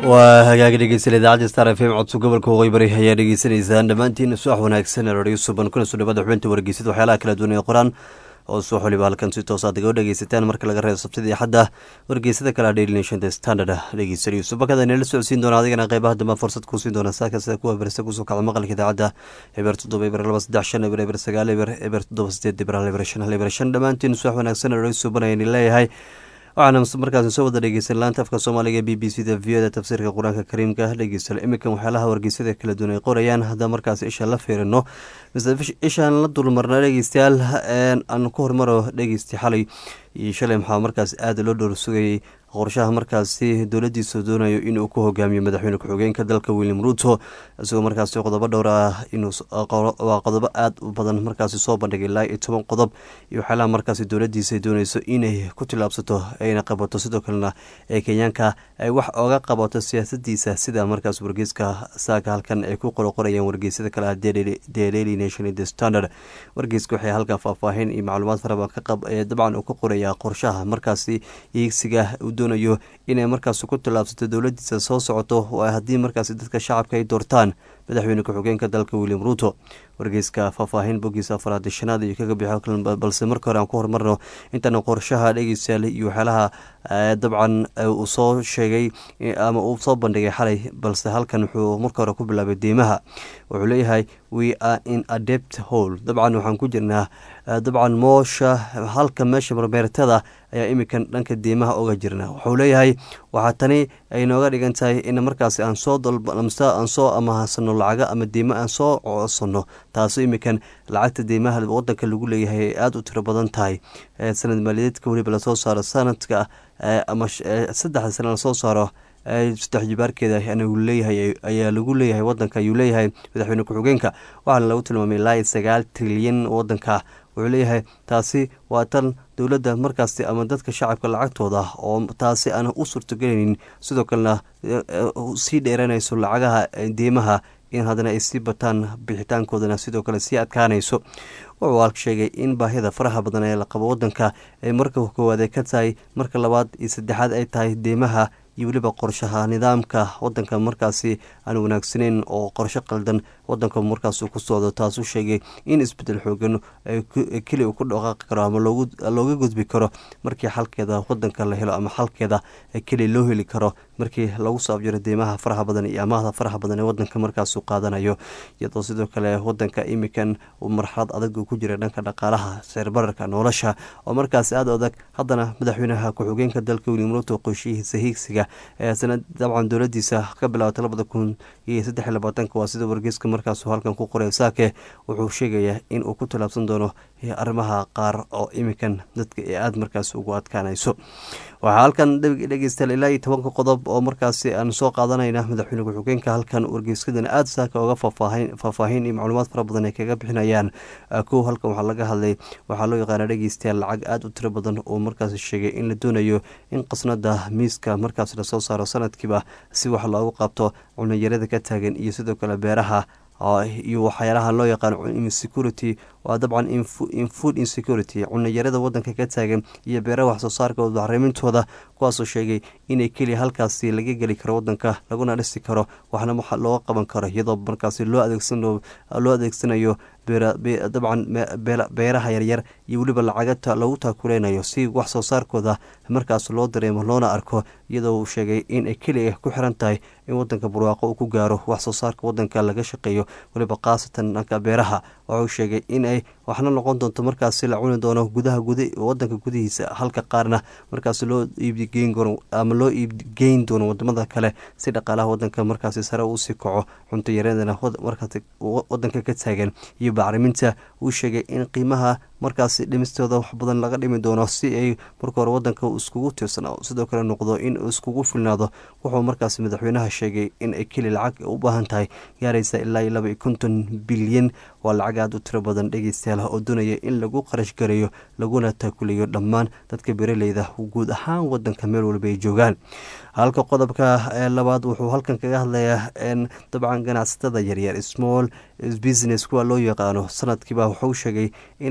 waa hagaagi dhegeysan idaacadda star f m codso gobolka waqooyi bari ayaa dhegeysanaysaan dhammaantiin subax wanaagsan radio suban kuna soo dhawada xubinta wargeysada waxyaalaha kala duwan ee qoraan oo subax waliba halkan si toosaad iga dhegeysataan marka laga reebo sabtida iyo xadda wargeysada kale daily nation the standard dhegeysanayo subakada inala socodsiin doona adigana qeybaha dambe fursad kuu siin doona saaka sida kuwa berse kusoo kacda maqalka idaacadda eber toddoba eber laba saddex shan eber eber sagaal eber eber toddoba sideed eber hal eber shan hal eber shan dhammaantiin subax wanaagsan radio suban ayaan leeyahay waxaana markaasi soo wada dhegeysan laanta afka soomaaliga b b c da v da tafsiirka qur-aanka kariimka dhegeysta iminkan waxyaalaha wargeysada kala duwan ay qorayaan haddaba markaas isha la fiirino mise ishaan la dulmarna dhegeystayaal aan ku hormaro dhegeysta xalay iyo shalay maxaa markaas aada loo dhowr sugayay qorshaha markaasi dowladiisa doonayo inuu ku hogaamiyo madaxweyne ku-xigeenka dalka william ruto isagoo markaasi qodobo dhowr ah inwaa qodobo aada u badan markaasi soo bandhigay ilaa iyo toban qodob iyo waxyaalaha markaasi dowladiisa dooneyso inay ku tilaabsato ayna qabato sidoo kalena ee kenyaanka ay wax oga qabato siyaasadiisa sida markaas wargeyska saaka halkan ay ku qoroqorayaan wargeysyada kale ah the daily nation the standard wargeyska waxay halkan faahfaahin iyo macluumaad farabadan dabcan uu ka qorayaa qorshaha markaasi iigsiga doonayo inay markaas ku tilaabsato dowladiisa soo socoto haddii markaas dadka shacabka ay doortaan madaxweyne ku-xigeenka dalka william ruto wargeyska faahfaahin bogiisa afaraad shanaad iyo kaga bixo balse marka hore aan ku horumarno intaan qorshaha dhegeystayaal iyo waxyaalaha dabcan uu soo sheegay ama uu soo bandhigay xalay balse halkan wuxuu marka hore ku bilaabay deymaha wuxuu leeyahay we are in adept hole dabcan waxaan ku jirnaa dabcan moosha halka meesha marmeertada ayaa iminkan dhanka deymaha oga jirna wuxuu leeyahay waxaa tani ay nooga dhigan tahay in markaasi aan soo aan soo amahasano lacaga ama deymo aan soo codsano taasoo iminkan lacagta deymaha wadanka lagu leeyahay ay aada u tiro badan tahay sanad maaliyadeedka weliba lasoo saaro sanadka ama saddexda sana lasoo saaro saddex jibaarkeeda leeyahay ayaa lagu leeyahay wadanka ayuu leeyahay madaxweyne ku-xigeenka waxaana lagu tilmaamay ilaa sagaal trilyan wadanka wuxuu leeyahay taasi waa tan dowladda markaasi ama dadka shacabka lacagtooda oo taasi aan u suurtagelaynin sidoo kalena sii dheeranayso lacagaha deymaha in haddana ay sii bataan bixitaankoodana sidoo kale sii adkaanayso wuxuu halka sheegay in baahida faraha badan ee la qabo wadanka ay marka koowaad ay ka tahay marka labaad iyo saddexaad ay tahay deymaha iyo weliba qorshaha nidaamka wadanka markaasi aan wanaagsaneyn oo qorsho qaldan wadanka markaas ku socdo taasuu sheegay in isbedel xoogan keli ku dhaqaaqi karo ama looga gudbi karo markii xalkeeda wadanka la helo ama xalkeeda keli loo heli karo markii lagu saabjiro deymaha faraha badan iyo amaahda faraha badan ee wadanka markaasu qaadanayo iyadoo sidoo kale wadanka imikan uu marxalad adag ku jira dhanka dhaqaalaha seerbararka nolosha oo markaas aada adag haddana madaxweynaha ku-xigeenka dalka william ruto qorshihiisa hiigsiga ee sanad dabcan dowladiisa ka bilaabata labada kun iyo saddex iyo labaatanka waa sida wargeyska markaasu halkan ku qoray saake wuxuu sheegayaa in uu ku tilaabsan doono arrimaha qaar oo iminkan dadka ee aada markaas ugu adkaanayso waxaa halkan dhegeystayaal ilaa iyo tobanka qodob oo markaasi aan soo qaadanayna madaxweyne ku-xigeenka halkan wargeyskadan aada saaka oga faahfaahin iyo macluumaad fara badan ay kaga bixinayaan kow halkan waxaa laga hadlay waxaa loo yaqaana dhegeystayaal lacag aada u tiro badan oo markaasi sheegay in la doonayo in qasnada miiska markaas lasoo saaro sanadkiiba si wax loogu qabto cunayarada ka taagan iyo sidoo kale beeraha iyo waxyaalaha loo yaqaano insecurity waa dabcan infood insecurity cunayarada wadanka ka taagan iyo beeraha waxsoo saarkooda bacriimintooda kuwaasoo sheegay inay keliya halkaasi laga geli karo wadanka laguna dhisi karo waxna looga qaban karo iyadoo markaasi loo adeegsanayo dabcan beeraha yaryar iyo weliba lacaga lagu taakuleynayo si wax soo saarkooda markaas loo dareemo loona arko iyadoo uu sheegay in ay keliya ku xiran tahay in wadanka barwaaqo uu ku gaaro wax soo saarka wadanka laga shaqeeyo weliba khaasatan dhanka beeraha waxauu sheegay in ay waxna noqon doonto markaasi la cuni doono gudaha wadanka gudihiisa halka qaarna markaas loo iibgeyn ama loo iibgeyn doono wadamada kale si dhaqaalaha wadanka markaasi sare uusii kaco cunto yaradana markaas wadanka ka taagan iyo bacriminta uu sheegay in qiimaha markaasi dhimistooda wax badan laga dhimi doono si ay marka hore wadanka iskugu tiirsana sidoo kale noqdo in iskugu filnaado wuxuu markaasi madaxweynaha sheegay in ay keli lacag u baahan tahay gaaraysa ilaa iyo laba iyo konton bilyan waa lacag aada u tiro badan dhegeystayaal oo doonaya in lagu qarash gareeyo laguna taakuleeyo dhammaan dadka beeraleyda guud ahaan wadanka meel walba ay joogaan halka qodobka labaad wuxuu halkan kaga hadlayaa dabcan ganacsatada yaryar small business kuwa loo yaqaano sanadkiiba wuxuu sheegay in loo qoon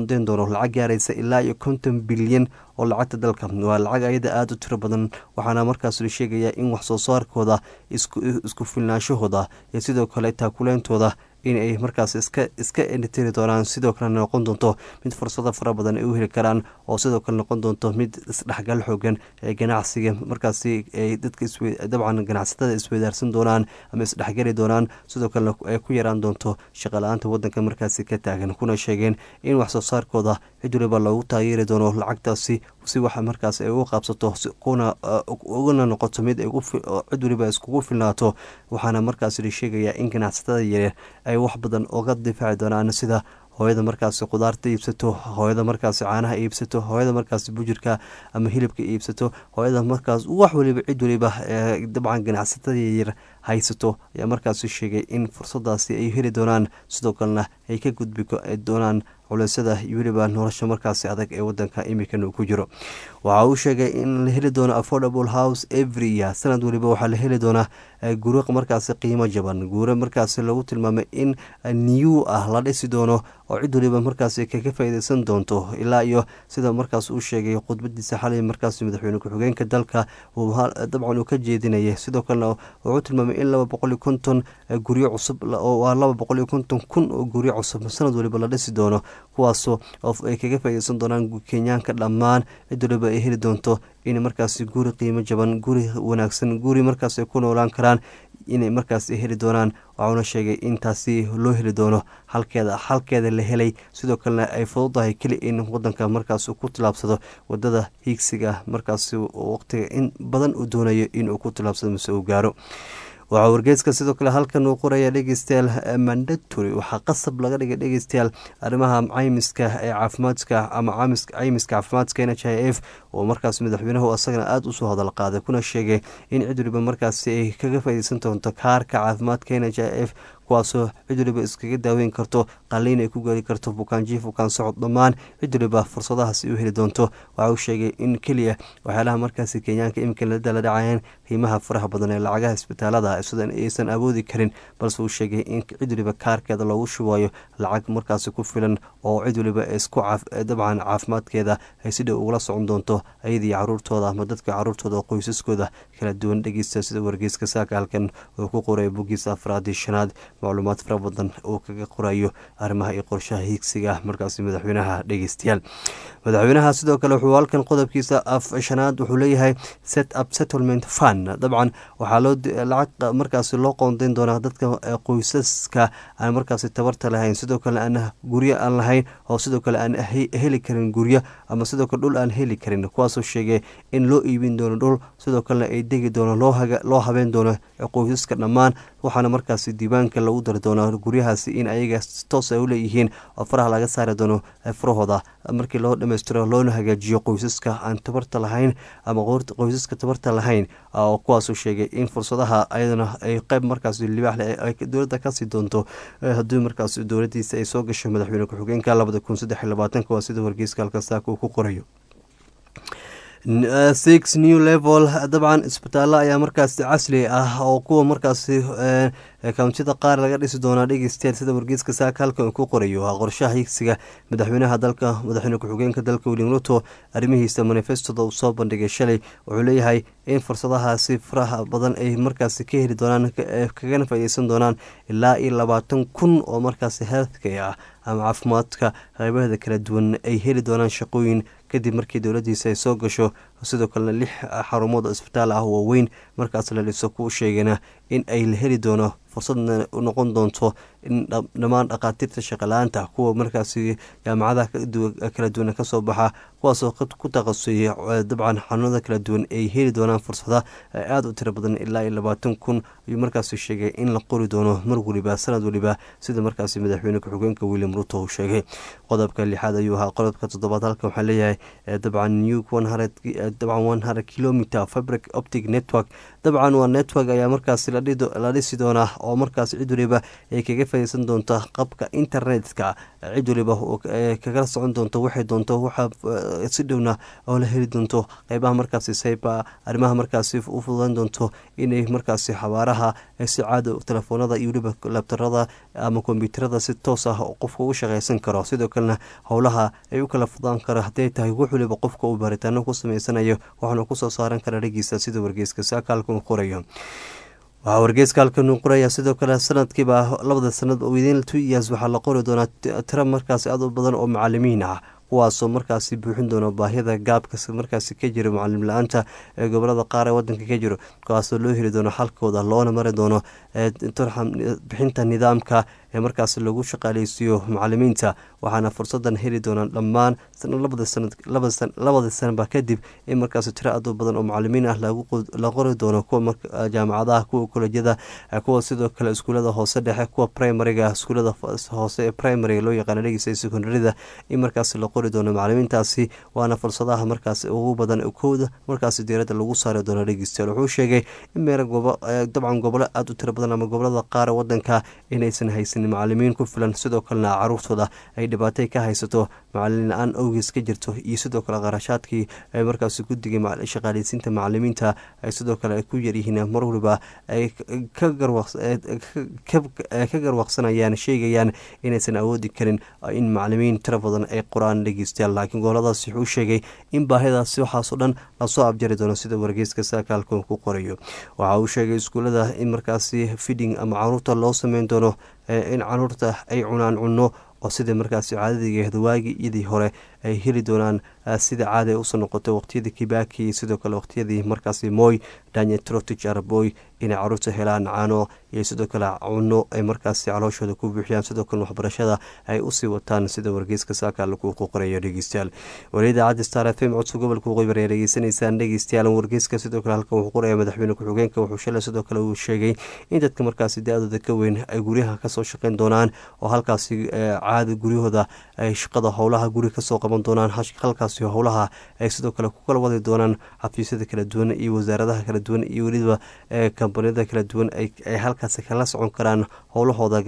qoondeyn doono lacag gaaraysa ilaa iyo konton bilyan oo lacagta dalka waa lacag ayada aada u tiro badan waxaana markaas la sheegayaa in wax soo saarkooda isku filnaanshahooda iyo sidoo kale taakuleyntooda in ay markaas iska iska enitiri doonaan sidoo kalena noqon doonto mid fursado fara badan ay u heli karaan oo sidoo kale noqon doonto mid isdhexgal xoogan ee ganacsiga markaasi ay dadka dabcan ganacsatada isweydaarsan doonaan ama isdhexgali doonaan sidoo kalena ay ku yaraan doonto shaqala-aanta wadanka markaasi ka taagan kuna sheegeen in wax soo saarkooda cid waliba loogu taageeri doono lacagtaasi si waxa markaas ay ugu qaabsato kuna ugana noqoto mid cid waliba iskugu filnaato waxaana markaas la sheegayaa in ganacsatada yareer ay wax badan oga difaaci doonaan sida hooyada markaasi khudaarta iibsato hooyada markaasi caanaha iibsato hooyada markaasi bujirka ama hilibka iibsato hooyada markaas wax waliba cid waliba dabcan ganacsatada yaryar haysato ayaa markaasi sheegay in fursadaasi ay heli doonaan sidoo kalena ay ka gudbi doonaan culeysyada iyo weliba nolosha markaasi adag ee wadanka imikan uu ku jiro waxa uu sheegay in la heli doono affordable house every year sanad waliba waxaa la heli doonaa guro markaasi qiimo jaban guuro markaasi lagu tilmaamay in new ah la dhisi doono oo cid waliba markaasi kaga faaideysan doonto ilaa iyo sida markaas uu sheegay khudbadiisa xalay markaasi madaxweyne ku-xigeenka dalka dabcan uu ka jeedinayay sidoo kalena wuxuu tilmaamay in laba boqol iyo konton guryo cusub waa laba boqol iyo konton kun oo guryo cusub sanad waliba la dhisi doono kuwaasoo ay kaga faaideysan doonaan kenyaanka dhammaan cid waliba ay heli doonto in markaasi guri qiimo jaban guri wanaagsan guri markaas ay ku noolaan karaan inay markaas heli doonaan waxauna sheegay in taasi loo heli doono halkeeda halkeeda la helay sidoo kalena ay fududahay keli in wadanka markaas ku tilaabsado wadada hiigsiga markaas waqtiga in badan uu doonayo inuu ku tilaabsado mise uu gaaro waxaa wargeyska sidoo kale halkan uu qoraya dhegeystayaal mandatory waxaa qasab laga dhigay dhegeystayaal arrimaha caymiska ee caafimaadka ama caymiska caafimaadka n h i f oo markaas madaxweynuhu asagana aada usoo hadal qaaday kuna sheegay in cid waliba markaasi ay kaga faaideysan doonto kaarka caafimaadka n h i f kuwaasoo cid waliba iskaga daaweyn karto qaliin ay ku geli karto bukaanjiif bukaan socod dhammaan cid waliba fursadahaasi u heli doonto waxa uu sheegay in keliya waxyaalaha markaasi kenyaanka iminka la dala dhacayeen qiimaha faraha badan ee lacagaha isbitaalada sidan aysan awoodi karin balse uu sheegay in cid waliba kaarkeeda loogu shubayo lacag markaasi ku filan oo cid waliba isku dabcan caafimaadkeeda ay si dhow ugula socon doonto ayadii caruurtooda ama dadka caruurtooda oo qoysaskooda kala duwan dhegeysta sida wargeyska saaka halkan uu ku qoray bogiisa afraadii shanaad macluumaad fara badan uu kaga qorayo arrimaha iyo qorshaha hiigsiga markaasi madaxweynaha dhegeystayaal madaxweynaha sidoo kale wuxuu halkan qodobkiisa af shanaad wuxuu leeyahay set up settlement fund dabcan waxaa loo lacag markaasi loo qoondeyn doonaa dadka qoysaska aan markaasi tabarta lahayn sidoo kale aan guryo aan lahayn oo sidoo kale aan heli karin guryo ama sidoo kale dhul aan heli karin kuwaasoo sheegay in loo iibin doono dhul sidoo kalena ay degi doono loo habeen doono qoysaska dhammaan waxaana markaasi diiwaanka lagu dari doonaa guryahaasi in ayaga toos ay u leeyihiin oo faraha laga saari doono farahooda markii loo dhammaystiro loona hagaajiyo qoysaska aan tabarta lahayn ama qoysaska tabarta lahayn oo kuwaasuu sheegay in fursadaha ayadana ay qeyb markaas libaaxle ay dowladda kasii doonto haddii markaas dowladiisa ay soo gasho madaxweyne ku-xigeenka labada kun saddex iyo labaatanka waa sida wargeyska halka saaka uu ku qorayo six new level dabcan isbitaallo ayaa markaasi casri ah oo kuwa markaasi kountida qaar laga dhisi doonaa dhegeystayaal sida wargeyska saaka halkan uu ku qorayo waa qorshaha higsiga madaxweynaha dalka madaxweyne ku-xigeenka dalka william ruto arrimihiisa manifestoda uu soo bandhigay shalay wuxuu leeyahay in fursadahaasi faraha badan ay markaasi ka heli doonaan kagana faaideysan doonaan ilaa iyo labaatan kun oo markaasi healthcare ah ama caafimaadka qeybaheeda kala duwan ay heli doonaan shaqooyin kadib markii dowladiisa ay soo gasho sidoo kalena lix xarumood oo isbitaal ah waaweyn markaas la dhiso kuu sheegana in ay la heli doono fursadna noqon doonto in dhammaan dhakhaatiirta shaqala-aanta kuwa markaasi jaamacadaha kala duwan kasoo baxa kuwaasoo ku takhasusay dabcan xanuunada kala duwan ay heli doonaan fursada aada u tiro badan ilaa iyo labaatan kun ayuu markaasi sheegay in la qori doono mar waliba sanad waliba sida markaasi madaxweyne ku-xigeenka william ruto uu sheegay qodobka lixaad ayuu ahaa qodobka toddobaad halkan waxaa leeyahay dabcan new dabcan one hundred kilometer fabric optic network dabcan waa network ayaa markaasi la dhisi doonaa oo markaas cid waliba ay kaga faaideysan doonta qabka internetka cid waliba kagala socon doonto waxay doonto waxa si dhowna oo la heli doonto qeybaha markaasi sayba arrimaha markaasi u fududan doonto inay markaasi xabaaraha si caada telefoonada iyo weliba labtarada ama kombyuutarada si toos ah qofka ugu shaqeysan karo sidoo kalena howlaha ay u kala fudaan karo hadday tahay wax waliba qofka uu baaritaano ku sameysanayo waxaana kusoo saaran kara dhagiisa sida wargeyska saakaalka qorayo waxaa wargeyska halkan qoraya sidoo kale sanadkiiba labada sanad within two years waxaa la qori doonaa tiro markaasi aad u badan oo macalimiin ah kuwaasoo markaasi buuxin doona baahida gaabka markaasi ka jira mucalim la-aanta ee gobolada qaar ee wadanka ka jiro kuwaasoo loo heli doono xalkooda loona mari doono bixinta nidaamka ee markaasi lagu shaqaaleysiiyo macalimiinta waxaana fursadan heli doonaan dhammaan labada sanaba kadib in markaasi tiro aad u badan oo macalimiin ah la qori doono kuwa jaamacadaha kuwa kolejyada kuwa sidoo kale iskuulada hoose dhexe kuwa primariga iskuulada hoose ee primariga loo yaqaana dhegeysa secondarida in markaasi la qori doono macalimiintaasi waana fursadaha markaasi ugu badan kooda markaasi diirada lagu saari doono dhegeystayaal wuxuu sheegay in meelo dabcan gobolo aada u tiro badan ama gobolada qaar ee wadanka inaysan haysanin macalimiin ku filan sidoo kalena caruurtooda ay dhibaatay ka haysato macalin la-aan awgees ka jirto iyo sidoo kale qarashaadkii ay markaasi guddiga shaqaaleysiinta macalimiinta ay sidoo kale ay ku yaryihiin mar waliba ay ka garwaqsanayaan sheegayaan inaysan awoodi karin in macalimiin tiro badan ay qoraan dhegeystayaal laakiin goboladaas wuxuu sheegay in baahidaasi waxaasoo dhan lasoo abjari doono sida wargeyska saakaalka ku qorayo waxa uu sheegay iskuulada in markaasi fiding ama caruurta loo sameyn doono in caruurta ay cunaan cunno oo sida markaasi caadadigeeda waagii iyadii hore ay heli doonaan sida caada usoo noqotay waqtiyadii kibaki iyo sidoo kale waqtiyadii markaasi moy daniel trotich araboy inay caruurta helaan caano iyo sidoo kale cunno ay markaasi calooshooda ku buuxiyaan sidoo kale waxbarashada ay usii wataan sida wargeyska saaka lagu qorayo dhegeystayaal waliida caddi star f m codka gobolka waqooyi bari dhegeysanaysaan dhegeystayaal wargeyska sidoo kale halkan wuxuu qoraya madaxweyne ku-xigeenka wuxuu shalay sidoo kale uu sheegay in dadka markaasi da-dooda ka weyn ay guryaha kasoo shaqeyn doonaan oo halkaasi caada guryahooda ay shaqada howlaha guri kasoo qaban doonaan halkaasi howlaha ay sidoo kale ku kala wadi doonaan xafiisyada kala duwan iyo wasaaradaha kala duwan iyo weliba kambaniyada kala duwan ay halkaasi kala socon karaan howlahooda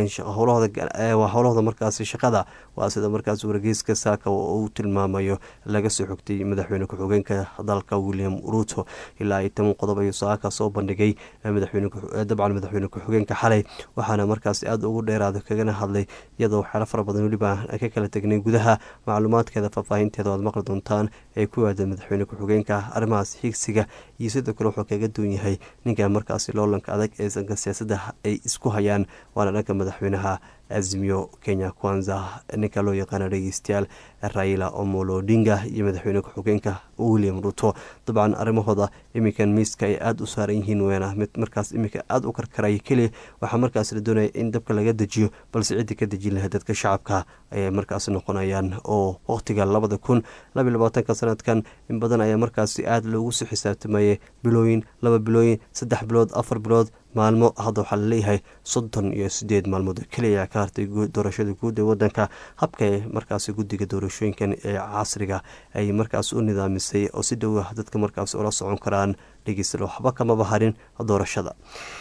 howlahooda markaasi shaqada waa sida markaas wargeyska saaka uu tilmaamayo laga soo xogtay madaxweyne ku-xigeenka dalka william ruto ilaa iyo toban qodob ayuu saaka soo bandhigay dabcan madaxweyne ku-xigeenka xalay waxaana markaasi aada ugu dheeraada kagana hadlay iyadoo waxyaalo fara badan weliba ka kala tegnay gudaha macluumaadkeeda faahfaahinteeda oad maqli doontaan ee ku aadan madaxweyne ku-xigeenka arrimahaas higsiga iyo sidoo kale wuxuu kaga duwan yahay ninka markaasi loolanka adag ee sanka siyaasadda ay isku hayaan waana dhanka madaxweynaha azimiyo kenya kwanza ninka loo yaqaana dhegeystayaal raila omolo odinga iyo madaxweyne ku-xigeenka william ruto dabcan arrimahooda iminkan miiska ay aada u saaran yihiin weena mid markaas iminka aada u karkaraya keliya waxaa markaas la doonaya in dabka laga dejiyo balse ciddii ka dejin lahayd dadka shacabka ayay markaas noqonayaan oo waqtiga labada kun labaiy labaatanka sanadkan in badan ayaa markaasi aada loogu soo xisaabtamayay bilooyin laba bilooyin saddex bilood afar bilood maalmo hadda waxaa laleeyahay soddon iyo sideed maalmood keliya ka hartay doorashada guud ee wadanka habka markaasi guddiga doorashooyinkan ee casriga ay markaas u nidaamisay oo si dhow ah dadka markaas ula socon karaan dhegeysta waxba kamaba harin doorashada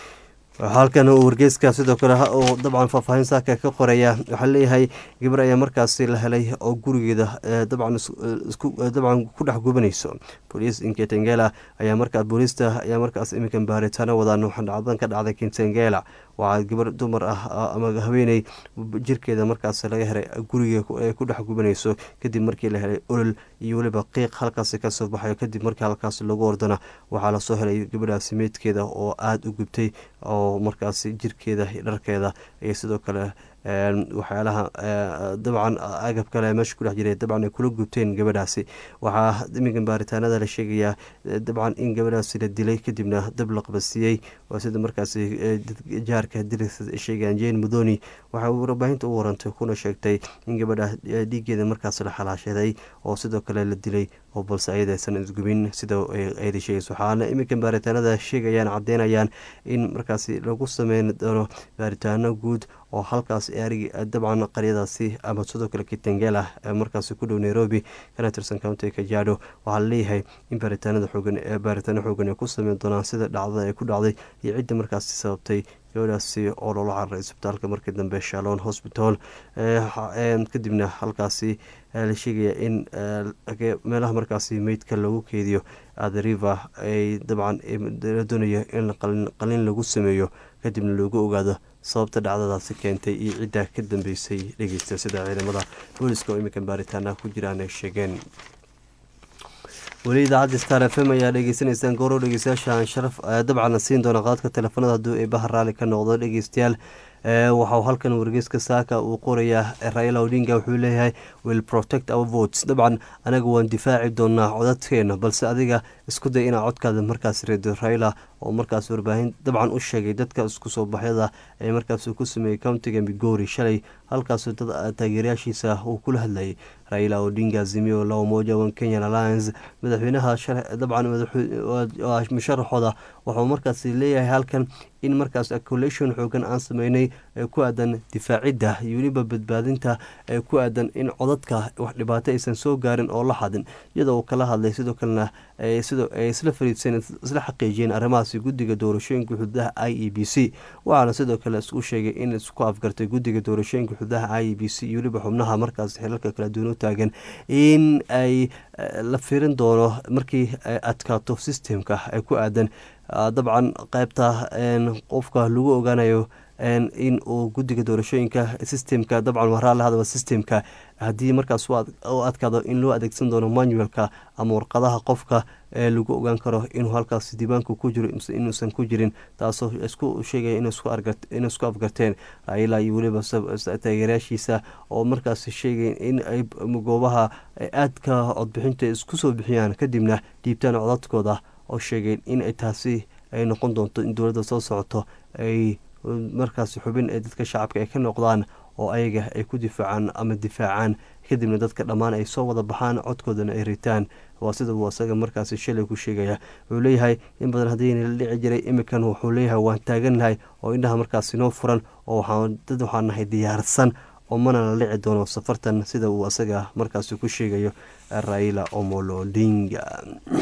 halkan uu wargeyska sidoo kale uu dabcan faahfaahin saaka ka qoraya waxaa leeyahay gabar ayaa markaasi la helay oo gurigeeda dabcan dabcan ku dhex gubanayso booliis inketengela ayaa markaa booliista ayaa markaas iminkan baaritaano wadaan waxaa dhacdadan ka dhacday kentengela waxaa gabar dumar ah ama haweeney jirkeeda markaas laga helay guriga ay ku dhex gubanayso kadib markii la helay olol iyo weliba qiiq halkaasi kasoo baxayo kadib markii halkaas lagu ordana waxaa lasoo helay gabadhaasi meydkeeda oo aada u gubtay oo markaasi jirkeeda dharkeeda iyo sidoo kale waxyaalaha dabcan agab kale meesha ku dhex jiray dabcan ay kula gubteen gabadhaasi waxaa iminkan baaritaanada la sheegayaa dabcan in gabadhaasi la dilay kadibna dab la qabasiiyey waa sida markaasi jaarka dirisa sheegayaan jane mudoni waxay warbaahinta u warantay kuna sheegtay in gabadha dhiigeeda markaas la xalaashaday oo sidoo kale la dilay oo balse ayadaysan isgubin sida ayada sheegayso waxaana iminkan baaritaanada sheegayaan cadeynayaan in markaasi lagu sameyn doono baaritaano guud oo halkaas erigi dabcan qaryadaasi ama sidoo kale kitengela markaasi ku dhow nairobi kana tirsan county kajado waxaa laleeyahay in baaritaanada xoogan baaritaano xoogan ay ku sameyn doonaan sida dhacdada ay ku dhacday iyo cidda markaasi sababtay gabadhaasi oo loola cararay isbitaalka markii dambe shalon hospital kadibna halkaasi la sheegaya in meelaha markaasi meydka lagu keediyo adriva ay dabcan doonayo in qalin lagu sameeyo kadibna loogu ogaado sababta dhacdadaasi keentay iyo cidda ka dambeysay dhegeysta sida ciidamada booliska oo iminkan baaritaana ku jiraan ay sheegeen weli idaacadda star f m ayaa dhegeysanaysaan goorow dhegeystayaasha aan sharaf dabcan siin doona qaadka teleefanada hadduu ay bahar raali ka noqdo dhegeystayaal waxau halkan wargeyska saaka uu qorayaa raila odinga wuxuu leeyahay will protect our votes dabcan anaga waan difaaci doonaa codadkeena balse adiga isku day inaa codkaada markaas reedo raila oo markaas warbaahin dabcan u sheegay dadka isku soo baxyada ee markaas ku sameeyey countiga migori shalay halkaas dad taageerayaashiisa uu kula hadlayay raila odinga azimio la umoja one kenyan alliance madaxweynaha dabcan musharaxooda wuxuu markaas leeyahay halkan in markaas acculation xoogan aan sameynay ee ku aadan difaacidda iyo weliba badbaadinta ee ku aadan in codadka wax dhibaato aysan soo gaarin oo la xadin iyadoo uu kala hadlay sidoo kalena sidoo ay isla fariidsan isla xaqiijiyeen arrimahaasi guddiga doorashooyinka xuduudaha i e b c waxaana sidoo kale u sheegay in isku afgartay guddiga doorashooyinka xuduudaha i e b c iyo weliba xubnaha markaas xilalka kala duwan u taagan in ay la firin doono markii ay adkaato systemka ee ku aadan dabcan qaybta qofka lagu ogaanayo in uu guddiga doorashooyinka systemka dabcan waraa la hadaba systemka haddii markaas u adkaado in loo adeegsan doono manualka ama warqadaha qofka ee lagu ogaan karo inuu halkaas diiwaanku ku jiro inuusan ku jirin taasoo isku sheegaya inay isku afgarteen raila iyo weliba taageerayaashiisa oo markaas sheegay in ay goobaha aadka codbixinta isku soo bixiyaan kadibna dhiibtaan codadkooda oo sheegeen in ay taasi ay noqon doonto in dowladda soo socoto ay markaas xubin ee dadka shacabka ay ka noqdaan oo ayaga ay ku difaacaan ama difaacaan kadibna dadka dhammaan ay soo wada baxaan codkoodana ay ritaan waa sida uu asaga markaasi shalay ku sheegaya wuxuu leeyahay in badan haddiina la dhici jiray imikan wuxuu leeyahay waan taagannahay oo indhaha markaasi noo furan oo dad waxaan nahay diyaarsan oo mana la dhici doono safartan sida uu asaga markaasi ku sheegayo raila omolo odinga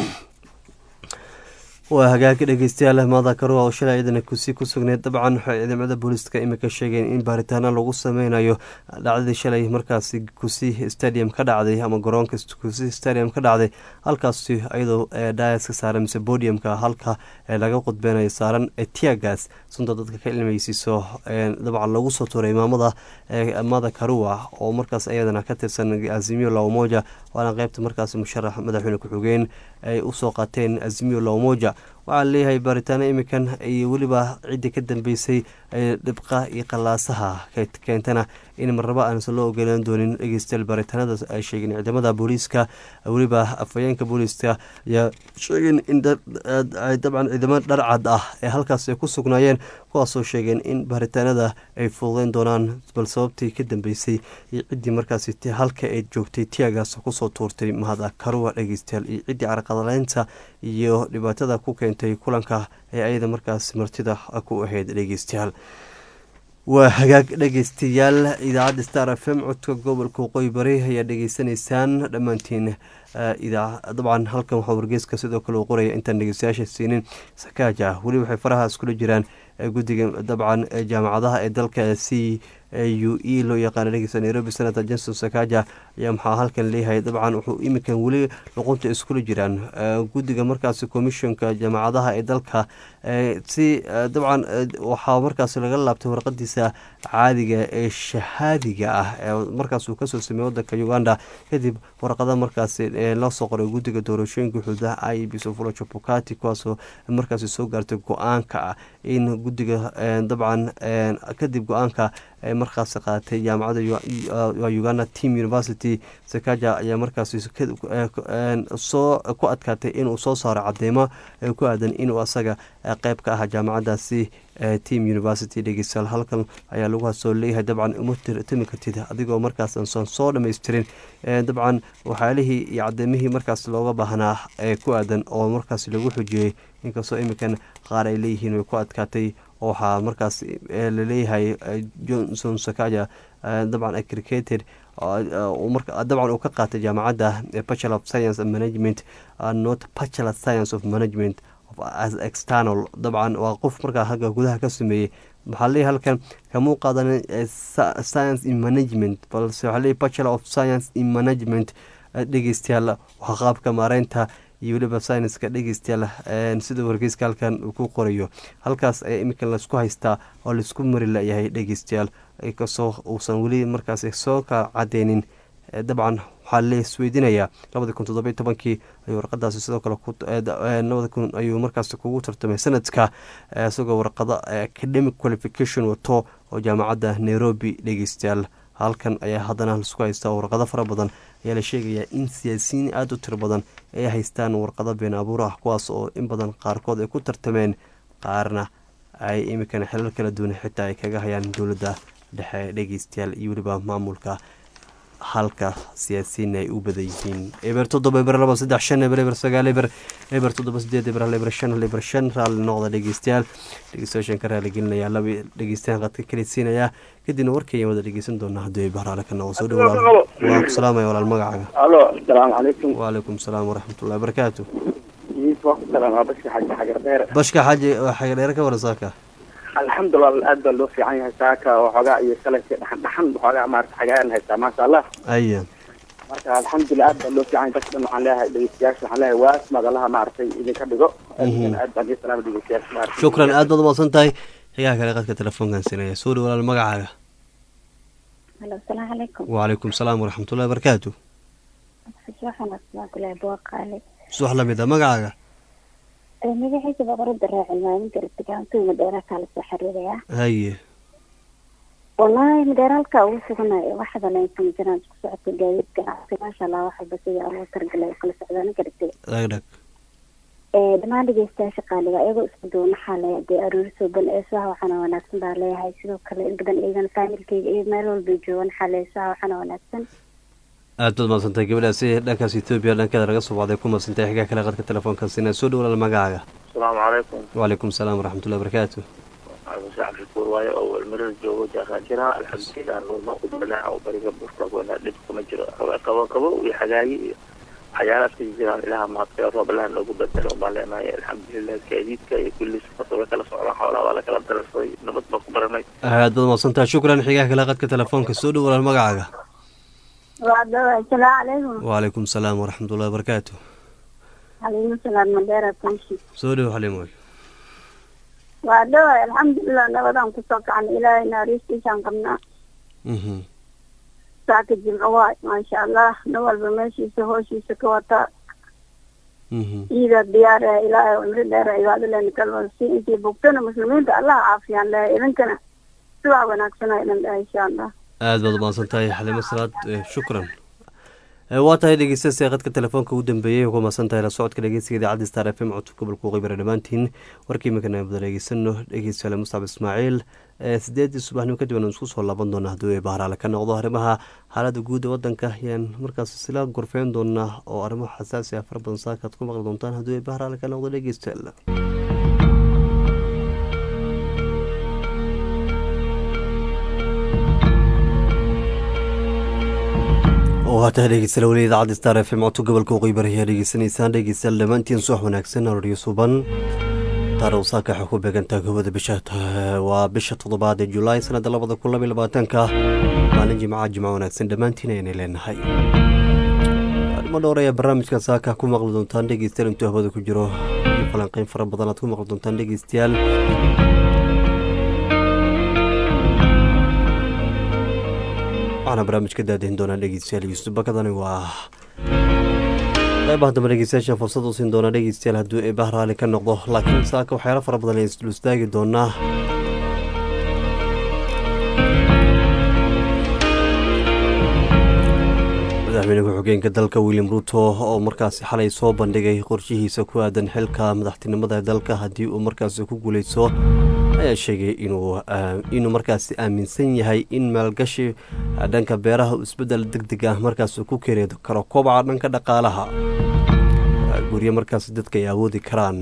waa hagaagka dhegeystayaal maada karuwa oo shalay iyadana kusi ku sugneyd dabcan waxay ciidamada booliiska imika sheegeen in baaritaano lagu sameynayo dhacdadii shalay markaasi kusi stadium ka dhacday ama garoonka kusi stadium ka dhacday halkaasi iyadoo daayaska saaran mise bodiumka halka laga qudbeynayo saaran tiagas sunta dadka ka ilmeysiiso dabcan lagu soo tuuray imaamada mada karuwa oo markaas iyadana ka tirsan azimio laomoja waana qeybta markaas musharax madaxweyne ku-xigeen ay usoo qaateen azimio laomoja waxaa leeyahay baaritaano imikan iyo weliba ciddii ka dambeysay dhibqa iyo qalaasaha keentana in marnaba aansan loo ogolaan doonin dhegeystayaal baaritaanada ay sheegeen ciidamada booliiska weliba afhayeenka booliiska ayaa sheegeen in dabcan ciidamo dharcad ah ee halkaas ay ku sugnaayeen kuwaasoo sheegeen in baaritaanada ay fududeyn doonaan bal sababtii ka dambeysay iyo ciddii markaasi halka ay joogtay tiagaas kusoo tuurtay mahada karuwa dhegeystayaal iyo ciddii carqadaleynta iyo dhibaatada ku keentay kulanka ee ayada markaas martida ku ahayd dhegeystayaal waa hagaag dhegeystayaal idaacadda star f m codka gobolka waqooyi bari ayaa dhegeysanaysaan dhammaantiin dabcan halkan waxaa wargeyska sidoo kale uu qoraya intaan dhegeystayaasha siinin sakaaja weli waxay faraha iskula jiraan guddiga dabcan jaamacadaha ee dalka c u e loo yaqaana dhegeysta nairobi senator johnson sakaja ayaa maxaa halkan leeyahay dabcan wuxuu iminkan weli luqunta iskula jiraan guddiga markaasi commissionka jaamacadaha ee dalka si dabcan waxaa markaas laga laabtay warqadiisa caadiga ee shahaadiga ah ee markaas uu kasoo sameeyey wadanka uganda kadib warqada markaasi loo soo qoray guddiga doorashooyinka xuduudaha i b sofula chapukati kuwaasoo markaasi soo gaartay go-aanka ah in guddiga dabcan kadib go-aanka ay markaasi qaatay jaamacadda uganda team university sakaja ayaa markaasi soo ku adkaatay inuu soo saaro cadeymo ku aadan inuu asaga qeyb ka ahaa jaamacadaasi team university dhegeystayaal halkan ayaa lagu hasoo leeyahay dabcan uma timi kartid adigoo markaas aansan soo dhammaystirin dabcan waxyaalihii iyo cadeymihii markaas looga baahnaa ee ku aadan oo markaas lagu xujiyey inkastoo iminkan qaar ay leeyihiin way ku adkaatay waxaa markaas laleeyahay johnson sakaja dabcan acricated dabcan uu ka qaatay jaamacadda bachelor of science and management not bachelor science of management as external dabcan waa qof markaa hagga gudaha ka sameeyey maxaa leeyahay halkan kamuu qaadanin science in management balse waxaa leeyahay bachelor of science in management dhegeystayaal waa qaabka maareynta iyo weliba syniska dhegeystayaal sida wargeyska halkan uu ku qorayo halkaas ayaa iminkan laisku haystaa oo laisku mari layahay dhegeystayaal inkastoo uusan weli markaas soo ka cadeynin dabcan waxaa la isweydiinayaa labadi kun toddoby tobankii ayuu warqadaasi sidoo kale labada kun ayuu markaas kugu tartamay sanadka isagoo warqado academic qualification wato oo jaamacadda nairobi dhegeystayaal halkan ayaa haddana laisku haystaa warqado fara badan ayaa la sheegayaa in siyaasiyiin aada u tiro badan ay haystaan warqado been abuur ah kuwaas oo in badan qaarkood ay ku tartameen qaarna ay imikan xilal kala duwan xitaa ay kaga hayaan dowladda dhexe dhegeystayaal iyo weliba maamulka halka siyaasiyiin ay u badan yihiin eber toddoba eber laba saddex shan eber eber sagaal eber eber toddoba sideed eber hal eber shan hal eber shan raalli noqda dhegeystayaal dhegeystayaashan ka raali gelinaya laba dhegeystayaal qadka kalisiinaya kadibna warkayaan wada dhegeysan doonaa haddii ay bahraale ka noqo soo dhow waa ku salaamaya walaal magacaaga alo asalaamu calaykum wacalaykum salaam waraxmatullahi wabarakaatu waa ku salaamaa bashka xaji xagar dheere bashka xaji xagadheere ka wara saaka alxamdulilah aad baa loo fiican yahay saaka waxoogaa iyo shalayka dhaxan dhaxan waxoogaa maarata xagaayan haystaa maasha allah aya marka alxamdulilah aad baa loo fiican yahay dadka dhan waxaan leeyahay dhegeystayaasha waxaan leeyahay waas madalaha maaragtay idinka dhigo aad baan ii salaama dhegeystayaasha maaragtay shukran aad baad umaqsan tahay xigaha kale qadka telefoonkan sinaya soo dhow walaal magacaaga halo asalaamu calaykum wacalaykum salaam waraxmatullahi wabarakaatu subax lamid a magacaaga magaciisa boqorada raacin maalinka irtigaantuu madeera kala soo xiriiraya haye wallaahi madeera halkaa ugu suganayo waxdan aysan jiraan isku socodka gaadiid ganacsi maasha allah waxalba sida loo targalay kala socdaan gartay dhagdhag dhammaan dhegeystayaasha qaaliga iyagoo isku duwan waxaa le dee aroori sooban eesaha waxaana wanaagsan baa leeyahay sidoo kale in badan iyagan faamilkeyga iyo meel walbay joogan waxaa le eesaha waxaana wanaagsan aad baad maadsantahay gabadhaasi dhankaas etoobiya dhankeeda laga soo bacday ku madsantay xigaa kale qadka telefoonkan sina soo dhow walaal magacaaga asalaamu calaykum wacalaykum salaam waraxmatullahi wabarakaatu cabdishacafifuur waaye oo welmarada joogo jaaqaajira alxamdulilah nuurma ku dalaaca oo bariga burka goona dhib kuma jiro qabo qabo iyo xagaayi iyo waxyaala iska jiraan ilaha maadka roob ilaha noogu bedelo baan leenahay alxamdulilah gaadiidka iyo kulli sifata way kala socdaan xoolaha waa la kala darasay nabad baan ku baranay aad baad maadsantahay shukran xigaa kale qadka telefoonka soo dhow walaal magacaaga asalaamu calaykum wacalaykum salaam waraxmatullahi wabarakaatu xaliimo salaad madeera tanshi soo dhow xalimoy waa dhaway alxamdulilah nabadaan kusoo kacnay ilaahay naariistiisaan qabnaa saaka jimco waay maasha allah nin walba meeshiisa hooshiisa ka wataa ciida diyaar eh ilaahay cumri dheer cibaado leena kalwada si intii bogtana muslimiinta allah caafiyaan lehay idinkana sidaa wanaagsanaa idin dhahay insha allah aad baad umahadsan tahay xalimo salaad shukran waa tahay dhegeystayaal qadka telefoonka ugu dambeeyey ku mahadsan tahay la socodka dhegeysiga idaacadda star f m codka gobolka waqooyi dhammaantiin warkii iminkan aan wada dhegeysano dhegeystayaal muscab ismaaciil sideedii subaxnimo kadib aan isku soo laaban doona haddii ay bahraale ka noqdo arrimaha xaaladda guud ee wadanka ayaan markaas isla gorfeyn doonaa oo arrimo xasaasi ah fara badan saakaad ku maqli doontaan haddii ay bahraale ka noqdo dhegeystayaal waataha dhegeystayaal weli idaacadda star f m codka gobolka waqooyi bari ayaa dhegeysanaysaan dhegeystayaal dhammaantiin subax wanaagsan aroryo suban taariikh saaka waxay ku beegantaa gobada bisha waa bisha toddobaad ee julaay sanadda labada kun labaiy labaatanka maalin jimca jimco wanaagsan dhammaantiin ayna leenahay arrimo dhowr ayaa barnaamijka saaka ku maqli doontaan dhegeystayaal intuu hawada ku jiro iyo falanqeyn fara badan aad ku maqli doontaan dhegeystayaal waxaana barnaamij ka daadahin doonaa dhegeystayaal yuusuf bakadani waa qeybaha dambe dhegeystayaashan fursad u siin doonaa dhegeystayaal hadduu ee bahraali ka noqdo laakiin saaka waxyaalo fara badan ayaan isdul istaagi doonaa madaxweyne ku-xigeenka dalka william ruto oo markaasi xalay soo bandhigay qorshihiisa ku aadan xilka madaxtinimada dalka haddii uu markaasi ku guuleysto ayaa sheegay inuu markaasi aaminsan yahay in maalgashi dhanka beeraha isbedel deg deg ah markaas ku keeni karo kobaca dhanka dhaqaalaha guryo markaasi dadka ay awoodi karaan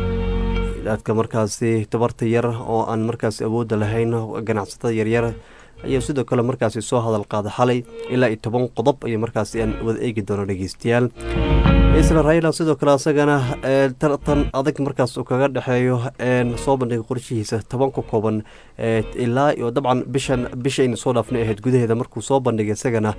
dadka markaasi tabarta yar oo aan markaasi awoodda lahayn ganacsatada yaryar ayaa sidoo kale markaasi soo hadal qaada xalay ilaa iyo toban qodob ayaa markaasi aan wada eegi doono dhegeystayaal isla raila sidoo kale asagana tartan adag markaas uu kaga dhexeeyo soo bandhiga qorshihiisa toban ka kooban ilaa iyo dabcan bishan bishayna soo dhaafnay ahayd gudaheeda markuu soo bandhigay isagana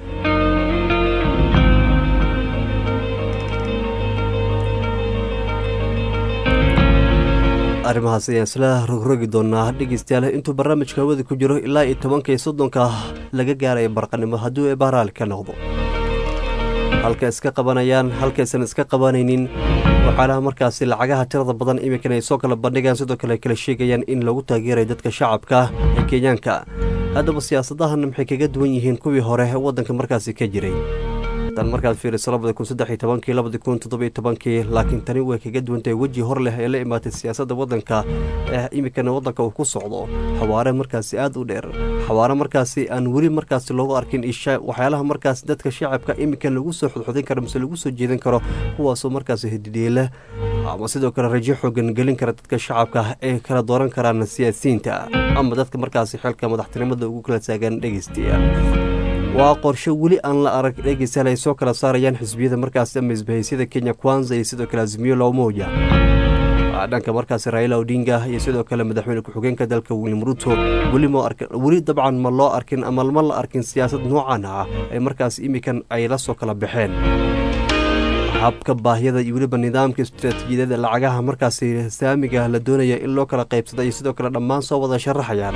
arrimahaas ayaan isla rogrogi doonaa dhegeystayaal intuu barnaamijka hawada ku jiro ilaa iyo tobanka iyo soddonka laga gaaraya barqanimo hadduu ee bahraali ka noqdo halka iska qabanayaan halkaysan iska qabanaynin waxaalaha markaasi lacagaha tirada badan iminkan ay soo kala bandhigaan sidoo kale ay kala sheegayaan in lagu taageerayo dadka shacabka ee kenyaanka haddaba siyaasadahan maxay kaga duwan yihiin kuwii hore waddanka markaasi ka jiray tan markaad fiiriso labadi kun saddex iyo tobankii labadi kun toddobiyo tobankii laakiin tani way kaga duwantahay weji hor leh ee la imaatay siyaasadda waddanka ee iminkana waddanka uu ku socdo xawaare markaasi aad u dheer xawaare markaasi aan weli markaasi loogu arkin isha waxyaalaha markaasi dadka shacabka iminkan lagu soo xudxudin karo mise lagu soo jeedin karo kuwaasoo markaasi hididheela ama sidoo kale rajo xoogan gelin kara dadka shacabka ay kala dooran karaan siyaasiyiinta ama dadka markaasi xilka madaxtinimada ugu kala taagan dhegeystayaal waa qorshe weli aan la arag dhegeystayaal ay soo kala saarayaan xisbiyada markaasi ama isbahaysyada kenya kwanza iyo sidoo kale azimiyo loomoja dhanka markaasi raila odinga iyo sidoo kale madaxweyne ku-xigeenka dalka william ruto weli ma arkin weli dabcan ma loo arkin ama ma la arkin siyaasad noocan ah ay markaasi imikan ay la soo kala baxeen habka baahiyada iyo weliba nidaamka istaraatiijiyadada lacagaha markaasi saamiga la doonaya in loo kala qaybsada iyo sidoo kale dhammaan soo wada sharaxayaan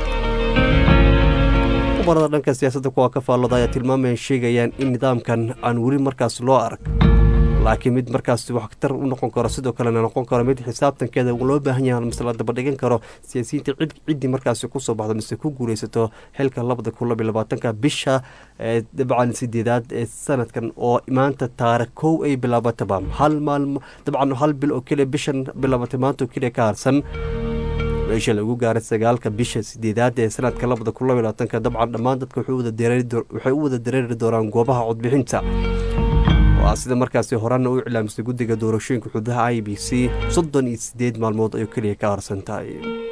kubarada dhanka siyaasadda kuwa ka faallooda ayaa tilmaamayan sheegayaan in nidaamkan aan weli markaas loo arag laakiin mid markaas waxtar u noqon karo sidoo kalena noqon karo mid xisaabtankeeda loo baahan yahay mise la dabadhigan karo siyaasiyiinta ciddii markaasi kusoo baxdo mise ku guuleysato xilka labada kun labiyo labaatanka bisha dabcan sideedaad ee sanadkan oo maanta taarikh kow ay bilaabataba hal maalmo dabcan hal bil oo keliya bishan bilaabatay maanta oo keliya ka harsan meesha lagu gaaray sagaalka bisha sideedaad ee sanadka labada kun labiyo labaatanka dabcan dhammaan dadka waxay u wada dareeri doonaan goobaha codbixinta waa sida markaasi horena u iclaamisay guddiga doorashooyinka xududaha i b c soddon iyo sideed maalmood ayuu keliya ka harsan tahay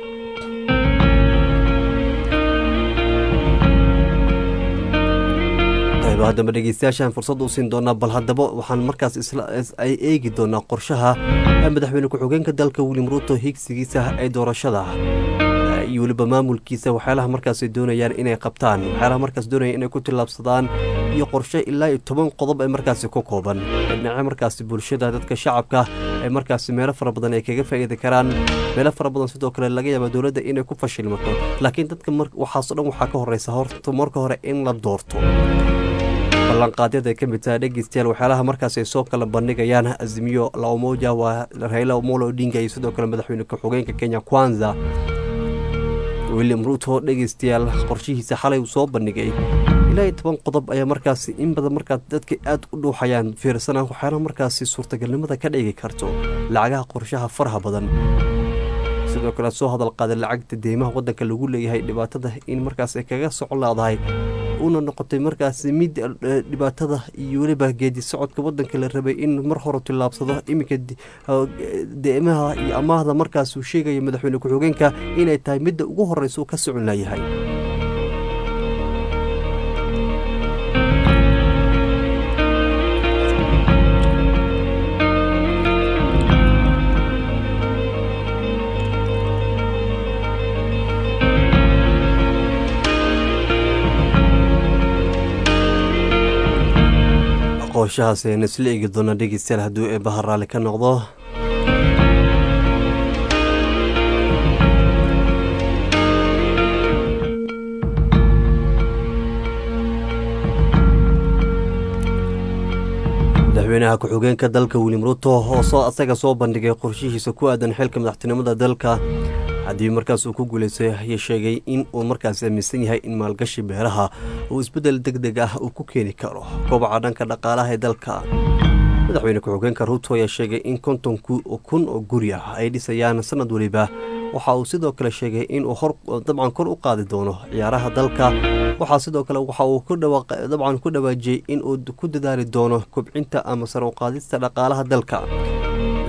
haddaba dhegeystayaashaan fursad u siin doonaa bal haddaba waxaan markaas ay eegi doonaa qorshaha madaxweyne ku-xigeenka dalka william ruto higsigiisa ee doorashada iyo weliba maamulkiisa waxyaalaha markaas doonayaan inay qabtaan waxyaalaha markaas doonayaan inay ku tillaabsadaan iyo qorshe ilaa iyo toban qodob ee markaasi ku kooban dhinaca markaasi bulshada dadka shacabka ee markaasi meelo fara badan ay kaga faa'iidi karaan meelo fara badan sidoo kale laga yaaba dowladda inay ku fashilmato laakiin dadka waxaasoo dhan waxaa ka horeysa horta marka hore in la doorto ballanqaadyada ay ka mid tahay dhegeystayaal waxyaalaha markaas ay soo kala bandhigayaan azimiyo laomoja waa raila omolo odinga iyo sidoo kale madaxweyne ku-xigeenka kenya kwanza william ruto dhegeystayaal qorshihiisa xalay uu soo bandhigay ilaa iyo toban qodob ayaa markaasi in badan markaa dadka aad u dhuuxayaan fiirsanaan waxyaalaha markaasi suurtagalnimada ka dhigi karto lacagaha qorshaha faraha badan sidoo kale soo hadal qaaday lacagta deymaha waddanka lagu leeyahay dhibaatada in markaas ay kaga socon laadahay una noqotay markaasi mid dhibaatada iyo weliba geedi socodka waddanka la rabay in mar hore tillaabsado iminka deymaha iyo amaahda markaas uu sheegaya madaxweyne ku-xigeenka inay tahay midda ugu horeysa uu ka socon layahay qooshahaas ayaan isla eegi doonaa dhegeystayaal hadduu eebbaha raalli ka noqdo madaxweynaha ku-xigeenka dalka william ruto oo soo asaga soo bandhigay qorshihiisa ku aadan xilka madaxtinimada dalka haddii markaas uu ku guuleystay ayaa sheegay in uu markaas aaminsan yahay in maalgashi beeraha uu isbeddel deg deg ah uu ku keeni karo kobaca dhanka dhaqaalaha ee dalka madaxweyne ku-xigeenka ruto ayaa sheegay in konton kun oo guri ah ay dhisayaan sanad weliba waxa uu sidoo kale sheegay in uu dabcan kor u qaadi doono ciyaaraha dalka waxaa sidoo kale waxa uu dabcan ku dhawaajiyey in uu ku dadaali doono kobcinta ama sar u qaadista dhaqaalaha dalka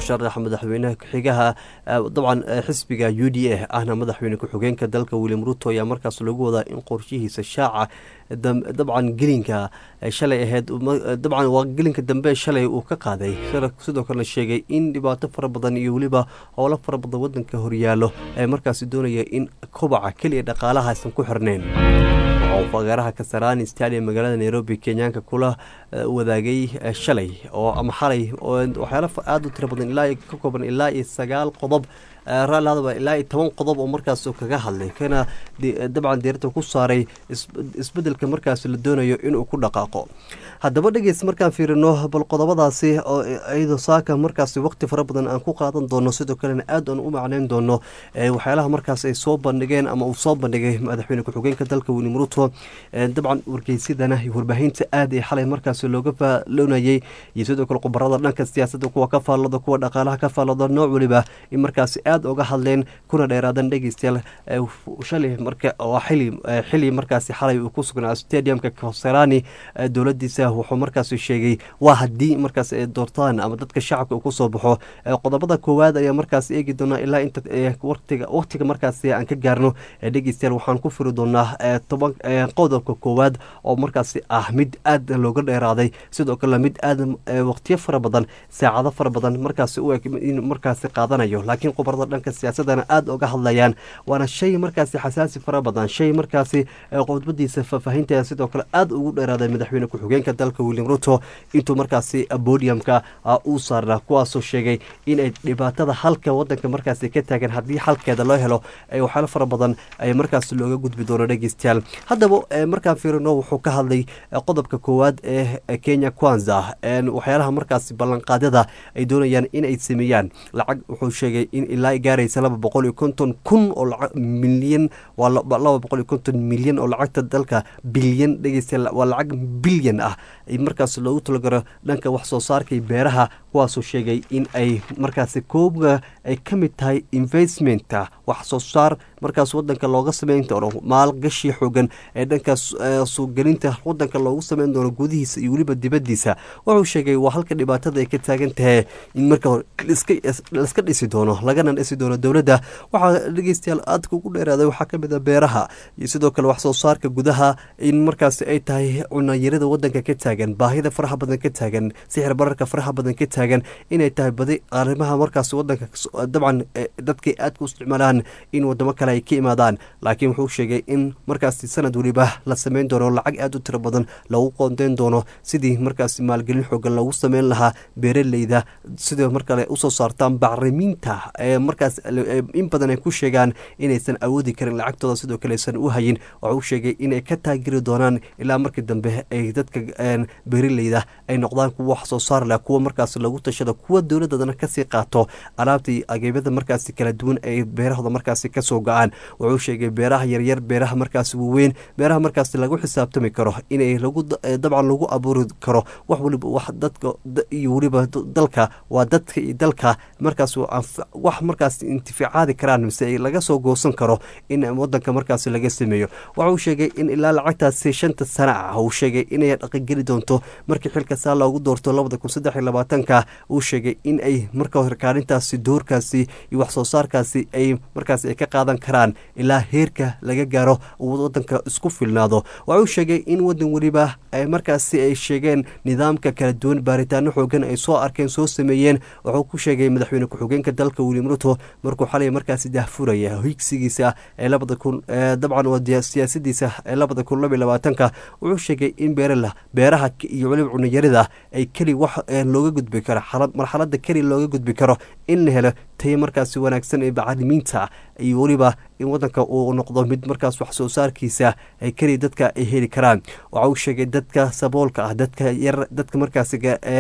musharaxa madaxweynaha ku-xigaha dabcan xisbiga u d a ahna madaxweyne ku-xigeenka dalka william ruto ayaa markaas lagu wadaa in qorshihiisa shaaca dabcan gelinka shalay ahayd dabcan waa gelinka dambe shalay uu ka qaaday sidoo kalena sheegay in dhibaato fara badan iyo weliba howlo fara badan wadanka horyaalo ee markaasi doonaya in kobaca keliya dhaqaalaha aysan ku xirnayn fagaaraha kasarani stadium magaalada nairobi kenyaanka kula wadaagay shalay oo ama xalay oo waxyaalo aada u tiro badan ilaa ka kooban ilaa iyo sagaal qodob raallihadaba ilaa iyo toban qodob oo markaas kaga hadlay kana dabcan diirada ku saaray isbedelka markaas la doonayo inuu ku dhaqaaqo haddaba dhegeys markaan fiirino bal qodobadaasi oo iyadoo saaka markaas waqti fara badan aan ku qaadan doono sidoo kalena aad aan u macneyn doono waxyaalaha markaas ay soo bandhigeen ama uu soo bandhigay madaxweyne ku-xigeenka dalka william ruto dabcan wargeysyadana iyo warbaahinta aad ee xalay markaas looga faaloonayay iyo sidoo kale khubarada dhanka siyaasadda kuwa ka faallada kuwa dhaqaalaha ka faallada nooc weliba in markaas aad uga hadleen kuna dheeraadan dhegeystayaal shalay marka waa xili xili markaasi xalay uu ku sugnaa stadiumka koserani dowladiisa wuxuu markaas sheegay waa haddii markaas ay doortaan ama dadka shacabka uu kusoo baxo qodobada koowaad ayaa markaas eegi doonaa ilaa inta watiga waqtiga markaasi aan ka gaarno dhegeystayaal waxaan ku firi doonaa toban qodobka koowaad oo markaasi ah mid aad looga dheeraaday sidoo kale mid aad waqtiyo fara badan saacado fara badan markaasi u eg in markaasi qaadanayo laakiin khubarada dhanka siyaasadana aada uga hadlayaan waana shay markaasi xasaasi fara badan shay markaasi qodbadiisa faahfaahinteeda sidoo kale aada ugu dheeraaday madaxweyne ku-xigeenka dalka william ruto intuu markaasi bodiumka uu saarnaa kuwaasoo sheegay inay dhibaatada halka wadanka markaasi ka taagan haddii xalkeeda loo helo waxyaalo fara badan ay markaasi looga gudbi doono dhegeystayaal haddaba markaan fiirino wuxuu ka hadlay qodobka koowaad ee kenya kwanza waxyaalaha markaasi ballanqaadyada ay doonayaan inay sameeyaan lacag wuxuu sheegay in ilaa gaaraysa laba boqol iyo konton kun oo milyan waa laba boqol iyo konton milyan oo lacagta dalka bilyan dhegeysta waa lacag bilyan ah markaas loogu talagaro dhanka wax soo saarka beeraha kuwaasoo sheegay in ay markaasi koobga ay ka mid tahay investmenta wax soo saar markaas wadanka looga sameyn doono maalgashi xoogan ee dhankaas suugelinta wadanka loogu sameyn doono gudihiisa iyo weliba dibadiisa wuxuu sheegay waa halka dhibaatada ay ka taagan tahay in marka hore laiska dhisi doono lagana dhisi doono dowladda waxaa dhegeystayaal aadka ugu dheeraaday waxaa ka mid a beeraha iyo sidoo kale wax soo saarka gudaha in markaasi ay tahay cunayarada wadanka ka taagan baahida faraha badan ka taagan sixir bararka faraha badan ka taagan inay tahay badi arrimaha markaas wadanka dabcan dadkay aadka u isticmaalaan in wadamo kale ay ka imaadaan laakiin wuxuu sheegay in markaasi sanad weliba la sameyn doono lacag aada u tiro badan lagu qoondeyn doono sidii markaasi maalgelin xoogan loogu sameyn lahaa beeraleyda sidoo markale usoo saartaan bacrimiinta ee markaas in badan ay ku sheegaan inaysan awoodi karin lacagtooda sidoo kale aysan u hayin waxuu sheegay inay ka taagiri doonaan ilaa markii dambe ay dadka beeraleyda ay noqdaan kuwa wax soo saar leh kuwa markaas lagu tashado kuwa dowladadana kasii qaato alaabtii ageebyada markaasi kala duwan ay beerahooda markaasi kasoo go-aan wuxuu sheegay beeraha yaryar beeraha markaasi waaweyn beeraha markaasi lagu xisaabtami karo inay lagu dabcan lagu abuuri karo wax waliba wax dadka iyo weliba dalka waa dadka iyo dalka markaas wax markaas intificaadi karaan mise laga soo goosan karo in wadanka markaasi laga sameeyo waxauu sheegay in ilaa lacagtaasi shanta sana ah uu sheegay inay dhaqangeli doonto markii xilka saa loogu doorto labada kun saddex iyo labaatanka uu sheegay in ay marka hore kaalintaasi doorkaasi iyo wax soo saarkaasi ay markaasi ay ka qaadan karaan ilaa heerka laga gaaro wadanka isku filnaado waxauu sheegay in wadan weliba markaasi ay sheegeen nidaamka kala duwan baaritaano xoogan ay soo arkeen soo sameeyeen wuxuu ku sheegay madaxweyne ku-xigeenka dalka william ruto markuu xalay markaasi dahfuraya higsigiisa ee labada kun dabcan waa siyaasadiisa ee labada kun laba iyo labaatanka wuxuu sheegay in beerala beeraha iyo weliba cunayarida ay keli wax looga gudbi karo marxalada keli looga gudbi karo in la helo tayo markaasi wanaagsan ee bacrimiinta iyo weliba in wadanka uu noqdo mid markaas wax soo saarkiisa ay keli dadka ay heli karaan waxa uu sheegay dadka saboolka ah dadka yar dadka markaasi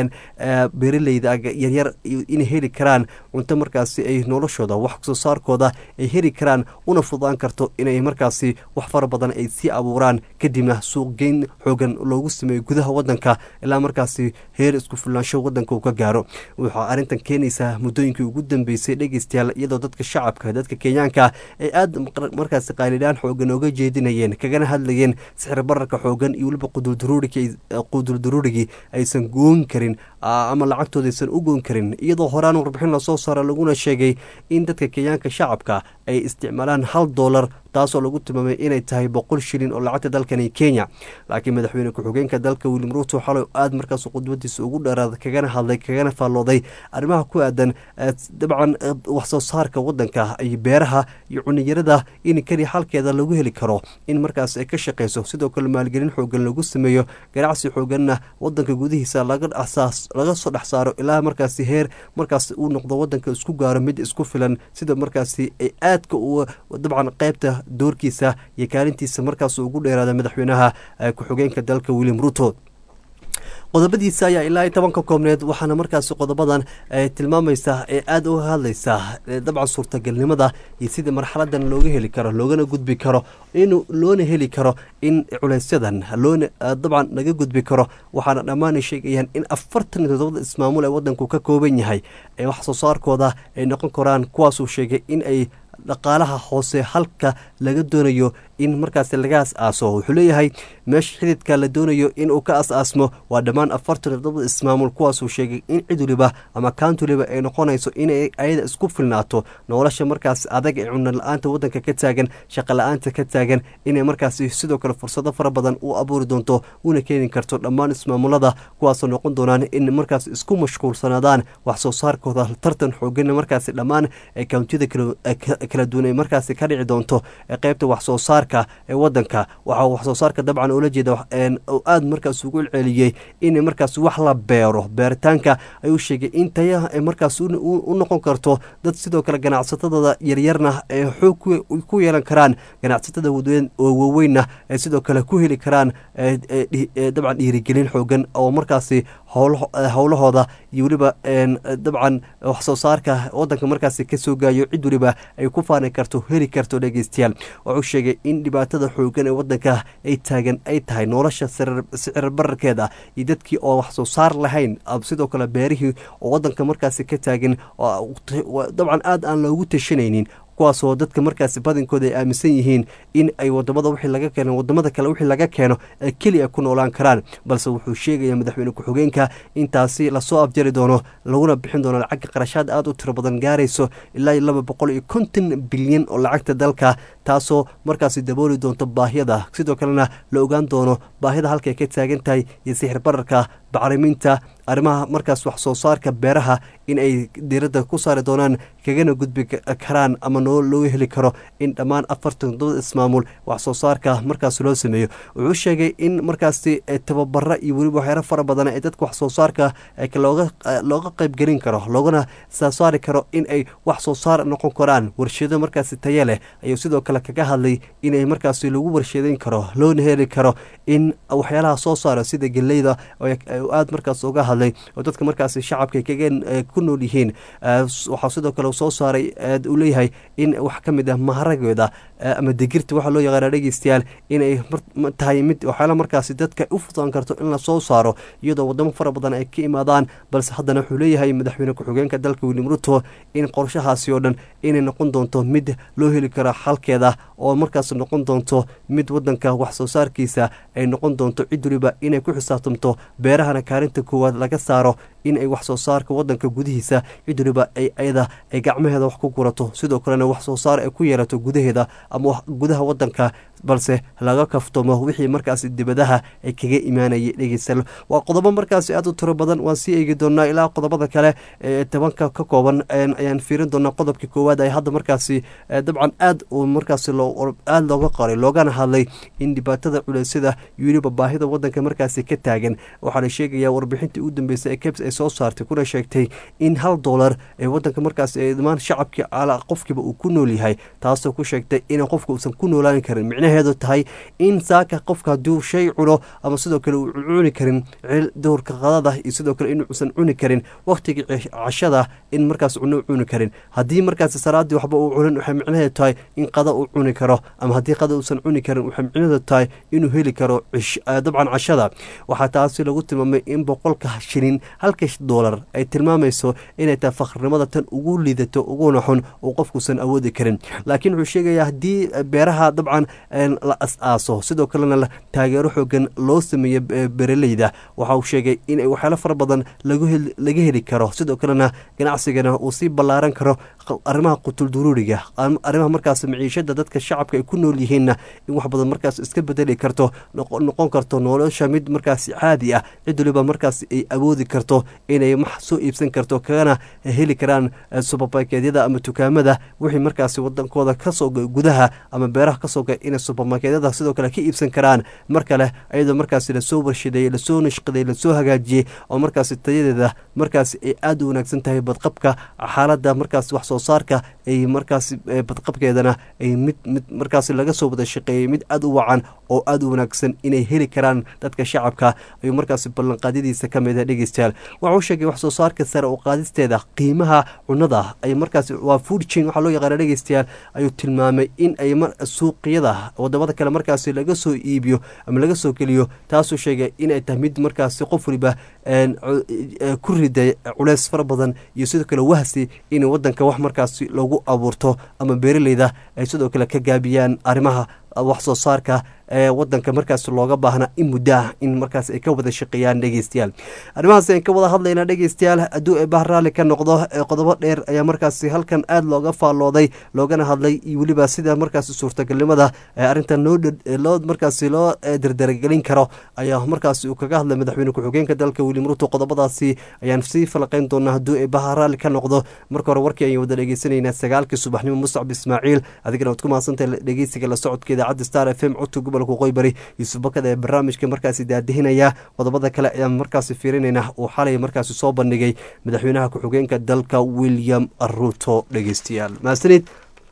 beeraleyda yaryar inay heli karaan cunto markaasi ay noloshooda wax soo saarkooda ay heli karaan una fudaan karto inay markaasi wax fara badan ay sii abuuraan kadibna suuqgeyn xoogan loogu sameeyo gudaha wadanka ilaa markaasi heer isku filnaansho wadanka uu ka gaaro waxaa arrintan keenaysaa muddooyinkii ugu dambeysay dhegeystayaal iyadoo dadka shacabka dadka kenyaanka ay aad markaasi qaylidhaan xoogan oga jeedinayeen kagana hadlayeen sixir bararka xoogan iyo weliba quduldaruurigii aysan goon karin ama lacagtooda aysan u goon karin iyadoo horaan warbixin lasoo saara laguna sheegay in dadka kenyaanka shacabka ay isticmaalaan hal doolar taasoo lagu tilmaamay inay tahay boqol shilin oo lacagta dalkani kenya laakiin madaxweyne ku-xigeenka dalka william ruuto xalay aad markaas qudbadiisa ugu dheeraad kagana hadlay kagana faallooday arrimaha ku aadan dabcan waxsoo saarka wadanka iyo beeraha iyo cuniyarada in keliya halkeeda lagu heli karo in markaas ay ka shaqeyso sidoo kale maalgelin xoogan lagu sameeyo ganacsi xooganna wadanka gudihiisa laga soo dhex saaro ilaa markaasi heer markaas uu noqdo wadanka isku gaaro mid isku filan sida markaasi ay aadka dabcan qeybta doorkiisa iyo kaalintiisa markaas ugu dheeraada madaxweynaha ku-xigeenka dalka william ruto qodobadiisa ayaa ilaa toban ka koobneed waxaana markaasi qodobadan tilmaamaysa ee aada uga hadlaysa dabcan suurtagalnimada iyo sida marxaladan looga heli karo loogana gudbi karo in loona heli karo in culeysyadan loona dabcan laga gudbi karo waxaana dhammaan sheegayaan in afartan iyo todobada ismaamul ee wadanku ka kooban yahay ee wax soo saarkooda ay noqon karaan kuwaasuu sheegay in ay dhaqaalaha hoose halka laga doonayo in markaas laga as-aaso wuxuu leeyahay meesha xididka la doonayo inuu ka as-aasmo waa dhammaan afartan todobada ismaamul kuwaasuu sheegay in cid waliba ama kaanti waliba ay noqonayso inay ayada isku filnaato nolosha markaas adag ee cunno la-aanta wadanka ka taagan shaqa la-aanta ka taagan inay markaasi sidoo kale fursado fara badan u abuuri doonto una keeni karto dhammaan ismaamulada kuwaasoo noqon doonaan in markaas isku mashquulsanaadaan wax soo saarkooda tartan xoogan markaasi dhammaan kawntiyada kala duwan ay markaasi ka dhici doonto qeybta wax soo saar ee wadanka waxaa waxsoo saarka dabcan oola jeeda aada markaas ugu celceliyey in markaas wax la beero beeritaanka ayuu sheegay in tayaha ay markaas u noqon karto dad sidoo kale ganacsatadooda yaryarna ay xoog ku yeelan karaan ganacsatada oo waaweynna ay sidoo kale ku heli karaan dabcan dhiirigelin xoogan oo markaasi howlahooda iyo weliba dabcan waxsoo saarka wadanka markaasi kasoo gaayo cid weliba ay ku faani karto heli karto dhegeystayaal wuxuu sheegay in dhibaatada xoogan ee wadanka ay taagan ay tahay nolosha sicir bararkeeda iyo dadkii oo wax soo saar lahayn sidoo kale beerihii oo wadanka markaasi ka taagan dabcan aada aan loogu tashanaynin kuwaasoo dadka markaasi badankooda ay aaminsan yihiin in ay wadamada wixii laga keeno wadamada kale wixii laga keeno ee keliya ku noolaan karaan balse wuxuu sheegaya madaxweyne ku-xigeenka intaasi lasoo afjari doono laguna bixin doono lacagga qarashaad aada u tiro badan gaarayso ilaa iyo laba boqol iyo konton bilyan oo lacagta dalka taasoo markaasi dabooli doonto baahiyada sidoo kalena la ogaan doono baahida halkay ka taagan tahay iyo sixir bararka bacriminta arrimaha markaas wax soo saarka beeraha in ay diiradda ku saari doonaan kagana gudbi karaan ama noo loo heli karo in dhammaan afartan todobada ismaamul wax soo saarka markaas loo sameeyo wuxuu sheegay in markaasi tababara iyo weliba waxyaaro fara badan ee dadka wax soo saarka looga qeybgelin karo loogana saasaari karo in ay wax soo saar noqon karaan warshado markaasi taye leh ayuu sidoo kale kaga hadlay inay markaasi lagu warshadeyn karo loona heli karo in waxyaalaha soo saara sida geleyda aada markaas uga hadlay oo dadka markaasi shacabka kaga ku nool yihiin waxaa sidoo kale soo saaray uu leeyahay in wax ka mid ah maharageeda ama digirta waxaa loo yaqaana dhegeystayaal inay tahay mid waxyaala markaasi dadka u fudaan karto in lasoo saaro iyadoo wadamo fara badan ay ka imaadaan balse haddana wuxuu leeyahay madaxweyne ku-xigeenka dalka william ruto in qorshahaasi oo dhan inay noqon doonto mid loo heli karo xalkeeda oo markaas noqon doonto mid wadanka wax soo saarkiisa ay noqon doonto cid waliba inay ku xisaabtamto beerahana kaalinta koowaad laga saaro in ay wax soo saarka wadanka gudihiisa cid waliba ay ayada ay gacmaheeda wax ku gurato sidoo kalena wax soo saar ay ku yeelato gudaheeda ama gudaha wadanka balse laga kaftamo wixii markaasi dibadaha ay kaga imaanayay dhegeystayaal waa qodobo markaasi aada u tiro badan waan sii eegi doonaa ilaa qodobada kale ee tobanka ka kooban ayaan fiirin doonaa qodobka koowaad ay hadda markaasi dabcan aad uu markaasi aada looga qoray loogana hadlay in dhibaatada culeysyada iyo weliba baahida wadanka markaasi ka taagan waxaana sheegayaa warbixintii ugu dambeysay ee kebs ay soo saartay kuna sheegtay in hal doolar ee wadanka markaasi dhammaan shacabkii ala qofkiiba uu ku nool yahay taasoo ku sheegtay in qofka uusan ku noolaan karin micnaheedu tahay in saaka qofka hadduu shay cuno ama sidoo kale uu cuni karin dowrka qadada iyo sidoo kale inuusan cuni karin wakhtigii cashada in markaas cuno u cuni karin haddii markaasi salaadii waxba uu cunin waxay micnaheedu tahay in qada uu cuni karo ama haddii qada uusan cuni karin waxay micnaheedu tahay inuu heli karo dabcan cashada waxaa taasi lagu tilmaamay in boqolka shilin halka halka doolar ay tilmaamayso inay tahay fakhrnimada tan ugu liidato uguna xun uu qofkuusan awoodi karin laakiin wuxuu sheegayaa haddii beeraha dabcan la as-aaso sidoo kalena taageero xoogan loo sameeyo bereleyda waxa uu sheegay in waxyaalo fara badan laga heli karo sidoo kalena ganacsigana uu sii ballaaran karo arrimaha qutulduruuriga arrimaha markaas maciishada dadka shacabka ay ku nool yihiinna in wax badan markaas iska bedeli karto noqon karto nolosha mid markaas caadi ah cid waliba markaas ay awoodi karto inay max soo iibsan karto kagana heli karaan subermarketyada ama dukaamada wixii markaas wadankooda kasoo gudaha ama beeraha kasoo ga inay subermarketyada sidoo kale ka iibsan karaan mar kale iyadoo markaas lasoo warshadeeyey lasoo nashqaday lasoo hagaajiyey oo markaas tayadeeda markaas ay aada u wanaagsan tahay badqabka xaalada markaas wax soo saarka ay markaas badqabkeedana ay mid mid markaas laga soo wada shaqeeyey mid aada u wacan oo aada u wanaagsan inay heli karaan dadka shacabka ayuu markaas ballanqaadadiisa ka mida dhegeystayaal waxauu sheegay wax soo saarka sare oo qaadisteeda qiimaha cunada ay markaas waa food chain waxaa loo yaqaana dhegeystayaal ayuu tilmaamay in ay suuqyada wadamada kale markaas laga soo iibiyo ama laga soo geliyo taasuu sheegay inay tahay mid markaas qof waliba ku riday culeys fara badan iyo sidoo kale wahsi in wadanka wax markaas lagu abuurto ama beeraleyda ay sidoo kale ka gaabiyaan arrimaha wax soo saarka ee wadanka markaas looga baahna in muddo ah in markaas ay ka wada shaqeeyaan dhegeystayaal arrimahaas aan ka wada hadlayna dhegeystayaal hadduu eebah raalli ka noqdo qodobo dheer ayaa markaas halkan aada looga faallooday loogana hadlay iyo weliba sida markaas suurtagalnimada arrintan loo markaas loo dardaragelin karo ayaa markaas uu kaga hadlay madaxweyne ku-xigeenka dalka william ruto qodobadaasi ayaan sii falaqeyn doonaa hadduu eebaha raalli ka noqdo marka hore warkii ayaan wada dhegeysanaynaa sagaalkii subaxnimo muscab ismaaciil adigana waad ku mahadsantahay dhegeysiga la socodka idaacadda star f m codka gobolka qoybari yuusuf bakada ee barnaamijka markaasi daadihinaya qodobada kale ayaan markaasi fiirinayna uu xalay markaasi soo bandhigay madaxweynaha ku-xigeenka dalka william ruto dhegeystayaal mahadsanid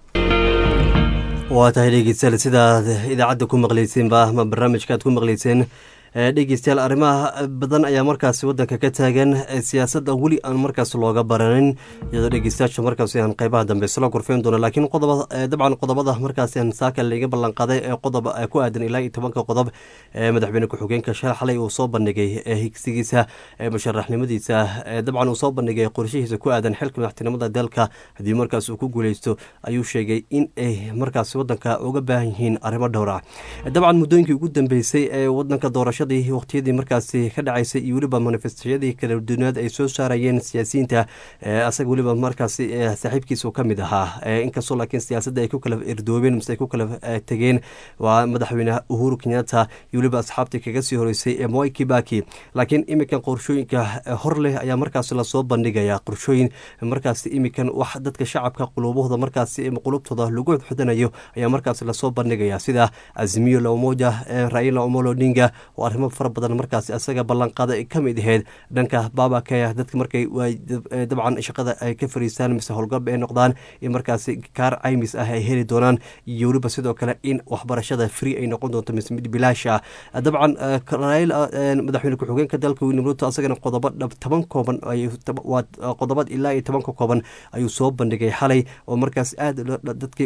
waa tahay dhegeystayaal sidaad idaacadda ku maqleyseenba ama barnaamijka aad ku maqleyseen dhegeystayaal arrimaha badan ayaa markaasi wadanka ka taagan siyaasadda weli aan markaas looga baranin iyadoo dhegeystayaasha markaas aan qeybaha dambe isla gorfeyn doono laakiin qodoba dabcan qodobada markaas aan saaka laga ballanqaaday ee qodob ku aadan ilaa iyo tobanka qodob ee madaxweyne ku-xigeenka shal xalay uu soo bandhigay higsigiisa musharaxnimadiisa dabcan uu soo bandhigay qorshihiisa ku aadan xilka madaxtinimada dalka haddii markaas uu ku guuleysto ayuu sheegay in ay markaas wadanka uga baahan yihiin arrimo dhowra dabcan muddooyinkii ugu dambeysay ee wadanka doorasha waqtiyadii markaasi ka dhacaysay iyo weliba manifestashadii kala dunaad ay soo saarayeen siyaasiyiinta asaga weliba markaasi saaxiibkiisa ka mid ahaa inkastoo laakiin siyaasadda ay ku kala erdoobeen mise ay ku kala tegeen waa madaxweyne uhuru kenyatta iyo weliba asxaabtii kaga sii horeysay ee moi kibaki laakiin iminkan qorshooyinka hor leh ayaa markaasi lasoo bandhigaya qorshooyin markaasi iminkan wax dadka shacabka qulubahooda markaasi qulubtooda lagu xudanayo ayaa markaasi lasoo bandhigaya sida azimiyo lamoja raila omolo odinga arrimo fara badan markaas isaga ballanqaada ay ka mid aheyd dhanka baabakaya dadka markay dabcan shaqada ay ka fariistaan mise howlgab ay noqdaan in markaasi kaar caymis ah ay heli doonaan iyo weliba sidoo kale in waxbarashada free ay noqon doonto mise mid bilaash ah dabcan madaxweyne ku-xigeenka dalka william ruto asagana qodobo toban kooban waa qodobad ilaa iyo tobanka kooban ayuu soo bandhigay xalay oo markaas aad dadkay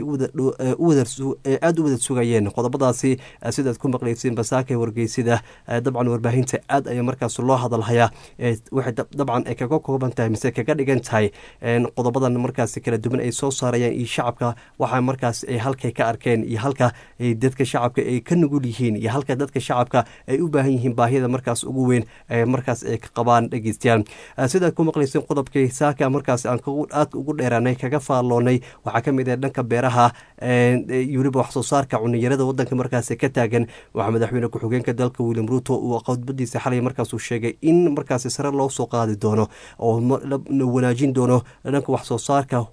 aada u wada sugayeen qodobadaasi sidaad ku maqleyseen basaaka wargeysida dabcan warbaahinta aad ayaa markaas loo hadalhayaa waxay dabcan ay kaga kooban tahay mise kaga dhigan tahay qodobadan markaas kala duwan ay soo saarayaan iyo shacabka waxa markaas ay halkay ka arkeen iyo halka dadka shacabka ay ka nugul yihiin iyo halka dadka shacabka ay u baahan yihiin baahiyada markaas ugu weyn markaas ay ka qabaan dhegeystayaal sidaad ku maqleyseen qodobkii saaka markaas aan aad ugu dheeraanay kaga faalloonay waxaa ka mid ah dhanka beeraha iyo weliba wax soo saarka cuniyarada wadanka markaas ka taagan waxaa madaxweyne ku-xigeenka dalka william ruto uu qodbadiisa xalay markaasuu sheegay in markaasi sare loo soo qaadi doono oo wanaajin doono dhanka wax soo saarka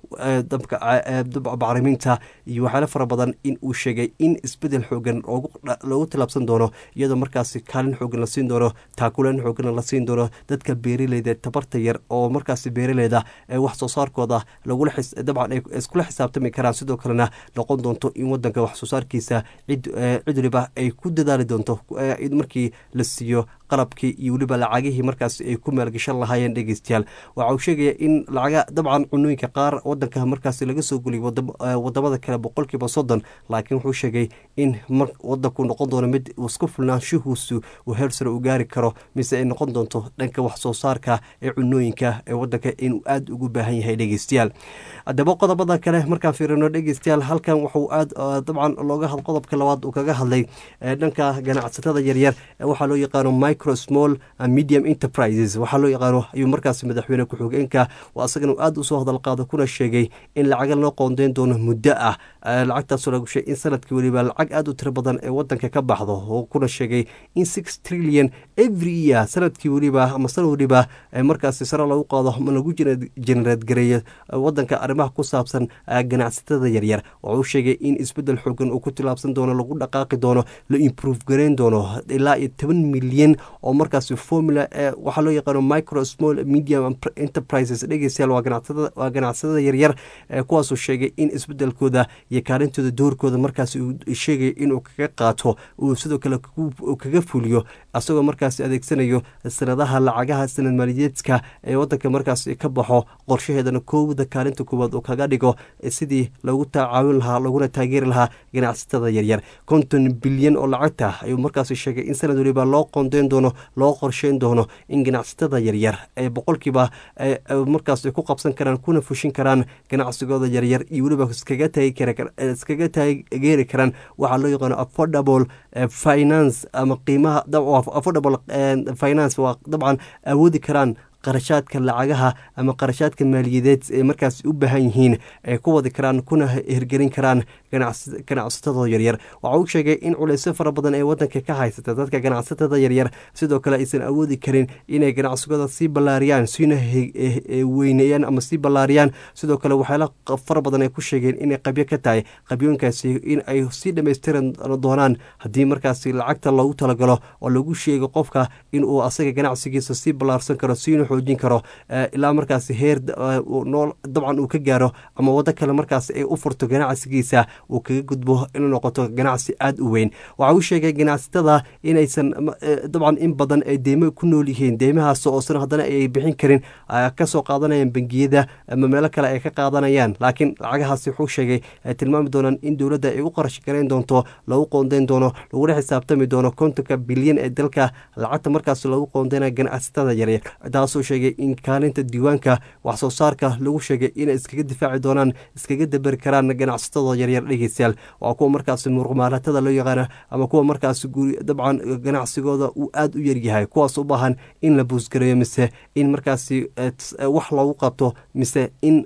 bacriminta iyo waxyaalo fara badan in uu sheegay in isbedel xoogan loogu tilaabsan doono iyadoo markaasi kaalin xoogan la siin doono taakuleen xoogan la siin doono dadka beeraleyda tabarta yar oo markaasi beeraleyda wax soo saarkooda dabcan ay iskula xisaabtami karaan sidoo kalena noqon doonto in wadanka wax soo saarkiisa cid waliba ay ku dadaali doonto markii la siiyo qalabkii iyo weliba lacagihii markaasi ay ku maalgashan lahaayeen dhegeystayaal waxa uu sheegaya in lacaga dabcan cunooyinka qaar wadanka markaasi laga soo geliyo wadamada kale boqolkiiba soddon laakiin wuxuu sheegay in wadanku noqon doono mid isku filnaanshihuusu uu heer sare u gaari karo mise ay noqon doonto dhanka wax soo saarka ee cunooyinka ee wadanka inuu aada ugu baahan yahay dhegeystayaal haddaba qodobada kale markaan fiirino dhegeystayaal halkan wuxuu aada dabcan looga had qodobka labaad uu kaga hadlay dhanka ganacsatada yaryar waxaa loo yaqaano micro small medium enterprises waxaa loo yaqaano ayuu markaasi madaxweyne ku-xigeenka oo asagana aada usoo hadal qaado kuna sheegay in lacaga loo qoondeyn doono muddo ah lacagtaasoo lagu sheegay in sanadkii weliba lacag aada u tiro badan ee wadanka ka baxdo oo kuna sheegay in six trillion every year sanadkii weliba ama san weliba markaasi sare lagu qaado ama lagu genereed gareeyo wadanka arrimaha ku saabsan ganacsatada yaryar wuxuu sheegay in isbedel xoogan uu ku tilaabsan doono lagu dhaqaaqi doono la improve gareyn doono ilaa iyo toban milyan oo markaasi formula waxaa loo yaqaano micro small medium enterprises dhegeystayaal waa ganacsatada yaryar kuwaasuu sheegay in isbedelkooda iyo kaalintooda doorkooda markaasi uu sheegay inuu kaga qaato uu sidoo kale kaga fuliyo asagoo markaasi adeegsanayo sanadaha lacagaha sanad maaliyeedka ee wadanka markaasi ka baxo qorshaheedana koowda kaalinta koowaad uu kaga dhigo sidii lagu tacaawin lahaa laguna taageeri lahaa ganacsatada yaryar konton bilyan oo lacagta ayuu markaasi sheegay in sanad waliba loo qoondeyn doono loo qorsheyn doono in ganacsatada yaryar ee boqolkiiba markaas ku qabsan karaan kuna fushin karaan ganacsigooda yaryar iyo weliba iskaga taageeri karaan waxaa loo yaqaano affordable finance ama qiimaha affordable finance waa dabcan awoodi karaan qarashaadka lacagaha ama qarashaadka maaliyadeed ee markaas u baahan yihiin ay ku wadi karaan kuna hirgelin karaan ganacsatada yaryar waxa uu sheegay in culeysyo fara badan ee wadanka ka haysata dadka ganacsatada yaryar sidoo kale aysan awoodi karin inay ganacsigooda sii ballaariyaan siina weyneeyaan ama sii ballaariyaan sidoo kale waxyaala fara badan ay ku sheegeen inay qabyo ka tahay qabyooyinkaasi in ay sii dhammaystiran doonaan haddii markaasi lacagta loogu talagalo oo lagu sheego qofka inuu asaga ganacsigiisa sii ballaarsan karo siina xoojin karo ilaa markaasi heer nool dabcan uu ka gaaro ama waddo kale markaasi ay u furto ganacsigiisa uu kaga gudbo inuu noqoto ganacsi aada u weyn waxa uu sheegay ganacsatada inaysan dabcan in badan ay deymo ku nool yihiin deymahaas oosan haddana ay bixin karin kasoo qaadanayaan bangiyada ama meelo kale ay ka qaadanayaan laakiin lacagahaasi wuxuu sheegay ay tilmaami doonaan in dowladda ay u qarash garayn doonto lagu qoondeyn doono laguna xisaabtami doono kontonka bilyan ee dalka lacagta markaas lagu qoondeynaya ganacsatada yaryar taasoo sheegay in kaalinta diiwaanka wax soo saarka lagu sheegay inay iskaga difaaci doonaan iskaga dabari karaan ganacsatada yaryar dhegeystayaal waa kuwa markaasi muruqmaalatada loo yaqaana ama kuwa markaasi dabcan ganacsigooda uu aada u yaryahay kuwaas u baahan in la buusgareeyo mise in markaasi wax loogu qabto mise in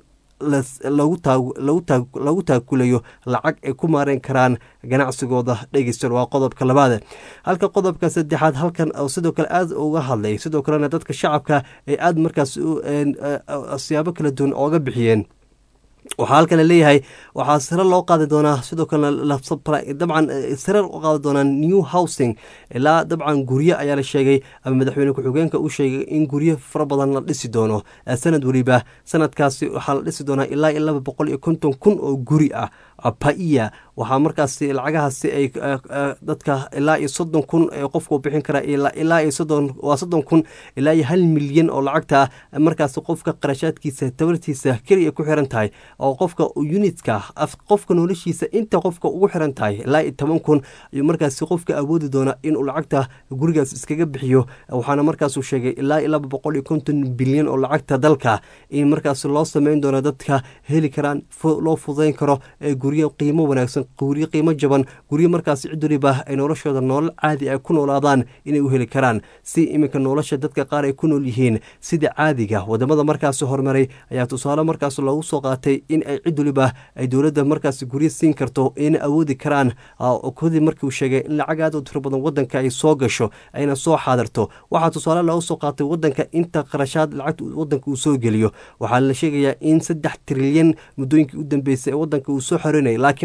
lagu taakulayo lacag ay ku maareen karaan ganacsigooda dhegeysta waa qodobka labaad halka qodobka saddexaad halkan sidoo kale aada uga hadlay sidoo kalena dadka shacabka ay aada markaas siyaabo kala duwan ooga bixiyeen waxaa halkan laleeyahay waxaa sare loo qaadi doonaa sidoo kalena dabcan sare u qaadi doonaa new housing ilaa dabcan guryo ayaa la sheegay ama madaxweyne ku-xigeenka uu sheegay in guryo fara badan la dhisi doono sanad weliba sanadkaasi waxaa la dhisi doonaa ilaa iyo laba boqol iyo konton kun oo guri ah paiya waxaa markaasi lacagahaasi ay dadka ilaa iyo soddon kun qofku bixin kara ilaa iyo soddon waa soddon kun ilaa iyo hal milyan oo lacagta markaasi qofka qarashaadkiisa tabartiisa keliya ku xiran tahay oo qofka unitka qofka noloshiisa inta qofka ugu xiran tahay ilaa iyo toban kun ayuu markaasi qofka awoodi doona inuu lacagta gurigaas iskaga bixiyo waxaana markaasuu sheegay ilaa iyo laba boqol iyo konton bilyan oo lacagta dalka in markaasi loo sameyn doono dadka heli karaan loo fudayn karo guryo qiimo wanaagsan guryo qiimo jaban guryo markaasi cid waliba ay noloshooda noolal caadi ay ku noolaadaan inay u heli karaan si iminka nolosha dadka qaar ay ku nool yihiin sida caadiga wadamada markaasi horumaray ayaa tusaale markaas loogu soo qaatay in ay cid waliba ay dowladda markaasi guryo siin karto ayna awoodi karaan kodii markiiuu sheegay in lacag aad u tiro badan wadanka ay soo gasho ayna soo xaadirto waxaa tusaale loogu soo qaatay wadanka inta qarashaad lacagta wadanka uu soo geliyo waxaa la sheegayaa in saddex trilyan muddooyinkii u dambeysay ee wadanka uu soo xoreynaya laakiin qaabka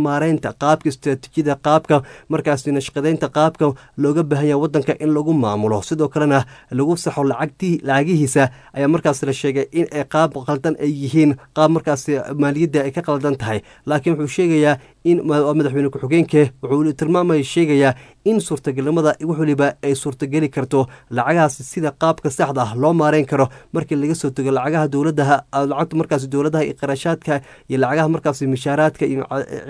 maareynta qaabka istaraatiijiyada qaabka markaasi nashqadeynta qaabka looga baahan yahay wadanka in lagu maamulo sidoo kalena lagu saxo lacagtii lacagihiisa ayaa markaas la sheegay in ay qaab qaldan ay yihiin qaab markaasi maaliyadda ay ka qaldan tahay laakiin wuxuu sheegayaa in madaxweyne ku-xigeenke wuxuu tilmaamaya sheegayaa in suurtagalnimada wax waliba ay suurtageli karto lacagahaasi sida qaabka saxda ah loo maareyn karo markii laga soo tego lacagaha dowladaha lacagta markaasi dowladaha iyo qarashaadka iyo lacagaha markaasi mishaaraadka iyo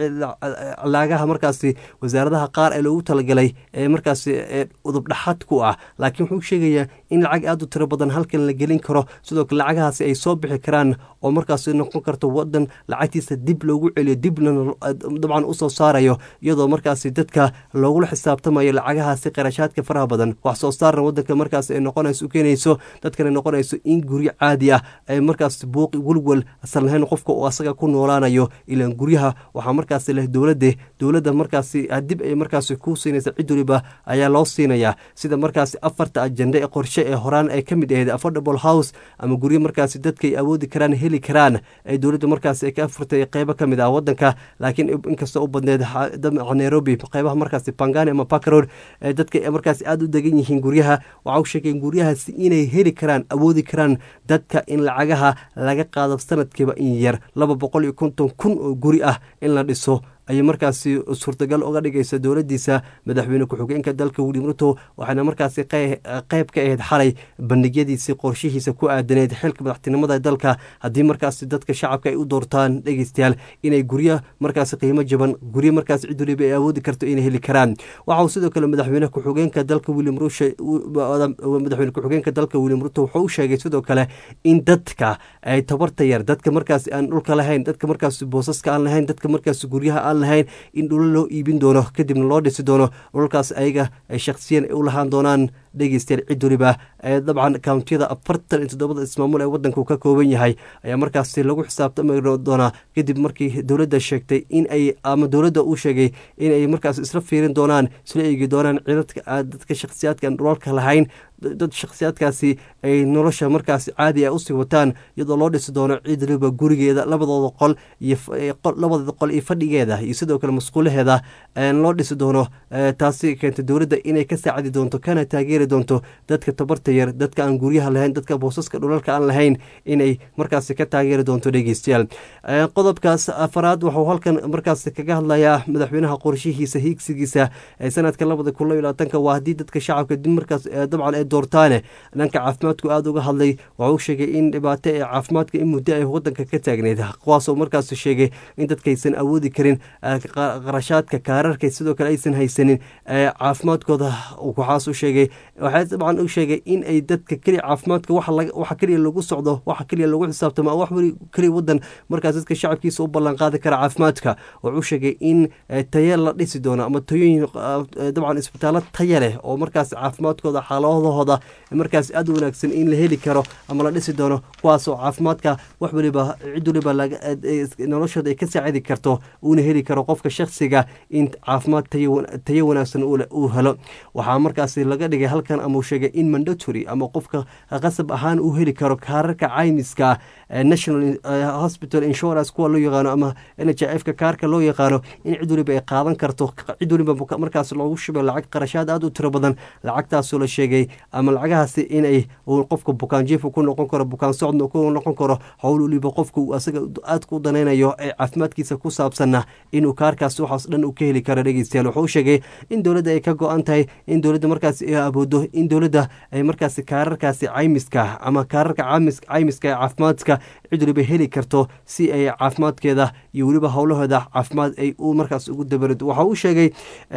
lacagaha markaasi wasaaradaha qaar ee loogu talagalay ee markaasi udub dhaxad ku ah laakiin wuxuu sheegayaa in lacag aada u tiro badan halkan la gelin karo sidoo kale lacagahaasi ay soo bixi karaan oo markaasi noqon karto wadan lacagtiisa dib loogu celiyo dibna dabcan usoo saarayo iyadoo markaasi dadka loogula xisaabtamayo lacagahaasi qarashaadka faraha badan wax soo saarna wadanka markaas ay noqonayso u keenayso dadkana noqonayso in guryo caadi ah ay markaas buuqi welwel asal lahayn qofka uu asaga ku noolaanayo ilaan guryaha waxaa markaasi leh dowladde dowladda markaasi dib ay markaasi ku siinaysa cid waliba ayaa loo siinayaa sida markaasi afarta ajende ee qorshe ee horaan ay ka mid ahayd affordable house ama guryo markaasi dadka ay awoodi karaan heli karaan ee dowladda markaasi ay ka furtay qeybo ka mid ah wadanka laakiin inkastoo u badneed nairobi qeybaha markaasi pangani ama bakrod ee dadka markaasi aada u degan yihiin guryaha waxa u sheegeen guryahaasi inay heli karaan awoodi karaan dadka in lacagaha laga qaado sanadkiiba in yar laba boqol iyo konton kun oo guri ah in la dhiso ayay markaasi suurtagal uga dhigaysa dowladiisa madaxweyne ku-xigeenka dalka william ruto waxaana markaasi qeyb ka ahayd xalay bandhigyadiisii qorshihiisa ku aadaneyd xilka madaxtinimada dalka haddii markaasi dadka shacabka ay u doortaan dhegeystayaal inay guryo markaasi qiimo jaban guryo markaasi cid waliba ay awoodi karto inay heli karaan waxa uu sidoo kale madaxweyne ku-xigeenka dalka william rushe madaxweyne ku-xigeenka dalka william ruto wuxuu u sheegay sidoo kale in dadka ay tabarta yar dadka markaasi aan dhulka lahayn dadka markaasi boosaska aan lahayn dadka markaasi guryaha lahayn in dhulo loo iibin doono kadibna loo dhisi doono dhulalkaas ayaga ay shakhsiyan u lahaan doonaan dhegeystayaal cid waliba ee dabcan kountiyada afartan iyo toddobada ismaamul ee wadanku ka kooban yahay ayaa markaasi lagu xisaabtami doonaa kadib markii dowladda sheegtay in ay ama dowladda uu sheegay in ay markaas isla fiirin doonaan isla eegi doonaan cidadka dadka shakhsiyaadka aan dhulalka lahayn dad shakhsiyaadkaasi ay nolosha markaasi caadi a usii wataan iyadoo loo dhisi doono cid waliba gurigeeda labadooda qol iyo labadeeda qol iyo fadhigeeda iyo sidoo kale masquulaheeda loo dhisi doono taasi keentay dowladda inay ka saacidi doonto kana taageeri doonto dadka tabarta yar dadka aan guryaha lahayn dadka boosaska dhulalka aan lahayn inay markaasi ka taageeri doonto dhegeystayaal qodobkaas afaraad waxuu halkan markaasi kaga hadlayaa madaxweynaha qorshihiisa hiigsigiisa ee sanadka labada kun laba iyo labaatanka waa haddii dadka shacabka dib markaas dabcan ay doortaane dhanka caafimaadku aada uga hadlay waxuu sheegay in dhibaato ee caafimaadka in muddo ay wadanka ka taagneyd kuwaasoo markaas sheegay in dadkaysan awoodi karin qarashaadka kaararka sidoo kale aysan haysanin caafimaadkooda waxaas u sheegay waxaa dabcan u sheegay in ay dadka keliya caafimaadka waxa keliya lagu socdo waxa keliya lagu xisaabtamo wax weli keliya wadan markaas dadka shacabkiisa u ballan qaadi kara caafimaadka wuxuu sheegay in taye la dhisi doono ama tayooyin dabcan isbitaallo taya leh oo markaas caafimaadkooda xaaladahooda markaas aada u wanaagsan in la heli karo ama la dhisi doono kuwaasoo caafimaadka wax waliba cid waliba noloshooda ay ka saacidi karto uuna heli karo qofka shaksiga in caafimaad tayo wanaagsan uu helo waxaa markaasi laga dhigay halkan ama uu sheegay in mandatory ama qofka qasab ahaan uu heli karo kaararka caymiska national hospital insurance kuwa loo yaqaano ama n h f ka kaarka loo yaqaano in cid waliba ay qaadan karto cid waliba markaas loogu shubay lacag qarashaad aada u tiro badan lacagtaasoo la sheegay ama lacagahaasi inay qofka bukaan jiif ku noqon karo bukaan socodna ku noqon karo howl waliba qofka uu asaga aadka u danaynayo ee caafimaadkiisa ku saabsanna inuu kaarkaas waxaas dhan uu ka heli karo dhegeystayaal wuxuu sheegay in dowladda ay ka go-an tahay in dowladda markaas ay aboodo in dowladda ay markaasi kaararkaasi caymiska ama kaararka caymiska ee caafimaadka cid waliba heli karto si ay caafimaadkeeda iyo weliba howlaheeda caafimaad ay u markaas ugu dabarido waxa uu sheegay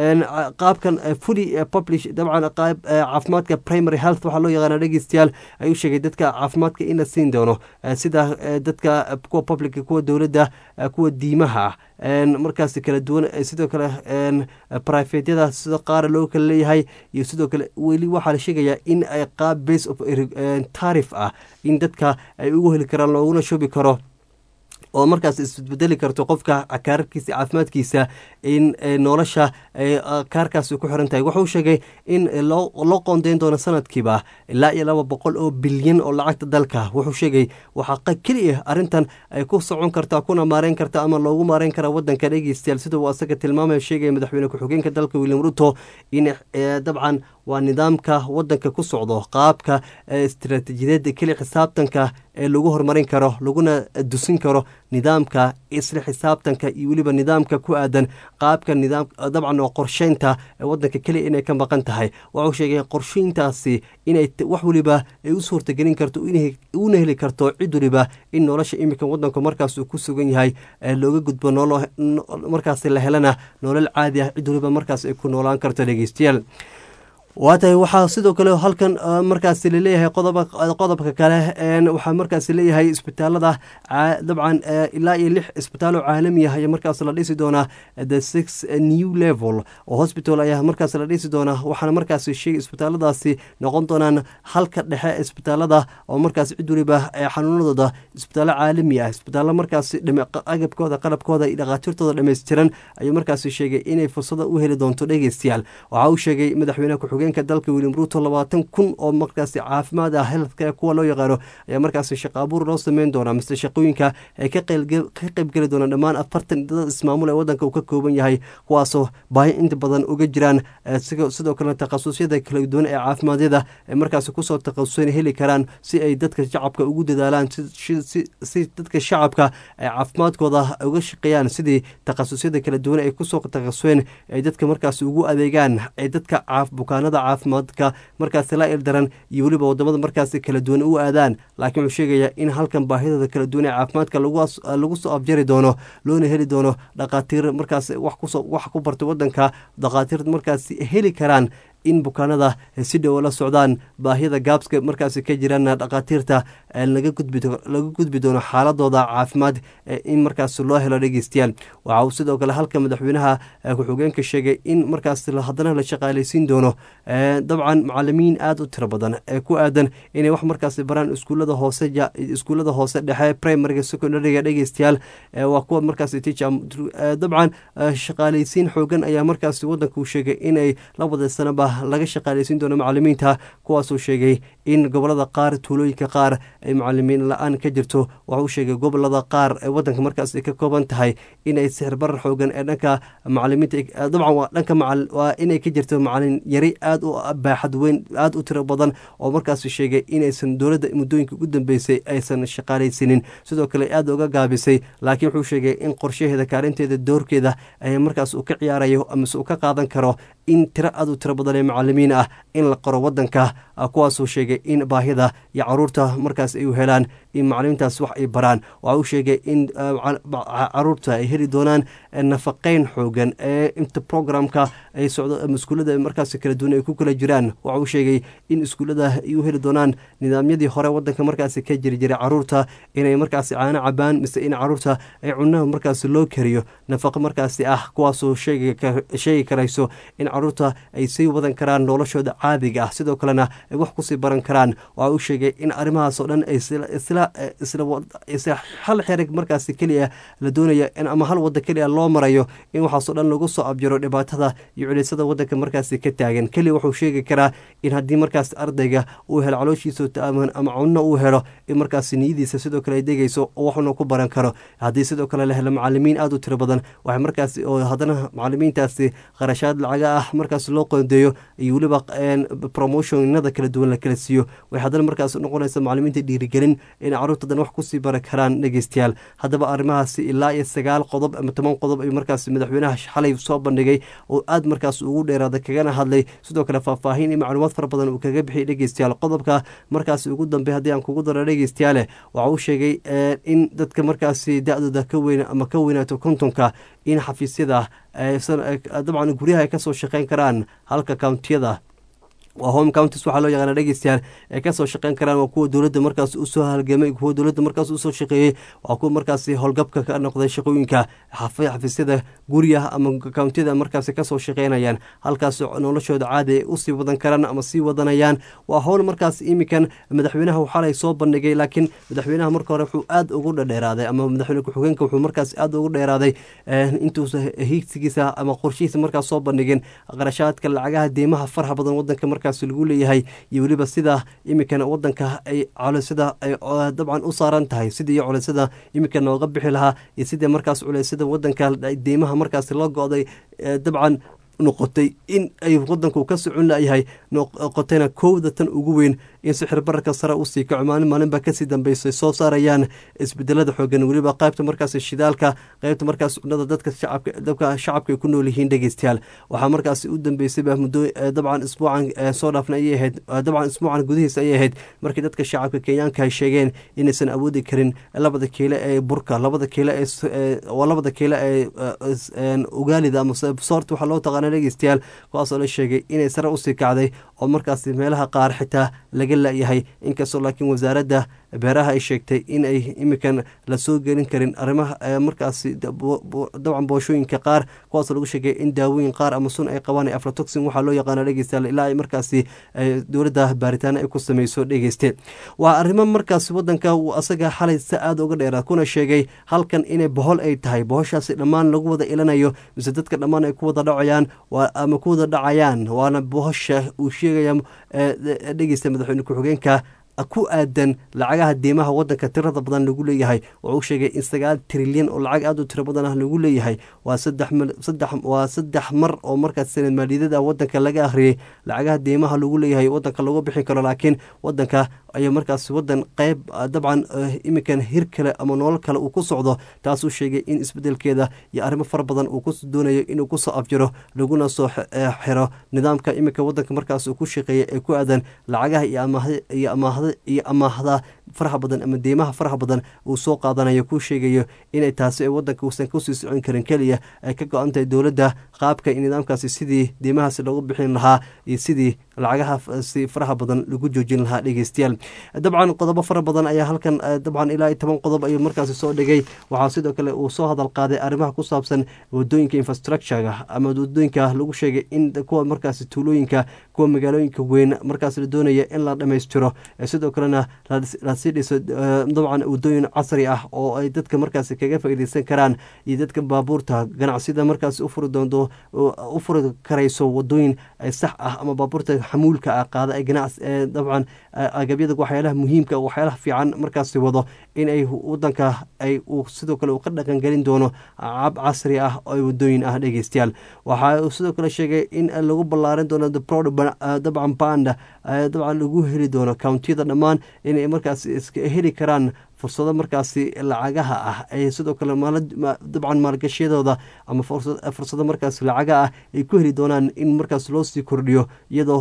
qaabkan fully publish dabcan qaab caafimaadka primary health waxaa loo yaqaana dhegeystayaal ayuu sheegay dadka caafimaadka in la siin doono sida dadka kuwa publica kuwa dowladda kuwa diimaha markaas kala duwan sidoo kale brifetyada sida qaara loo kala leeyahay iyo sidoo kale weli waxaa la sheegayaa in ay qaab base of tarif ah in dadka ay ugu heli karaan looguna shubi karo oo markaas isbedeli karto qofka kaararkiisa caafimaadkiisa in nolosha kaarkaas ku xiran tahay wuxuu sheegay in loo qoondeyn doono sanadkiiba ilaa iyo laba boqol oo bilyan oo lacagta dalka wuxuu sheegay waxaa keliya arrintan ay ku socon kartaa kuna maareyn karta ama loogu maareyn karaa wadanka dhegeystayaal sida uu asaga tilmaamaya sheegaya madaxweyne ku-xigeenka dalka william ruto in dabcan waa nidaamka wadanka ku socdo qaabka istaraatiijiyadeed keli xisaabtanka ee lagu horumarin karo laguna dusin karo nidaamka isla xisaabtanka iyo weliba nidaamka ku aadan qaabka nidaam dabcan oo qorsheynta wadanka keliya inay ka maqan tahay wuxuu sheegay qorsheyntaasi inay wax weliba ay u suurtagelin karto una heli karto cid weliba in nolosha iminka wadanku markaas uu ku sugan yahay looga gudbo markaas la helana nolol caadi ah cid weliba markaas ay ku noolaan karto dhegeystayaal waa tahay waxaa sidoo kale halkan markaas laleeyahay qodobka kale waxaa markaas leeyahay isbitaalada dabcan ilaa iyo lix isbitaalo caalami ah ayaa markaas la dhisi doonaa the six new level oo hospital ayaa markaas la dhisi doonaa waxaana markaas sheegay isbitaaladaasi noqon doonaan halka dhexe isbitaalada oo markaas cid weliba xanuunadooda isbitaallo caalami ah isbitaallo markaas agabkooda qalabkooda iyo dhakhaatiirtooda dhammaystiran ayuu markaas sheegay inay fursada u heli doonto dhegeystayaal waxa uu sheegay madaxweyne ku-xigeen dalka william ruto labaatan kun oo markaasi caafimaad ah healthcare kuwa loo yaqaano ayaa markaasi shaqa abuur loo sameyn doonaa mise shaqooyinka ay ka qeybgeli doonaan dhammaan afartan dad ismaamul ee wadanka uu ka kooban yahay kuwaasoo baahi inta badan uga jiraan sidoo kale takhasusyada kala duwan ee caafimaadada ay markaasi kusoo takhasuseen heli karaan si ay dadka shacabka ugu dadaalaan si dadka shacabka ay caafimaadkooda uga shaqeeyaan sidii takhasusyada kala duwan ay kusoo takhasuseen ay dadka markaasi ugu adeegaan ay dadka bukaanada caafimaadka markaasi la ildaran iyo weliba wadamada markaasi kala duwan u aadaan laakiin wuxuu sheegayaa in halkan baahidooda kala duwan ee caafimaadka lagu soo abjari doono loona heli doono dhakhaatiir markaas wax ku barta wadanka dhakhaatiir markaas heli karaan in bukaanada si dhowo la socdaan baahida gaabska markaas ka jiraan dhakhaatiirta laga gudbi doono xaaladooda caafimaad in markaas loo helo dhegeystayaal waxa uu sidoo kale halka madaxweynaha ku-xigeenka sheegay in markaas haddana la shaqaaleysiin doono dabcan macalimiin aada u tiro badan ee ku aadan inay wax markaas baraan iskuulada hoose iskuulada hoose dhexe primariga secondariga dhegeystayaal waa kuwa markaas dabcan shaqaaleysiin xoogan ayaa markaas wadanka uu sheegay inay labada sanaba laga shaqaaleysiin doono macalimiinta kuwaasuu sheegay in gobolada qaar tuulooyinka qaar ay macalimiin la-aan ka jirto waxauu sheegay gobolada qaar ee wadanka markaas ay ka kooban tahay inay sixirbarar xoogan ee dhanka macalimiinta dabcan waa dhanka waa inay ka jirto macalin yari aada u baaxad weyn aada u tiro badan oo markaas sheegay inaysan dowladda muddooyinka ugu dambeysay aysan shaqaaleysanin sidoo kale aada uga gaabisay laakiin wuxuu sheegay in qorshaheeda kaalinteeda doorkeeda ay markaas uu ka ciyaarayo amase uu ka qaadan karo in tiro aada u tiro badan ee macalimiin ah in la qoro wadanka kuwaasuu sheegay in baahida iyo caruurta markaas ay u helaan in macalimiintaas wax ay baraan waxa uu sheegay in caruurta ay heli doonaan nafaqeyn xoogan ee inta programka ay socdo iskuullada markaas kala duwan ay ku kala jiraan waxa uu sheegay in iskuullada ay u heli doonaan nidaamyadii hore wadanka markaas ka jiri jiray caruurta inay markaas caano cabaan mise in caruurta ay cunaha markaas loo kariyo nafaqo markaasi ah kuwaasoo sheegi karayso in caruurta ay sii wadan karaan noloshooda caadiga ah sidoo kalena ay wax kusii baran karaan waxa uu sheegay in arrimahaasoo dhan hal xerig markaas keliya la doonaya ama hal wada keliya loo marayo in waxaasoo dhan lagu soo abjiro dhibaatada iyo culiysada wadanka markaas ka taagan keliya wuxuu sheegi karaa in haddii markaas ardayga uu helo calooshiisa taaman ama cunno uu helo in markaas niyadiisa sidoo kale ay degayso oo waxuna ku baran karo haddii sidoo kale la helo macalimiin aada u tiro badan waxay markaas oo haddana macalimiintaasi qarashaad lacaga ah markaas loo qoondeeyo iyo weliba promotionada kala duwan la kala siiyo way haddana markaas noqonaysa macalimiinta dhiirigelin in caruurtadan wax kusii bari karaan dhegeystayaal haddaba arrimahaasi ilaa iyo sagaal qodob ama toban qodob ayuu markaas madaxweynaha xalay soo bandhigay oo aada markaas ugu dheeraaday kagana hadlay sidoo kale faahfaahin iyo macluumaad fara badan uu kaga bixiyay dhegeystayaal qodobka markaas ugu dambey haddii aan kugu daro dhegeystayaale waxa uu sheegay in dadka markaasi da-dooda ka weyn ama ka weynaato kontonka in xafiisyada dabcan guryaha ay kasoo shaqeyn karaan halka kountiyada waa home counties waxaa loo yaqaana dhegeystayaal ee kasoo shaqeyn karaan waa kuwa dowladda markaas usoo halgamay kuwa dowladda markaas usoo shaqeeyey waa kuwa markaasi howlgabka ka noqday shaqooyinka xafiisyada guryaha ama countiyada markaasi kasoo shaqeynayaan halkaas noloshooda caadi ay usii wadan karaan ama sii wadanayaan waa howl markaas imikan madaxweynaha xalay soo bandhigay laakiin madaxweynaha marka hore wuxuu aad ugu dhadheeraaday ama madaxweyne ku-xigeenka wuxuu markaas aad ugu dheeraaday intuusa hiigsigiisa ama qorshihiisa markaas soo bandhigin qarashaadka lacagaha deymaha faraha badan wadanka markaas lagu leeyahay iyo weliba sida imikan wadanka ay culeysada ay dabcan u saaran tahay sidii culeysada imika nooga bixi lahaa iyo sidii markaas culeysada wadanka deymaha markaas la go-day dabcan noqotay in ay wadanku ka socon layahay noqotayna kowda tan ugu weyn in sixir bararka sare usii kaco maalin maalinba kasii dambeysay soo saarayaan isbedelada xoogan weliba qaybta markaas shidaalka qaybta markaas cunada dadka shacabka shacabka ay ku nool yihiin dhegeystayaal waxaa markaas u dambeysayba muddo dabcan isbuucan soo dhaafna ayay ahayd dabcan isbuucan gudihiisa ayay ahayd markii dadka shacabka kenyaanka ay sheegeen inaysan awoodi karin labada kiile ee burka labada kiile ee labada kiile ee ugaalida ama soorta waxaa loo taqaana dhegeystayaal kuwaasoo la sheegay inay sare usii kacday oo markaas meelaha qaar xitaa laga layahay inkastoo laakiin wasaaradda beeraha ay sheegtay in ay imikan lasoo gelin karin arrimaha markaasi dabcan booshooyinka qaar kuwaasoo lagu sheegay in daawooyin qaar ama sun ay qabaan aflatoxin waxaa loo yaqaana dhegeystayaal ilaa ay markaasi dowladda baaritaano ay ku sameyso dhegeyste waa arrimo markaasi wadanka uu asaga xalay si aada uga dheeraad kuna sheegay halkan inay bohol ay tahay bohoshaasi dhammaan lagu wada ilanayo mise dadka dhammaan ay ku wada dhacayaan ama ku wada dhacayaan waana bohosha uu sheegaya dhegeysta madaxweyne ku-xigeenka ku aadan lacagaha deymaha wadanka tirada badan lagu leeyahay wuxuu sheegay in sagaal trilyan oo lacag aada u tiro badan ah lagu leeyahay waa waa saddex mar oo markaas sanad maaliyadada wadanka laga akhriyey lacagaha deymaha lagu leeyahay wadanka lagu bixin karo laakiin wadanka ayaa markaas wadan qeyb dabcan imikan hir kale ama nolol kale uu ku socdo taasuu sheegay in isbedelkeeda iyo arrimo fara badan uu ku doonayo inuu kusoo afjiro laguna soo xiro nidaamka iminka wadanka markaas uu ku shaqeeyay ee ku aadan lacagaha iyo amaahda iyo amaahda faraha badan ama deymaha faraha badan uu soo qaadanayo kuu sheegayo inay taasi ay wadanka uusan kusii socon karin keliya ay ka go-an tahay dowladda qaabka in nidaamkaasi sidii deymahaasi loogu bixin lahaa iyo sidii lacagaha si faraha badan lagu joojin lahaa dhegeystayaal dabcan qodobo fara badan ayaa halkan dabcan ilaa iyo toban qodob ayuu markaasi soo dhigay waxaa sidoo kale uu soo hadal qaaday arrimaha ku saabsan wadooyinka infrastructurega ama wadooyinka lagu sheegay in kuwa markaasi tuulooyinka kuwa magaalooyinka weyn markaas la doonaya in la dhammaystiro sidoo kalena lasii dhiso dabcan wadooyin casri ah oo ay dadka markaasi kaga faaideysan karaan iyo dadka baabuurta ganacsida markaasi ufuri doonto u furi karayso wadooyin sax ah ama baabuurta xamuulka ah qaada ay ganacs dabcan agabyada waxyaalaha muhiimka waxyaalaha fiican markaasi wado in ay wadanka ay sidoo kale uu ka dhaqangelin doono cab casri ah oo wadooyin ah dhegeystayaal waxa uu sidoo kale sheegay in lagu ballaarin doono dabcan banda dabcan lagu heli doono countiyada dhammaan inay markaas iska heli karaan fursado markaasi lacagaha ah ay sidoo kale dabcan maalgashiyadooda ama fursado markaas lacaga ah ay ku heli doonaan in markaas loo sii kordhiyo iyadoo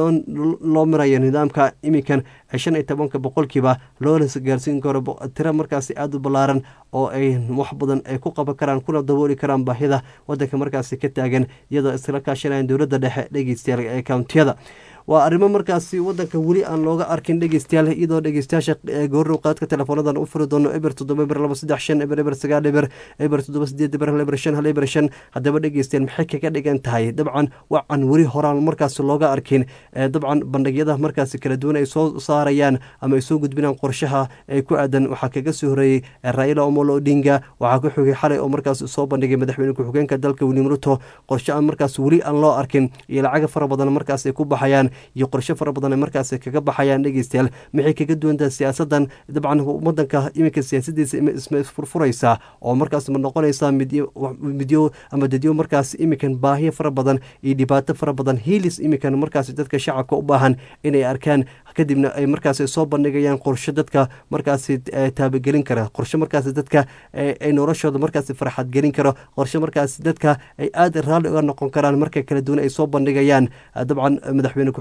loo mirayo nidaamka iminkan shan iyo tobanka boqolkiiba loona gaarsiin karo tiro markaasi aada u ballaaran oo ay wax badan ay ku qaban karaan kuna dabooli karaan baahida wadanka markaasi ka taagan iyadoo isla kaashanayan dowladda dhexe dhegeystayaal ee countiyada waa arrimo markaasi wadanka weli aan looga arkin dhegeystayaal iyadoo dhegeystayaasha goorrow qaadka teleefoonadan u furi doono eber toddoba eber laba saddex shan eber eber sagaal eber eber toddoba sideed eber hal eber shan hal eber shan haddaba dhegeystayaal maxay kaga dhigan tahay dabcan wacan weli horaan markaasi looga arkin dabcan bandhigyada markaasi kala duwan ay soo saarayaan ama ay soo gudbinaan qorshaha ee ku aadan waxaa kaga soo horeeyey raila omolo odinga waxaa ku xogay xalay oo markaas soo bandhigay madaxweyne ku-xigeenka dalka william ruto qorshe aan markaas weli aan loo arkin iyo lacaga fara badan markaas ay ku baxayaan iyo qorshe fara badan ay markaas kaga baxayaan dhegeystayaal maxay kaga duwantaha siyaasadan dabcan wadanka iminka siyaasadiisa isma isfurfuraysaa oo markaas ma noqonaysaa midyo ama dadyo markaas iminkan baahiyo fara badan iyo dhibaato fara badan hiilis iminkan markaas dadka shacabka u baahan inay arkaan kadibna ay markaas soo bandhigayaan qorshe dadka markaas taabagelin kara qorshe markaas dadka ay noloshooda markaas farxad gelin karo qorshe markaas dadka ay aada raalli uga noqon karaan marka kala duwan ay soo bandhigayaan dabcan madaxweyne ku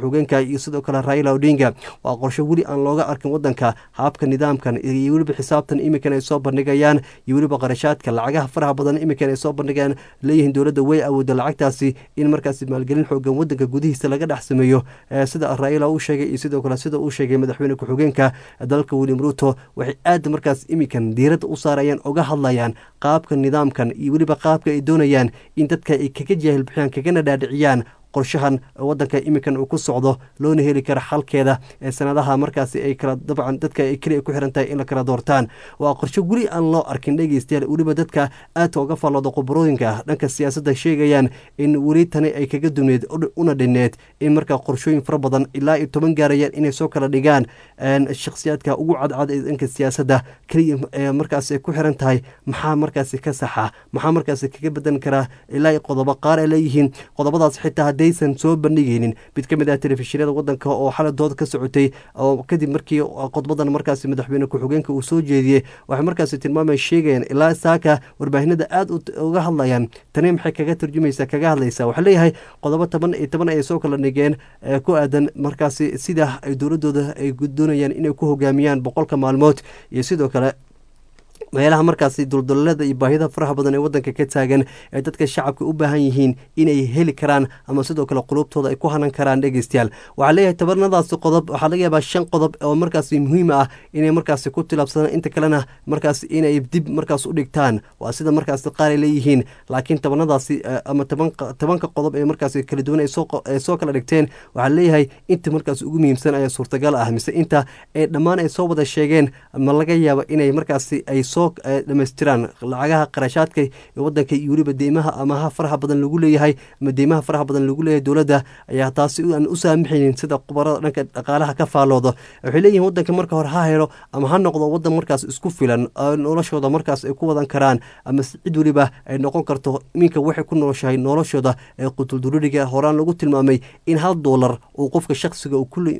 ku-xigeenka iyo sidoo kale raila odinga waa qorshe weli aan looga arkin wadanka habka nidaamkan iyo weliba xisaabtan iminkan ay soo bandhigayaan iyo weliba qarashaadka lacagaha faraha badan iminkan ay soo bandhigayaan leeyihiin dowladda way awooda lacagtaasi in markaasi maalgelin xoogan wadanka gudihiisa laga dhex sameeyo sida raila uu sheegay iyo sidoo kale sida uu sheegay madaxweyne ku-xigeenka dalka william ruto waxay aad markaas iminkan diiradda u saarayaan oga hadlayaan qaabka nidaamkan iyo weliba qaabka ay doonayaan in dadka ay kaga jaahil bixiyaan kagana dhaadhiciyaan qorshahan wadanka iminkan uu ku socdo loona heli karo xalkeeda ee sanadaha markaasi ay kala dabcan dadka ay keliya ku xiran tahay in la kala doortaan waa qorshe weli aan loo arkin dhegeystayaal weliba dadka aadka uga fallooda khubarooyinka dhanka siyaasadda sheegayaan in weli tani ay kaga duneed una dhineed in markaa qorshooyin fara badan ilaa iyo toban gaarayaan inay soo kala dhigaan shakhsiyaadka ugu cadcad ee dhanka siyaasadda keliya markaas ay ku xiran tahay maxaa markaasi ka saxa maxaa markaasi kaga bedan karaa ilaa iyo qodobo qaar ay leeyihiin qodobadaas xitaa aysan soo bandhigeynin mid ka mid ah telefishinada wadanka oo xalay dood ka socotay oo kadib markii khudbadan markaasi madaxweyne ku-xigeenka uu soo jeediyey waxay markaasi tilmaamay sheegayaan ilaa saaka warbaahinada aada uga hadlayaan tani maxay kaga turjumaysaa kaga hadlaysaa waxaa leeyahay qodobo toban iyo toban ay soo kala dhigeen ku aadan markaasi sida ay dowladooda ay doonayaan inay ku hogaamiyaan boqolka maalmood iyo sidoo kale meelaha markaasi duldulolada iyo baahida faraha badan ee wadanka ka taagan ee dadka shacabka u baahan yihiin inay heli karaan ama sidoo kale qulubtooda ay ku hanan karaan dhegeystayaal waxaa leeyahay tabarnadaasi qodob waxaa laga yaabaa shan qodob oo markaasi muhiim ah inay markaasi ku tilaabsadaan inta kalena markaas inay dib markaas u dhigtaan waa sida markaasi qaar ay leeyihiin laakiin tabanadaasi ama tobanka qodob ee markaasi kala duwan ay soo kala dhigteen waxaa leeyahay inta markaas ugu muhiimsan ayaa suurtagal ah mise inta ee dhammaan ay soo wada sheegeen ma laga yaaba inay markaasi ay soo dhamaystiraan lacagaha qarashaadka wadanka iyo weliba deymaha amaha faraha badan lagu leeyahay ama deymaha faraha badan lagu leeyahay dowladda ayaa taasi aan u saamaxaynin sida khubarada dhanka dhaqaalaha ka faalooda waxay leeyihin wadanka marka hore ha helo ama ha noqdo wadan markaas isku filan noloshooda markaas ay ku wadan karaan ama cid weliba ay noqon karto iminka waxay ku nooshahay noloshooda ee qutuldururiga horaan lagu tilmaamay in hal doolar uu qofka shakhsiga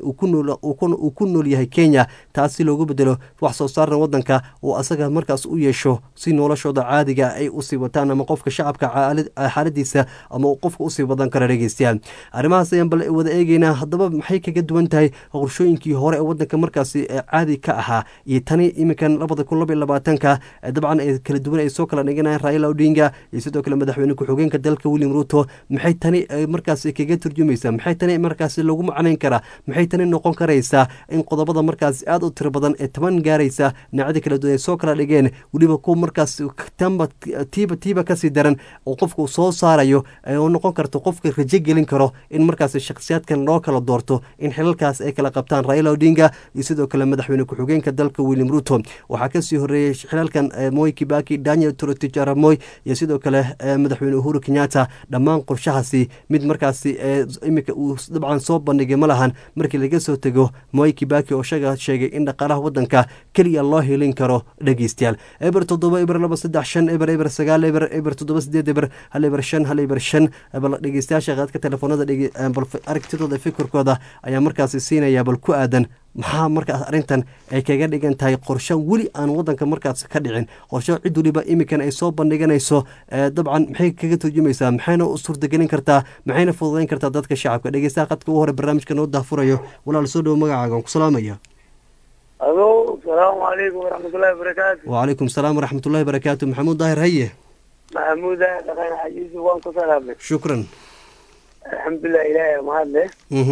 uu ku nool yahay kenya taasi loogu bedelo wax soo saarna wadanka uu asaga markaas u yeesho si noloshooda caadiga ay usii wataan ama qofka shacabka xaaladiisa ama qofka usii wadan kara dhegeystayaal arrimahaas ayaan bal wada eegeynaa haddaba maxay kaga duwan tahay qorshooyinkii hore ee wadanka markaasi caadi ka ahaa iyo tani iminkan labada kun labaiy labaatanka dabcan ee kala duwan ay soo kala dhiganayaan raila odinga iyo sidoo kale madaxweyne ku-xigeenka dalka william ruto maxay tani markaasi kaga turjumaysaa maxay tani markaasi lagu macnayn karaa maxay tani noqon karaysaa in qodobada markaasi aada u tiro badan ee toban gaaraysa dhinacyada kala duwan ay soo kala dhigeen weliba kuwa markaas tamba tiiba tiiba kasii daran oo qofka uu soo saarayo oo noqon karto qofka rajo gelin karo in markaas shakhsiyaadkan loo kala doorto in xilalkaas ay kala qabtaan raila odinga iyo sidoo kale madaxweyne ku-xigeenka dalka william ruto waxaa kasii horeeyey xilalkan moy kibaki daniel torotich aramoy iyo sidoo kale madaxweyne uhuru kenyatta dhammaan qorshahaasi mid markaasi iminka uu dabcan soo bandhigay ma lahan markii laga soo tego moy kibaki oo shaga sheegay in dhaqaalaha wadanka keliya loo helin karo dhegeystayaal eber toddoba eber laba saddex shan eber eber sagaal eber eber toddoba sideed eber hal eber shan hal eber shan bal dhegeystayaasha qaadka telefoonada bal aragtidooda fikirkooda ayaa markaasi siinaya bal ku aadan maxaa markaas arrintan ay kaga dhigan tahay qorsho weli aan wadanka markaas ka dhicin qorsho cid weliba iminkan ay soo bandhiganayso dabcan maxay kaga turjumaysaa maxayna u suurtagelin kartaa maxayna fududayn kartaa dadka shacabka dhegeystaha qadka ugu hore barnaamijka noo daafurayo walaal soo dhowo magacaaga ku salaamaya alo salaamu calaykum waraxmatullahi wabarakaatu wacalaykum salaam waraxmatullahi barakaatu maxamuud daahir haye maxamuuda dhaqan xajiisi waan ku salaamay shukran alxamdulilah ilaahay mahad leh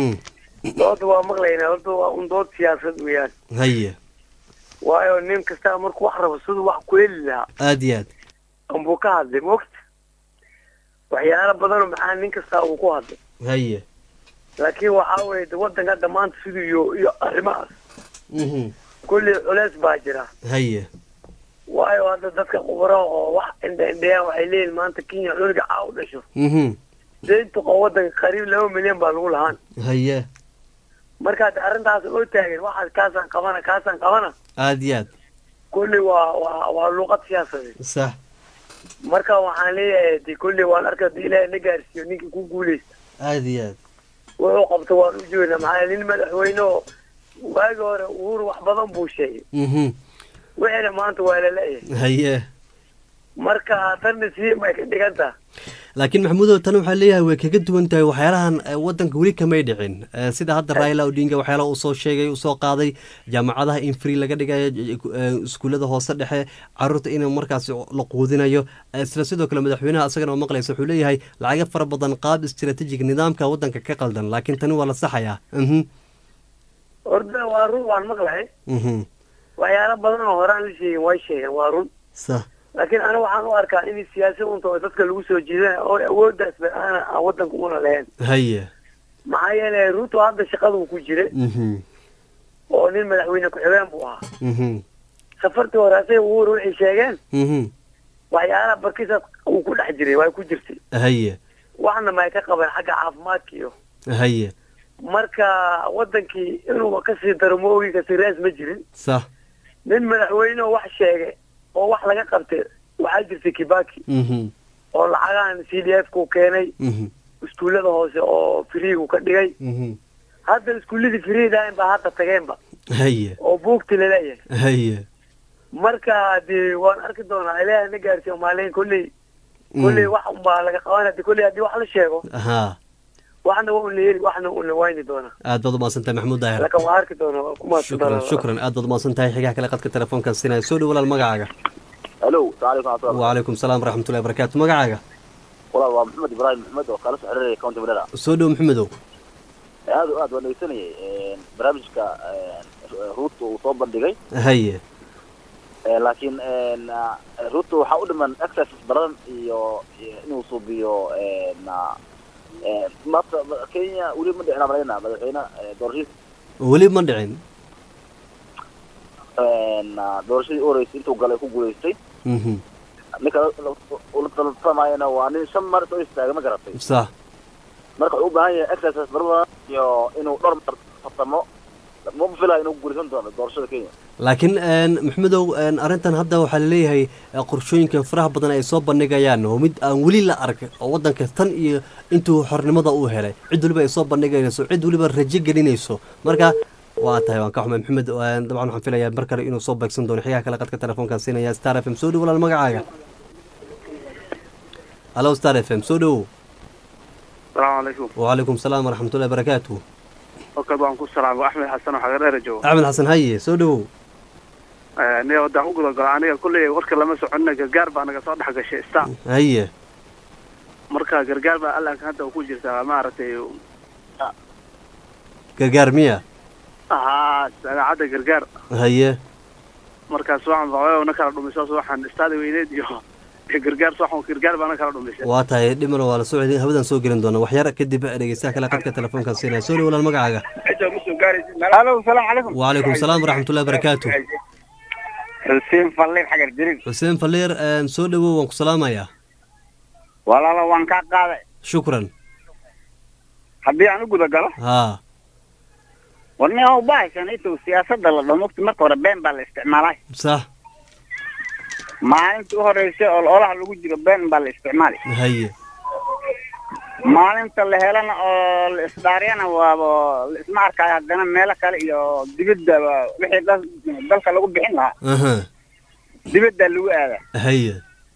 doodda waa maqlaynaa horta waa un dood siyaasad weeyaan haye waayo nin kastaa markuu wax rabo siduu wax ku heli lahaa aada iyo aad anbuu ka hadlay mogta waxyaalo badanoo maxaa nin kastaa uu ku hadlay haye laakiin waxaa weye de wadanka dhammaanta siduu iyo iyo arrimahaas kulli culeys baa jira haye waayo hadda dadka khubaraha oo wax indha indhayaan waxay leeyihin maanta kenya cunuga caa u dhasho deynta qo wadanka qariib laba milyan baa lagu lahaan haye markaad arrintaas oo taagan waxaad kaasaan qabana kaasaan qabana aada iyo aad kulli waa waa waa luuqad siyaasadeed sax marka waxaan leeyahay de kulli waan arka hadii ilaahay na gaarsiiyo ninkii ku guuleysta aada iyo aad wuxuu qabto waan u jeedna maxaa nin madaxweyne oo waagi hore uhuru wax badan buu sheegay wixiina maanta waa laleeyahay haye marka tanna sii may ka dhigan taha laakiin maxamuudow tan waxaa leeyahay way kaga duwan tahay waxyaalahan eh, wadanka weli kamay dhicin Eh, sida hadda raila odinga waxyaalaha uu soo sheegay uu soo qaaday jaamacadaha in free laga dhigayo j- eh, iskuullada hoose dhexe caruurta in markaas la quudinayo Eh, isla sidoo kale madaxweynaha isagana oo maqlaysa wuxuu leeyahay lacago fara badan qaab istiraatiijig nidaamka wadanka ka qaldan laakiin tani waa la saxayaa mhm horta waa run waan maqlahay mhm waxyaalo badan oo horaan la sheegin way sheegeen waa run sax laakiin aniga waxaan u arkaa in siyaasi unta oo dadka lagu soo jiidan oo awooddaas ba aana aan wadanka una lahayn haye maxaa yeelay ruto hadda shaqaduu ku jira mhm oo nin madaxweyne ku-xigeen buu ahaa mhm safartii hore asaga uhuru waxay sheegeen mhm waxyaalaha barkiisaas uu ku dhex jiray way ku jirtay haye waxna may ka qabeen xagga caafimaadka iyo haye marka wadankii inuu kasii daro ma ogi kasii raas ma jirin sax nin madaxweyne oo wax sheegay oo wax laga qabtay waxaa jirtay kibaki mhm oo lacagahan c d f ku keenay mhm iskuullada hoose oo friigu ka dhigay mhm hadda iskuulladii friidahayn baa hadda tageenba haye oo buugti laleeyahay haye marka dee waan arki doonaa ilaahay na gaarsiiyo maalin kolley kolley wax unbaa laga qabanaya de kolley haddii wax la sheego ha waxna waa un la heli waxna un la wayni doonaa aad baad umahadsantahay maxamuud daahir laakiin waa arki doonaa waa ku mahadsan shukran doonaa shukran aad baad umahadsan tahay xigaha kale qadka telefoonkan siinaya soo dhow walaal magacaaga alo salaam calaykum wacalaykum salaam waraxmatullahi wabarakaatu magacaaga walaal waa maxamed ibraahim maxmed oo kala soo xiriiraya county madera soo dhow maxamedow aad o aad waan dhegeysanayay barnaamijka ruuta uu soo bandhigay haye laakiin ruuta waxaa u dhiman exercise badan iyo iyo inuu suubiyo maanta kenya weli ma dhicin malayna madaxweyne doorashadii weli ma dhicin doorashadii u horeysay intuu galay ku guulaystay mhm ninka ula talatamayana waa nin shan mar soo istaaga ma garatay sax marka wuxuu u baahan yahay exercise badan iyo inuu dhowr mar tartamo ma filaya inuu guulaysan doono doorashada kenya laakiin een, maxamedow een, arrintan hadda waxaa laleeyahay eh, qorshooyinka faraha badan ay soo bandhigayaan oo mid aan weli la arag oo wadanka tan iyo intuu xornimada uu helay cid weliba ay soo bandhigayso cid weliba rajo gelinayso marka waa tahay waan ka xumay maxamed een, dabcan waxaan filayaa mar kale inuu soo beegsan doono xigaha kale qadka telefoonkan siinaya star f m soo dhow walaal magacaaga hallo star f m soo dhowow asalaamu calaykum wacalaykum salaam waraxmatullahi barakaatu halkaad waan ku salaamo axmed xasan oo xagareera joogo axmed xasan haye soo dhowow aniga wadaan u gudagalo aniga kulley warka lama soconina gargaar baa naga soo dhex gashay sta haye marka gargaar baa allanka hadda ku jirtaa maaragtay gargaar miya ahaa dabeecadda gargaar haye markaas waxaan baqayo na kala dhumiso waxaan istaadi weyneed iyo iyo gargaar waxaan gargaar baa na kala dhumisay waa tahay dhimana waa la soo celin habadan soo gelin doona waxyar kadib dhegeystaha kale qadka telefoonkan siinaya soo dhow walaal magacaaga halo salaamu calaykum wacalaykum salaam waraxmatullahi barakaatu xuseen falliir xagar jirin xuseen faliir een, soo dhowow waan ku salaamayaa walaalo waan kaa qaaday shukran haddii aan u guda galo haa warni oo bahaysan intuu siyaasadda la dhaho mogti marka hore been baa la isticmaalay sax maalintii u horeysay oo olaha lagu jiro been baa la isticmaalay haye maalinta la helana oo la isdhaariyana waaba la isma arkaayo haddana meelo kale iyo dibadda waa wixii dal- dalka lagu bixin lahaa aha dibadda lagu aadaa haye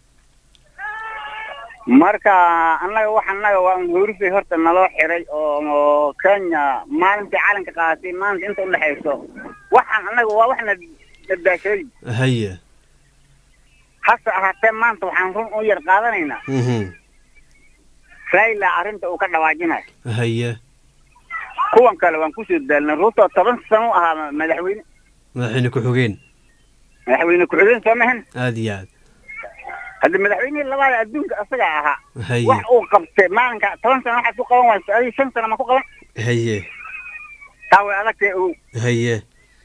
marka annaga wax annaga waa un hoorisay horta naloo xiray oo oo kenya maalintii calanka qaadatay maalinta inta udhexayso waxaan annaga waa wax na nadaashooy haye hase ahaatee maanta waxaan run u yar qaadanaynaa mhm raila arrinta uu ka dhawaajinayo haye kuwan kale waan kusoo daalnay ruto toban sano u ahaa madaxweyne madaxweyne ku-xigeen madaxweyne ku-xigeen soo mahan aada iyo aad hadda madaxweynihii labaada adduunka asaga ahaa haye wax uu qabtay maalinka toban sano waxaad ku qaban wayso adiga shan sano ma ku qaban haye taa way adagtay ow haye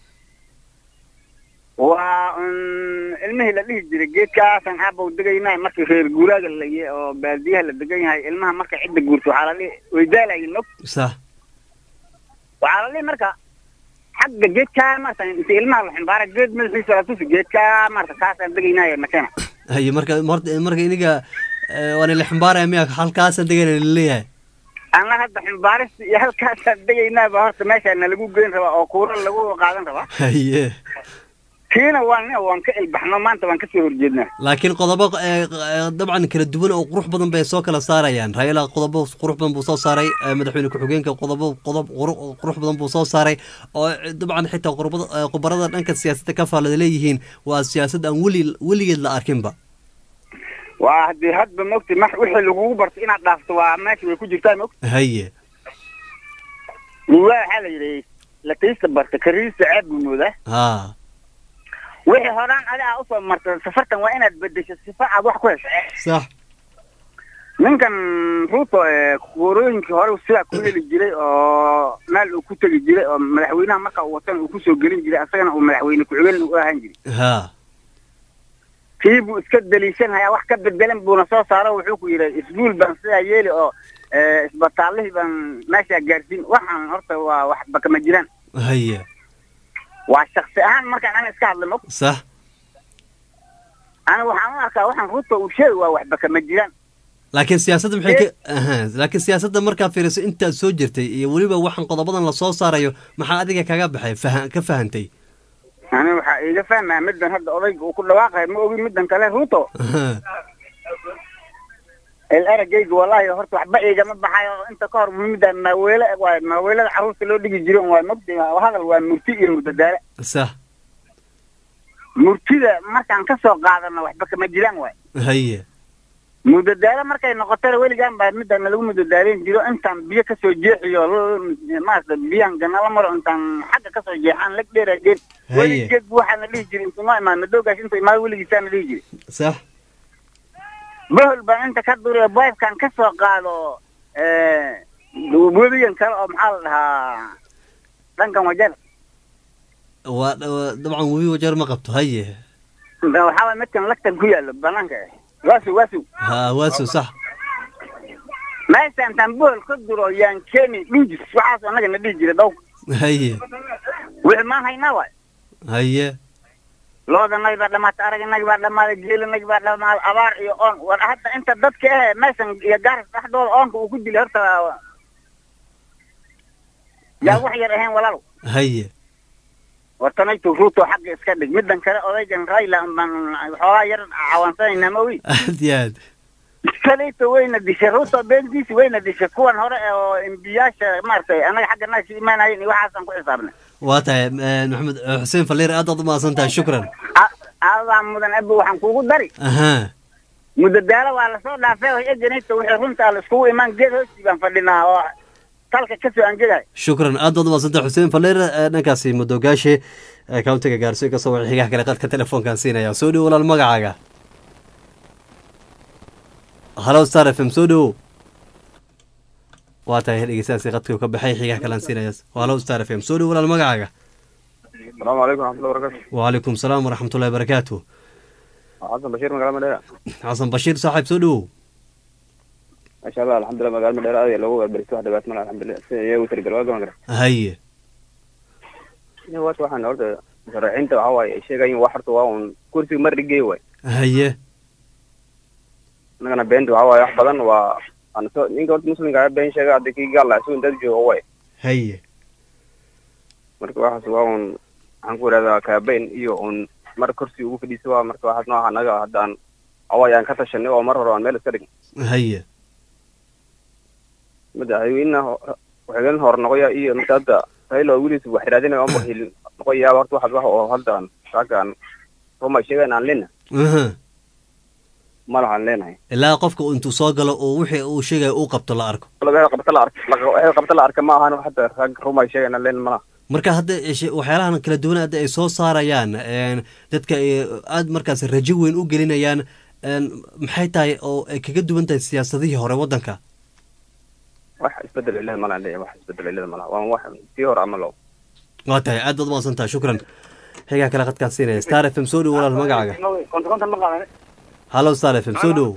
waa un ilmihii la dhihi jiray geedkaasan aabow degaynaa markii reer guuraaga la iyo oo baadiyaha la degan yahay ilmaha marka cidda guurto waxaa la dhihi way daalayin og sax waxaa la dhihi marka xagga geedkaa marta inta ilmaha la ximbaara geed madaxiisa la tusi geedkaa marta kaasaan degaynaayo makena haye marka marta marka iniga eh, waana la xambaaraya miya halkaasaan degana laleeyahay anna hadda ximbaarista iyo halkaasaan degaynaa baa horta meeshaa nalagu geyn rabaa oo kuuro lagu qaadan rabaa haye kiina waan waan ka ilbaxno maanta waan kasoo horjeednaa laakiin qodobo eh, eh, dabcan kala duwan oo qurux badan bay soo kala saarayaan raila qodobo qurux badan buu soo saaray eh, madaxweyne ku-xigeenka qodobo qodob quru- qurux badan buu soo saaray oo eh, dabcan xitaa qurbada- eh, khubarada dhanka siyaasadda ka faalada leeyihiin waa siyaasad aan weli weligeed la arkinba waa haddii hadba mogti max wixii lagugu barto inaad dhaafto waa meesha way ku jirtaa mogti haye waa waxaa la yidhi lataysta barta kariista ceeb buu moodaa ha wixii horaan adi aa usoo marta safartan waa inaad bedesho sifa aad wax ku hesho sax ninkan ruuto ee kuurooyinkii hore sidaa ku heli jiray oo meel uu ku tegi jiray oo madaxweynaha marka uu watana uu kusoo gelin jiray asagana uu madaxweyne ku-xigeen u ahaan jiray ha kii buu iska daliishanhayaa wax ka bedelan buuna soo saaro wuxuu ku yidhi isguul baan sidaa yeeli oo eh, isbitaallihii baan meeshaa gaarsiin waxaan horta waa waxba kama jiraan haye waa shaksi ahaan markaan ana iska hadla mog sax ana waxaan u arkaa waxaan ruuto uu sheegi waa waxba kama jiraan laakiin siyaasadda maxay ka aha laakiin siyaasadda markaa fiiriso intaad soo jirtay iyo weliba waxaan qodobadan la soo saarayo maxaa adiga kaga baxay faha ka fahantay ani waxaa iiga fahmaya middan hadda odayga uu ku dhawaaqayo ma ogi middan kale ruuto el eragayga wallahi horta waxba iigama baxayo inta ka hor muhiimada maaweele waay maaweelada carruurta loo dhigi jiron waay mogdi hadal waa murti iyo murdadaale sax murtida markaan ka soo qaadano waxba kama jiraan waay haye mudadaalo markay noqotana weligaan baa midana lagu mudadaaleyn jiro intaan biyo kasoo jeexiyo l- maarata biyahan ganala maro intaan xagga kasoo jeexaan lag dheerageen Haye. weligeed bu waxaana dhihi jiri intuu noo imaan madoogaas intuu imaado weligiisaana dhihi jiri sax bohol baan inta ka duriyo boybkan ka soo qaado eh, webigan kale oo maxaa la dhahaa dhankan wajar waa waa- dabcan webi wajeer ma qabto haye waxaa waay midkan lagtan ku yaalo banaanka eh waasu waasu ha waaso sax meesha intaan bohol ka duro yaan keeni dhujis waxaas anaga na dhihi jira dawka haye wixii maan haynaa waay haye loodanagi baa dhamaatay araganagi baa dhamaaday geelanagi baa dhamaaday abaar iyo oon war hadda inta dadka eh meeshan iyo gaaras dhexdooda oonka uu ku dilay horta yaa wax yar ahayn walaalow haye wartanaytu ruuto xagga iska dhig middan kale odaygan rayla baan xoogaa yar cawansanaynaa ma ogi aad iyo aad kalayto wayna dishay ruuto beentiisi wayna dishay kuwan hore ee oo embiyaasha maaragtay annaga xagga naasi imaanayeen iyo waxaasaan ku xisaabnay waa tahay eh, maxamed eh, xuseen faliir aad aad u mahadsan tahay shukran A- adaa mudan abi waxaan kuugu dari aha mudadaalo waa lasoo dhaafay oo eganayta wixii runtaa la iskugu imaan geed hoostii baan fadhinaa oo talka kasoo anjegayo shukran aad baad u mahadsan tahay xuseen faliir eh, dhankaasi mudoogaashe eh, countiga gaarso kasoo waxa xigaha kale qadka telefoonkan siinaya soo dhowo walaal magacaaga halo star f m soo dhowo waa tahay dhegeystayaasi qadkii uu ka baxay xigaha kalean siinaya halo star f m soo dhowo walaal magacaaga asalaamu calaykum raxmatullahi barakatu وعليكم السلام ورحمة الله وبركاته xasan bashiir magaala madheera حسن بشير صاحب سودو maasha allah alxamdulilah magaala madheera aad ayaa loogu weerbaristay wax dhibaato mala alxamdulilah sida iyagu tirigal waa gaban kara هي horta waxaan horta musharaxiinta waxa waaye ay sheegayin wax horta waa un kursiga mar dhigay waay هي annagana beenta waxa waaye wax badan waa aan soo ninka horta muslimka ah been sheega hadda kii gaal lahaa sugun dad jooga waay هي marka waxaas waa un waxaan ku idhahdaa kaabeyn iyo un mar kursi ugu fadhiisa waa marka waxaas nooca annaga haddaan away aan ka tashanay oo mar hore aan meel iska dhign هي madaxweynaha ho- ku-xigeen hore noqoya iyo marka hadda raila oo weliis wax raadinaya ama hilin noqoyaaba horta waxaas wax oo hadda aan raggaan ruma sheegan aan lena أها ma lahaan leenahay ilaa qofka intuu soo galo oo wixii uu sheegaya uu qabto la arko laga qabta la ark laga qabta la arka ma ahan hadda rag ruma sheegan aan leen malaha marka hadda ish- waxyaalahan kala duwan hadda ay soo saarayaan een, dadka ay aad markaas rajo weyn u gelinayaan een, maxay tahay oo ay kaga duwan tahay siyaasadihii hore waddanka wax isbedel ilada malahan leeyahay wax isbedel ilada malaha waa wax tii hore ama low waa tahay aad baad umaqsan tahay shukran xigaa kale qadkaan siinaya star f m soo dhowo walaal magacaaga konta kontan ma qaadan hallo star f m soo dhowo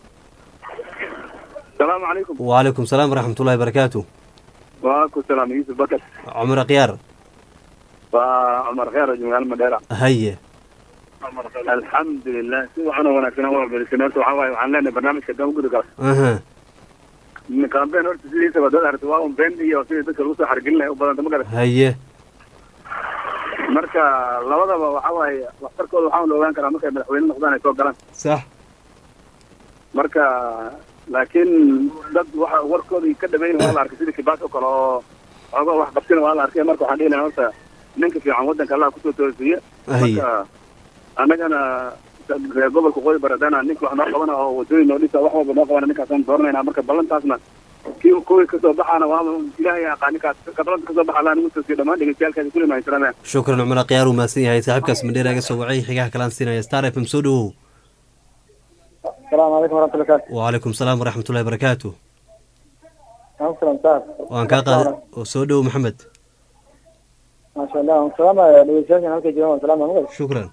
salaamu calaykum وعليكم السلام ورحمة الله وبركاته waaku salaam yuusuf bakar عمر قيار waa cumar kheer magaalo madheera هي alxamdulilah si waxaan oo wanaagsan waa berisay horta waxaa waaye waxaan leenahay barnaamijka dama gudi kala أها campaign horta sidiisaba dad aragti waa un been iyo sidii dadka lagu soo xargelin lahay u badanta ma garan هي marka labadaba waxa waaye waxtarkooda waxaan la ogaan karaa markay madaxweyne noqdaan ay soo galaan sax marka laakiin dad waxa warkooda ka dhameyn waa la arkay sidii kibaas oo kale oo xooga wax qabsina waa la arkay marka waxaan dhihi lahaa horta ninka fiican waddanka allah kusoo toosiye haye marka annagana reer gobolka qoy baradana ninka wax noo qabana oo wadooyin noo dhisa wax walba noo qabana ninkaasaan dooranayna marka ballantaasna kii kuwii kasoo baxaana waa ilaahay yaqaan ninkaas ka balanta kasoo baxa allah nagu toosiye dhammaan dhegeystayaalkaasi kulli mahadsanameen shukran cumar akhyaar uu mahadsan yahay saaxiibkaas mandheera iga soo wacay xigaha kalaan siinaya star f m soo dhawow السلام عليكم ورحمة الله وبركاته. وعليكم السلام ورحمة الله وبركاته عليكم السلام صاحب. waan kaa qaada soo dhawow maxamed ما شاء الله السلام عليكم halka joogan salaam alaykum. shukran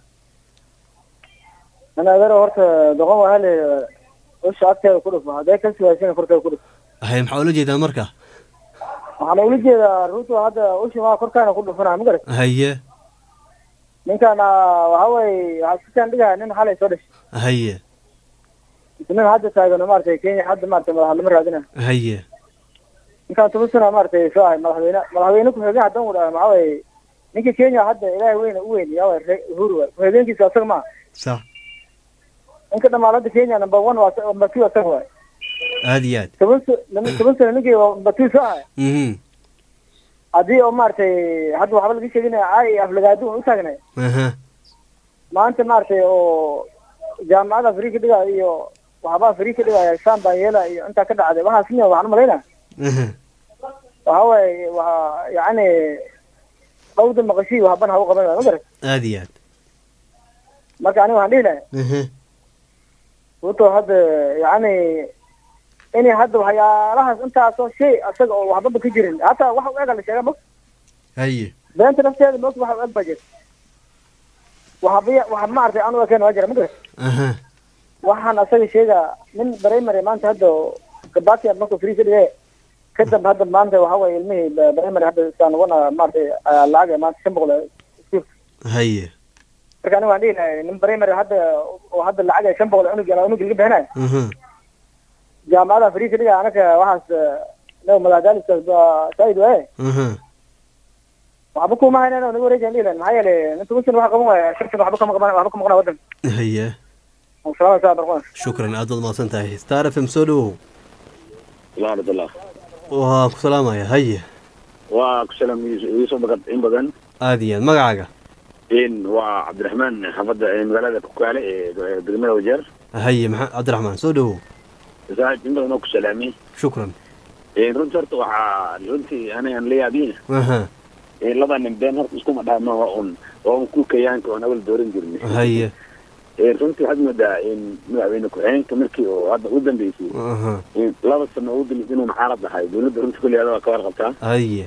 أنا أدري horta doqon waa hal usha agteeda ku dhufo hadday ka siwaasina korkeeda ku dhufo. haye maxaa ula jeedaa marka waxaan ula jeedaa ruutu hadda usha waa korkaana ku dhufanaa ma garat haye ninkan waxa weeye waxaa sikaan dhigaa nin xalay soo dhashay haye nin hadda taagan maaragtay kenya hadda maaragtay madaxnimo raadina haye ninkaan toban sana maaragtay soo ahay madaxweyne madaxweyne ku-xigeen haddaan u dhaha maxaa weeye ninka kenya hadda ilaahay weyne u weyn yaa waay uhuru waay ku-xigeenkiisa asaga maaha sax ninka dhamaalada kenya number one waa number two asaga waay aad iyo aad toban sa- toban sano ninkii number two soo ahay mhm haddii oo maaragtay hadda waxba laga sheeginaya caay aflagaado u taagnay aha maanta maaragtay oo jaamacada free ka dhigaya iyo waxbaa free ka dhigaya saan baan yeela iyo intaa ka dhacday waxaas miya waxaan umalaynaa aha waxa waaye waa yacni dhawda maqashii waxban ha u qaban ma garat aad iyo aad marka aniga waxaan dhihi lahay aha ruto hadda yacni inay hadda waxyaalahaas intaasoo shay asaga oo waxbaba ka jirin hataa waxa u ega la sheega ma haye beenta nafteeda moogta waxa u eg baa jira waxba waxa maaragtay aan u ekeen waa jira ma garat aha waxaan asaga sheega nin primary maanta hadda gabatia markuu free ka dhigay kadib hadda maanta waxa waye ilmihii ba- primary hadda isaan wana maaragtay ayaa lacag maanta shan boqol iskuul haye marka aniga waan dhihi lahay nin primary hadda oo hadda lacag ay shan boqol unug unug laga bixinayo aha jaamacada free ka dhiga anaka waxaas no madadaaliskaas ba saaid waaye aha waxba kuma haynan oo naga wareejan dhihi lahay maxaa yeelay nin toban sana waxa qaban waaya shan sana waxba kama qaban waxba kama qana waddan haye salaam saa barqona shukran aad baad mahadsan tahay star f m soo dhawow subxaanallah waa ku salaamaya haye waa ku salaam iisoo bagad in badan aad iyo aad magacaaga in waa cabdiraxmaan xaafadda ee magaalada kukaale ee degmada wajeer haye maxaa cabdiraxmaan soo dhawow saaxib in badan oo ku salaamay shukran runtii horta waxaa runtii anigan la yaabin aha laba nin been horta iskuma dhaama waa un waa un ku kayaanka oon awal dooran jirnay haye runtii waxaad moodaa in madaxweyne ku-xigeenka markii oo hadda u dambeysay aha in laba sano u dambeysay inuu muxaarad ahay dowladda runtii kulli ada waa ka warqabtaa haye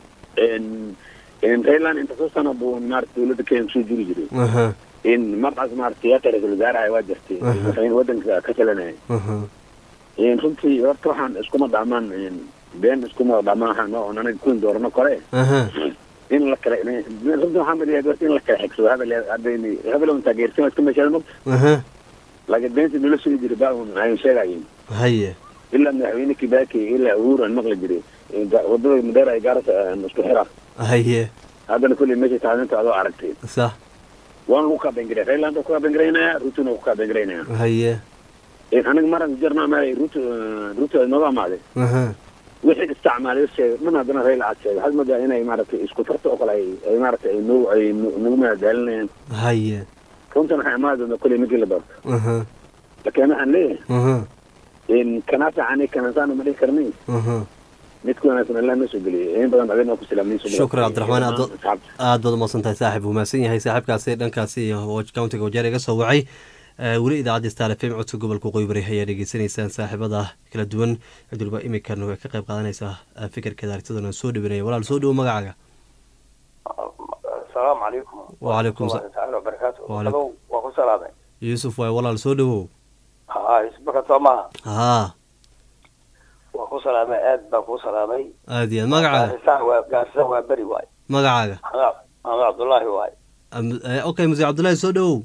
rayland inta soo sano buu maarata dowladda kenya kusoo jiri jiray aha in markaas maarata yaata ra-iisul wasaaraha waa jirtay Aha. madaxweyne waddanka ka talanaya aha runtii horta waxaan iskuma dhaamaan been iskuma dhaamaan oon anaga kun doorano kore aha in la kala runtii waxaan badiyaa horta in la kala xigsado hebel hadayni hebel un taageersan waa iska meeshaada mog aha laakiin beenta nala soo jiray baa un ayn sheegayin haye ilaa madaxweyne kibaki ilaa uhuru aan maqli jiray wadada madeera ay gaarasa isku xira haye haddana kulley meesha taadinta adoo aragtay sax waan lagu kaabengaraya rayland ku kaabengaraynayaa rutuna ku kaabengaraynayaa haye aniga maran jarnaa meel ruto ruto ay nooga amaaday aha wixii isticmaalay sheegay dhan haddana rayl aad sheegay waxaad moodaa inay maaragtay isku tarta oo kale ay ay maaragtay ay nagu ay nagu madadaalinayaan haye runtan waxay amaadi doontaa kulley ninkii la doorto aha laakiin waxaan leeyahay aha in kana fiican kanasaan ma dhihi karnay aha mid ku wanaagsan allah noo soo geliyay in badan adina ku salaamay shukran cabdiraxmaan aad aad baad umahadsan tahay saaxib wuu yahay saaxiibkaasi dhankaasi countiga wajeer iga soo wacay Eh, weli idaacadda star f m codka gobolka waqooyi bari ayaa dhegeysanaysaan saaxiibada kala duwan cid walba imikan way ka qayb qaadanaysaa eh, fikirkeeda aragtidana soo dhawinaya walaal soo dhawo magacaaga asalaamu calaykum Waalaikum sa- taala wabarakaatu Waalaikum. Hello, waa ku salaamay yuusuf waay walaal soo dhawow ha isbaka soo maaha haa waa ku salaamay aad baan ku salaamay aad iyo aad magacaaga gaarisa waa gaarisa waa beri waay magacaaga maxamed maxamed cabdullaahi waay Am- eh, okay muse cabdullaahi soo dhawow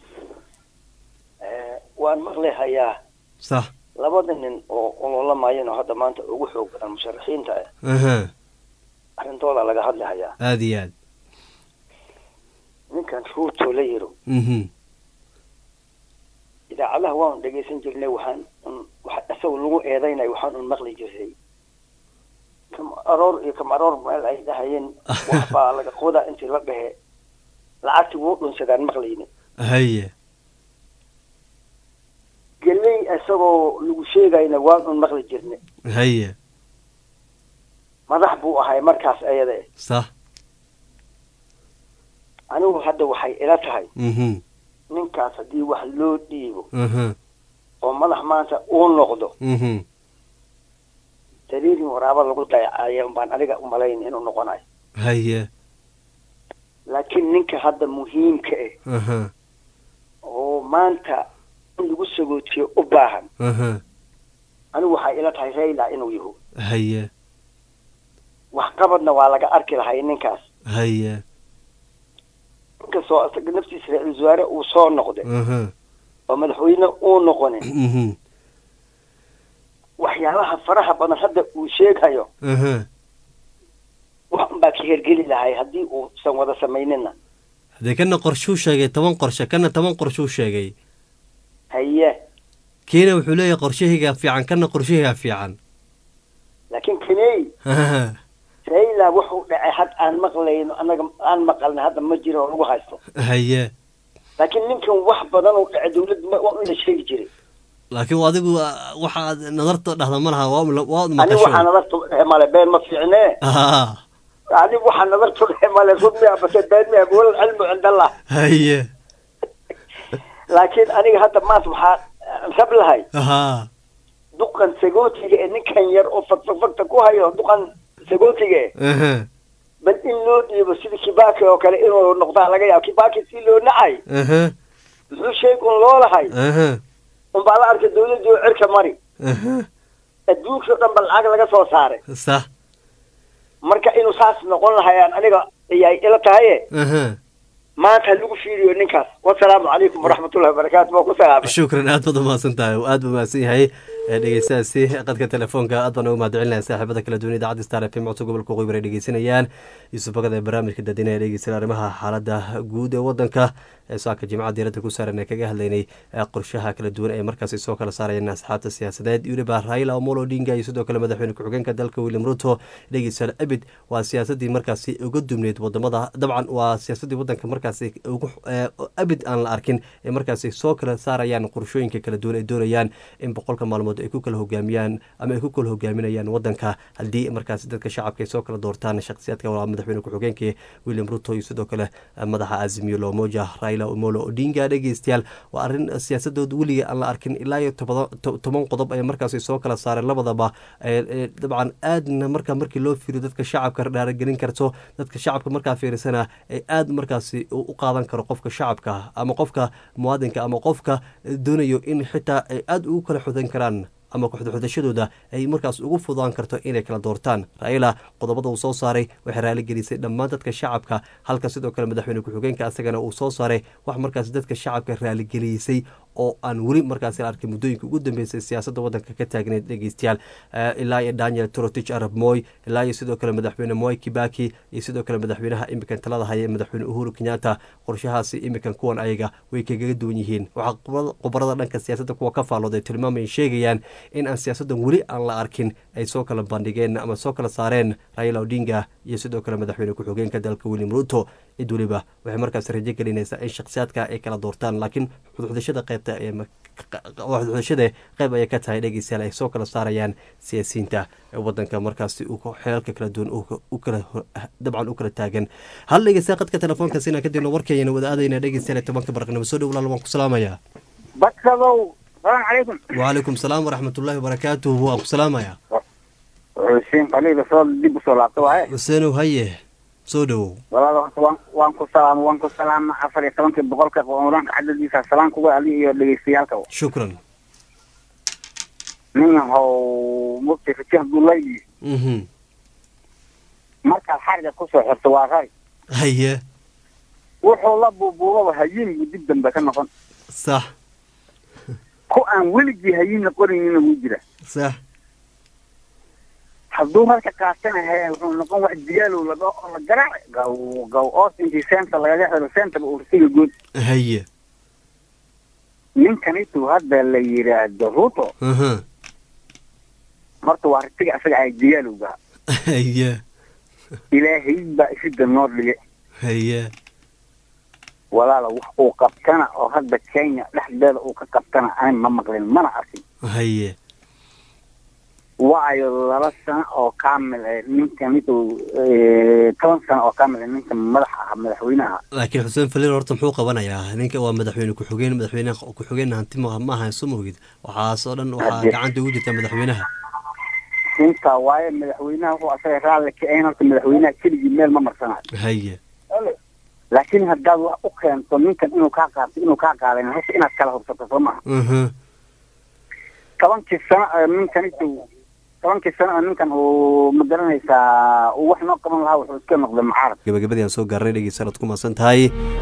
Eh, waan maqli hayaa sax labada nin oo ololamayeen oo hadda maanta ugu xoog badan musharaxiinta ah aha arrintooda laga hadli hayaa aad iyo aad ninkan ruuto la yiro mhm idaacadaha waanu dhegaysan jirnay waxaan un wax isagoo lagu eedaynay waxaan un maqli jirnay kam aroor iyo kam aroor meel ay dhahayeen wax baa laga qodaa intii la dhehe lacagtii wuu dhunsadaan maqlayni haye geley isagoo lagu sheegayna waan un maqli jirnay haye madax buu ahay markaas ayada sax anigu hadda waxay ila tahay mhm ninkaas haddii wax loo dhiibo mhm oo madax maanta uu noqdo mhm dariirin waraaba lagu dayacaya baan aniga umalayn inuu noqonayo haye laakiin ninka hadda muhiimka ah aha oo maanta in lagu sagootiyo u baahan aha anigu waxay ila tahay rayla inuu yaho haye waxqabadna waa laga arki lahay ninkaas haye inkastoo isaga naftiisa ra-iisul wasaare uu soo noqday aha oo madaxweyne uu noqonin mhm waxyaabaha faraha badan hadda uu sheegayo aha wax unbaa ka hergeli lahay haddii uusan wada samaynina haddee kana qorshuu sheegay toban qorshe kana toban qorshuu sheegay haye kiina wuxuu leeyahay qorshahaygaa fiican kana qorshahaygaa fiican laakiin kaney Haha. rayla wuxuu dhacay had aan maqlayno annaga aan maqalna hadda ma jiro oo lagu haysto haye laakiin ninkan wax badan uu dhacay dawladda ma- waa in la sheegi jiray laakiin adigu ah, waxaad nadarta dhahda ma laha waa waa waad anigu waxaa maqasho nadartu dhehe male been ma fiicne Ah, anigu waxaa nadartu dhehe male run miya base been miya wal cilmu cind allah haye laakiin aniga hadda maanta waxaa rab lahay aha duqan sagootiga ee ninkan yar oo fagfagfagta ku hayo duqan sagootiga eh aha bal in loo dhiibo sida kibaki oo kale inuu noqdaa laga yaabo kibaki si loo nacay aha muxuu sheeg un loo lahay aha unbaa la arkay dawladii oo cirka mari aha adduunkii o dhan ba lacag laga soo saaray sax marka inuu saas noqon lahayaan aniga ayay ila tahaye aha maanta ha lagu fiiriyo ninkaas wasalaamu calaykum waraxmatullahi wabarakaatu waa ku salaamay shukran aad baad umahadsan tahay aad buu mahadsan yahay ee dhegeystahaasi qadka telefoonka aad baan ugu mahadcelinaya saaxiibada kala duwan idaacadda star f m codka gobolka waqooyi bari dhegeysanayaan yuusuf bagada ee barnaamijka dadina ee dhegeysanaya arrimaha xaalada guud ee wadanka ee saaka jimcada diiradda ku saaran ee kaga hadlaynay ee qorshaha kala duwan ee markaasi soo kala saarayeen asxaabta siyaasadeed weliba raila omolo odinga iyo sidoo kale madaxweyne ku-xigeenka dalka william ruto dhegeystayaal abid waa siyaasadii markaasi uga dumneyd wadamada dabcan waa siyaasadii wadanka markaasi ugu ee, abid aan la arkin ee markaasi soo kala saarayaan qorshooyinka kala duwan ay doonayaan in boqolka maalmood ay ku kala hogaamiyaan ama ay ku kala hogaaminayaan wadanka haddii markaasi dadka shacabka ay soo kala doortaan shakhsiyaadka waa madaxweyne ku-xigeenka william ruto iyo sidoo kale eh, madaxa azimio lomoja raila omolo odinga dhegeystayaal waa arrin siyaasadood weliga aan la arkin ilaa iyo tobada- to- toban qodob ay markaasi soo kala saareen labadaba ee- ee dabcan aadna marka markii loo fiiriyo dadka shacabka dhaaragelin karto dadka shacabka markaa fiirisana ay aad markaasi u u qaadan karo qofka shacabka ama qofka muwaadinka ama qofka doonayo in xitaa ay aad ugu kala xudan karaan ama kuxudxudashadooda ay markaas ugu fudaan karto inay kala doortaan raila qodobada uu soo saaray waxay raaligelisay dhammaan dadka shacabka halka sidoo kale madaxweyne ku-xigeenka asagana uu soo saaray wax markaas dadka shacabka raaligelisay oo aan weli markaas la arkay muddooyinka ugu dambeysay siyaasadda wadanka ka taagneyd dhegeystayaal Eh, ilaa iyo daniel trotich arab moy ilaa iyo sidoo kale madaxweyne moy kibaki iyo sidoo kale madaxweynaha imikan talada haya madaxweyne uhuru kenyatta qorshahaasi imikan kuwan ayaga way kagaga duwan yihiin waxaa qubrada- khubarada dhanka siyaasadda kuwa ka faallooday tilmaamay sheegayaan in aan siyaasaddan weli aan la arkin ay soo kala bandhigeen ama soo kala saareen raila odinga iyo sidoo kale madaxweyne ku-xigeenka dalka william ruto cid weliba waxay markaas rajo gelinaysaa in shakhsiyaadka ay kala doortaan laakiin xudxudashada qaybta ee ma- xudxudashada qayb ayay ka tahay dhegeystayaal ay soo kala saarayaan siyaasiyiinta ee wadanka markaasi uu ku- xeelka kala duwan uu u kala ho- dabcan u kala taagan hal dhegeysta qadka telefoonka sina kadibna warkayana wada aadayna dhegeystayaal ee tobanka barqnimo soo dhow walaal waan ku salaamayaa badkadow salaamu calaykum wcalaykum salaam waraxmatullaahi wabarakaatuh waan ku salaamayaa xuseen qaliila soo dib usoo laabta waaye xuseenow haye soo dhowow walaal horta waan waan ku salaama waan ku salaama afar iyo tobankii boqolka quraanka cadadiisa salaan kuga adi iyo dhegeystayaalka shukran nin yahow mugti fitih dulaydi mhm markaad xariga kusoo xirto waa rari haye wuxuu la buubuubaba hayin buu dib dambe ka noqon sax ku aan weligii hayinna qoraynina wuu jira sax hadduu marka qaatanahay wuxuu noqon wax diyaalow laga oo la garaac gaw gaw oos intii seenta lagaga xiro seentaba ursiga guud haye ninkanitu hadda la yidhaahdo ruto aha marta waa ritiga asaga ay diyaalowga haye ilaahay baa isida noo dhige haye walaala wax uu qabtana oo hadda kenya dhexdeeda uu ka qabtana aan ma maqlin mana arkin haye waayo laba sano oo kaamil eh, ninka ninkuu toban sano oo kaamil eh, ninka madaxa ah madaxweynaha laakiin xuseen faliir horta muxuu qabanayaa ninka waa madaxweyne ku-xigeen madaxweyne ku-xigeen hanti ma ma ahan soo moogid waxaasoo dhan waxaa Hadde. gacanta ugu jirta madaxweynaha intaa waaye madaxweynaha wuxuu asaga raalli ka ahayn horta madaxweynaha keligii meel ma marsanayo haye laakiin haddaad wax u keento ninkan inuu kaa qaabto inuu kaa qaadan hase inaad kala hubsato soo maha aha tobankii sano ee ninkan intuu tobankii sano oo ninkan uu ma garanaysaa uu wax noo qaban lahaa wuxuu iska noqday mucaarad gabagabadii aan soo gaarnay dhegeysanad ku maasan tahay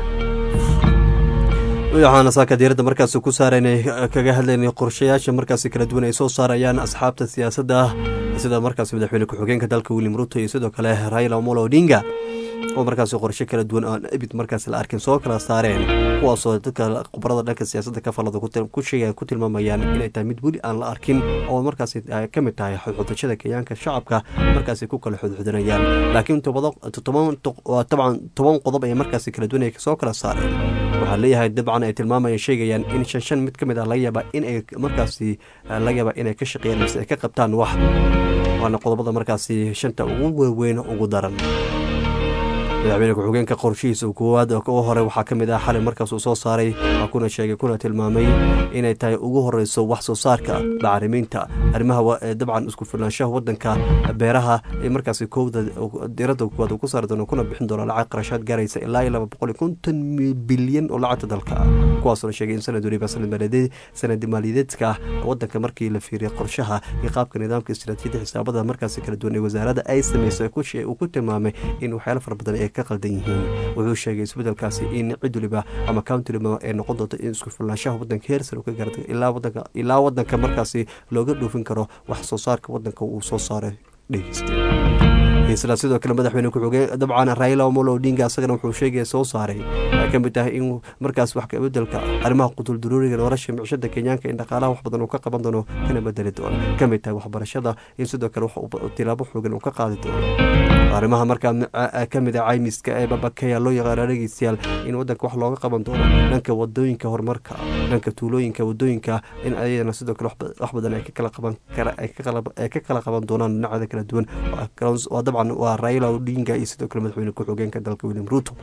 waxaana saaka diiradda markaasi ku saaraynay kaga hadlaynay qorshayaasha markaasi kala duwan ay soo saarayaan asxaabta siyaasadda sida markaasi madaxweyne ku-xigeenka dalka william ruto iyo sidoo kale raila omolo odinga oo markaasi qorshe kala duwan aan abid markaasi la arkin soo kala saareen kuwaasoo dadka khubarada dhanka siyaasadda ka falada ku til- ku sheegaya ku tilmaamayaan inay tahay mid weli aan la arkin oo markaasi ay ka mid tahay xudxudashada kenyaanka shacabka markaasi ku kala xudxudanayaan laakiin tobado toban waa tabcan toban qodob ay markaasi kala duwan ay soo kala saareen waxaa leeyahay dabcan ay tilmaamayaan sheegayaan in shan shan mid ka mid ah laga yaaba in ay markaasi laga yaaba inay ka shaqeeyaan mise ay ka qabtaan wax waana qodobada markaasi shanta ugu waaweyn ugu daran madaxweyne ku-xigeenka qorshihiisa koowaad oo u hore waxaa ka mid ah xalay markaas uu soo saaray waa kuna sheegay kuna tilmaamay inay tahay ugu horeyso wax soo saarka bacriminta arrimaha wa- ee dabcan isku filnaanshaha wadanka beeraha ee markaasi kowda diiradda koowaad uu ku saari doono kuna bixin doono lacag qarashaad gaaraysa ilaa iyo laba boqol iyo konton mi- bilyan oo lacagta dalka ah kuwaasoo la sheegay in sanad waliba sanad maaliyadeed sanad maaliyadeedka ah wadanka markii la fiiriyay qorshaha iyo qaabka nidaamka istiraatiijiyada xisaabada markaasi kala duwan ee wasaaradda ay sameysay ku shee- uu ku tilmaamay in waxyaalo fara badan ay ka qaldan yihiin wuxuu sheegay isbedelkaasi in cid waliba ama county waliba ay noqon doonto in isku filnaanshaha wadanka heer sare uu ka gaarto ilaa wadanka ilaa wadanka markaasi looga dhoofin karo wax soo saarka wadanka uu soo saaray dhegeysta isla sidoo kale madaxweyne ku-xigeen dabcan raila omolo odinga asagana wuxuu sheegaya soo saaray ay ka mid tahay in markaas wax kabedelka arrimaha qutulduruuriga nolosha micishada kenyaanka in dhaqaalaha wax badan uu ka qaban doono kana bedeli doono ka mid tahay waxbarashada in sidoo kale wax uu tilaabo xoogan uu ka qaadi doono arrimaha markaa ka mid ah caymiska ee babakeya loo yaqaano dhegeystayaal in wadanka wax looga qaban doono dhanka wadooyinka horumarka dhanka tuulooyinka wadooyinka in ayadana sidoo kale wax- wax badan ay ka kala qaban kara ay ka kala- ay ka kala qaban doonaan dhinacyada kala duwan Waa kala- waa dabcan waa raila odinga iyo sidoo kale madaxweyne ku-xigeenka dalka william ruto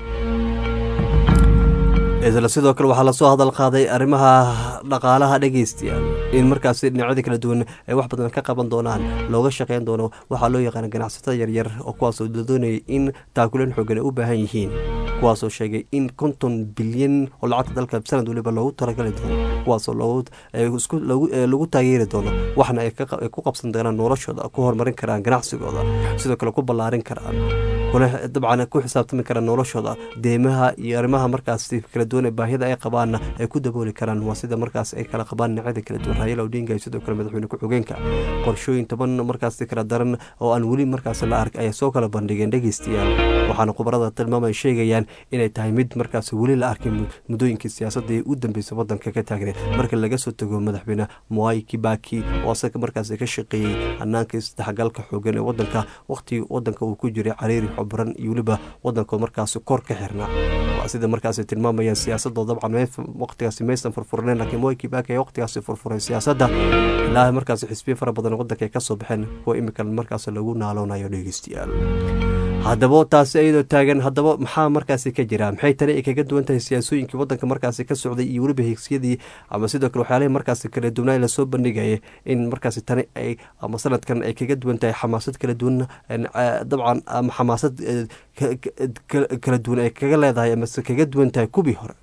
isla sidoo kale waxaa lasoo hadal qaaday arrimaha dhaqaalaha dhegeystayaal in markaasi dhinacyada kala duwan ay wax badan ka qaban doonaan looga shaqeyn doono waxaa loo yaqaana ganacsatada yaryar oo kuwaasoo doonayay in taakuleen xoogan ay u baahan yihiin kuwaasoo sheegay in konton bilyan oo lacagta dalka sanad waliba loogu talagali doono kuwaasoo loogu ee isku- loogu ee lagu taageeri doono waxna ay ka qa- ay ku qabsan doonaan noloshooda ku horumarin karaan ganacsigooda sidoo kale ku ballaarin karaan kuna dabcan ku xisaabtami karaan noloshooda deemaha iyo arrimaha markaasi kala duwan ee baahida ay qabaanna ay ku dabooli karaan waa sida markaas ay kala qabaan dhinacyada kala duwan raila odinga iyo sidoo kale madaxweyne ku-xigeenka qorshooyin toban markaasi kala daran oo aan weli markaasi la ark ayay soo kala bandhigeen dhegeystayaal waxaana khubarada tilmaamay sheegayaan inay tahay mid markaasi weli la arkin mud- muddooyinkii siyaasadda ee u dambeysay wadanka ka taagneed marka laga soo tago madaxweyne mwai kibaki oo asaga markaasi ka shaqeeyey hanaanka isdhexgalka xoogan ee wadanka waqtigii wadanka uu ku jiray cariiri xubran iyo weliba wadanka markaasi kor ka xirnaa waa sida markaasi tilmaamayaan siyaasadoo dabcan may- waqtigaasi maysan furfurneen laakiin mwai kibaki ayaa waqtigaasi furfuray siyaasadda ilaa markaasi xisbiya fara badan oo wadanka ay kasoo baxeen kuwa imika markaasi lagu naaloonayo dhegeystayaal haddaba taasi iyadoo taagan haddaba maxaa markaasi ka jira maxay tani ay kaga duwan tahay siyaasooyinkii wadanka markaasi ka socday iyo weliba higsiyadii ama sidoo kale waxyaalihii markaasi kala duwanaa lasoo bandhigaya in markaasi tani ay ama sanadkan ay kaga duwan tahay xamaasad kala duwan en, eh, dabcan ama xamaasad eh, ka- ka- ka- kala duwan ay kaga leedahay amase kaga duwan tahay kubii hore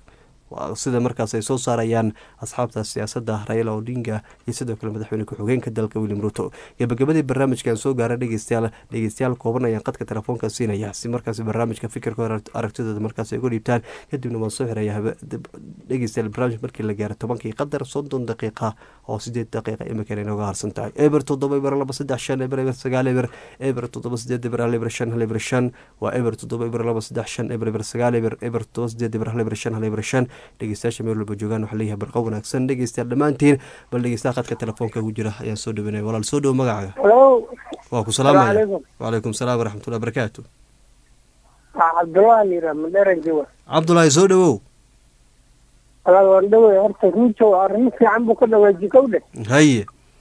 sida markaas ay soo saarayaan asxaabta siyaasadda raila odinga iyo sidoo kale madaxweyne ku-xigeenka dalka william ruto gabagabadii barnaamijkan soo gaara dhegeystayaal dhegeystayaal kooban ayaan qadka telefoonka siinaya si markaas barnaamijka fikirkooda aragtidooda markaas ay uga dhiibtaan kadibna waan soo xiraya dhegeystayaal barnaamij markii la gaaro tobankii qadar soddon daqiiqa oo sideed daqiiqa imikan inooga harsan tahay eber toddoba eber laba saddex shan eber eber sagaal eber eber toddoba sideed eber hal eber shan hal eber shan waa eber toddoba eber laba saddex shan eber eber sagaal eber eber toddoba sideed eber hal eber shan hal eber shan dhegeystayaasha meel walba joogaan waxaa leeyahay barqa wanaagsan dhegeystayaal dhammaantiin bal dhegeystaha qadka telefoonka ugu jira ayaan soo dhaweynaya walaal soo dhowo magacaaga waa ku salaamaya wacalaykum salaam waraxmatullahi barakaatu cabdullahi yira madheran jawa cabdulaahi soo dhawow walaal waan dhawey horta ruujo arrimo fiican buu ka dhawaaji kow dhe haye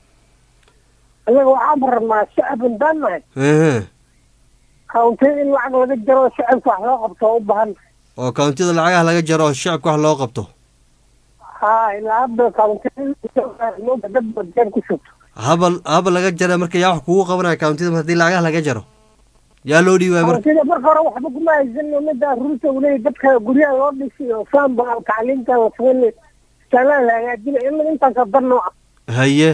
anaga waxaan rabnaa shacabin baan nahay ehe kawntay in lacag laga jaro shacabka wax loo qabto oo u baahan oo kawntida lacagaha laga jaro shacabka wax loo qabto ha ilaa hadda kawntay dad badjaan ku shubto haba haba laga jara marka yaa wax kugu qabanaya kawntida haddii lacagaha laga jaro yaa loo dhiibaya marka kawntida marka hore waxba kuma haysan mida ruuta uu leeyahy dadka guryaha loo dhisiyo faanba tacliinta la sameyn istaalaha la hagaajina in intaas dar nooca haye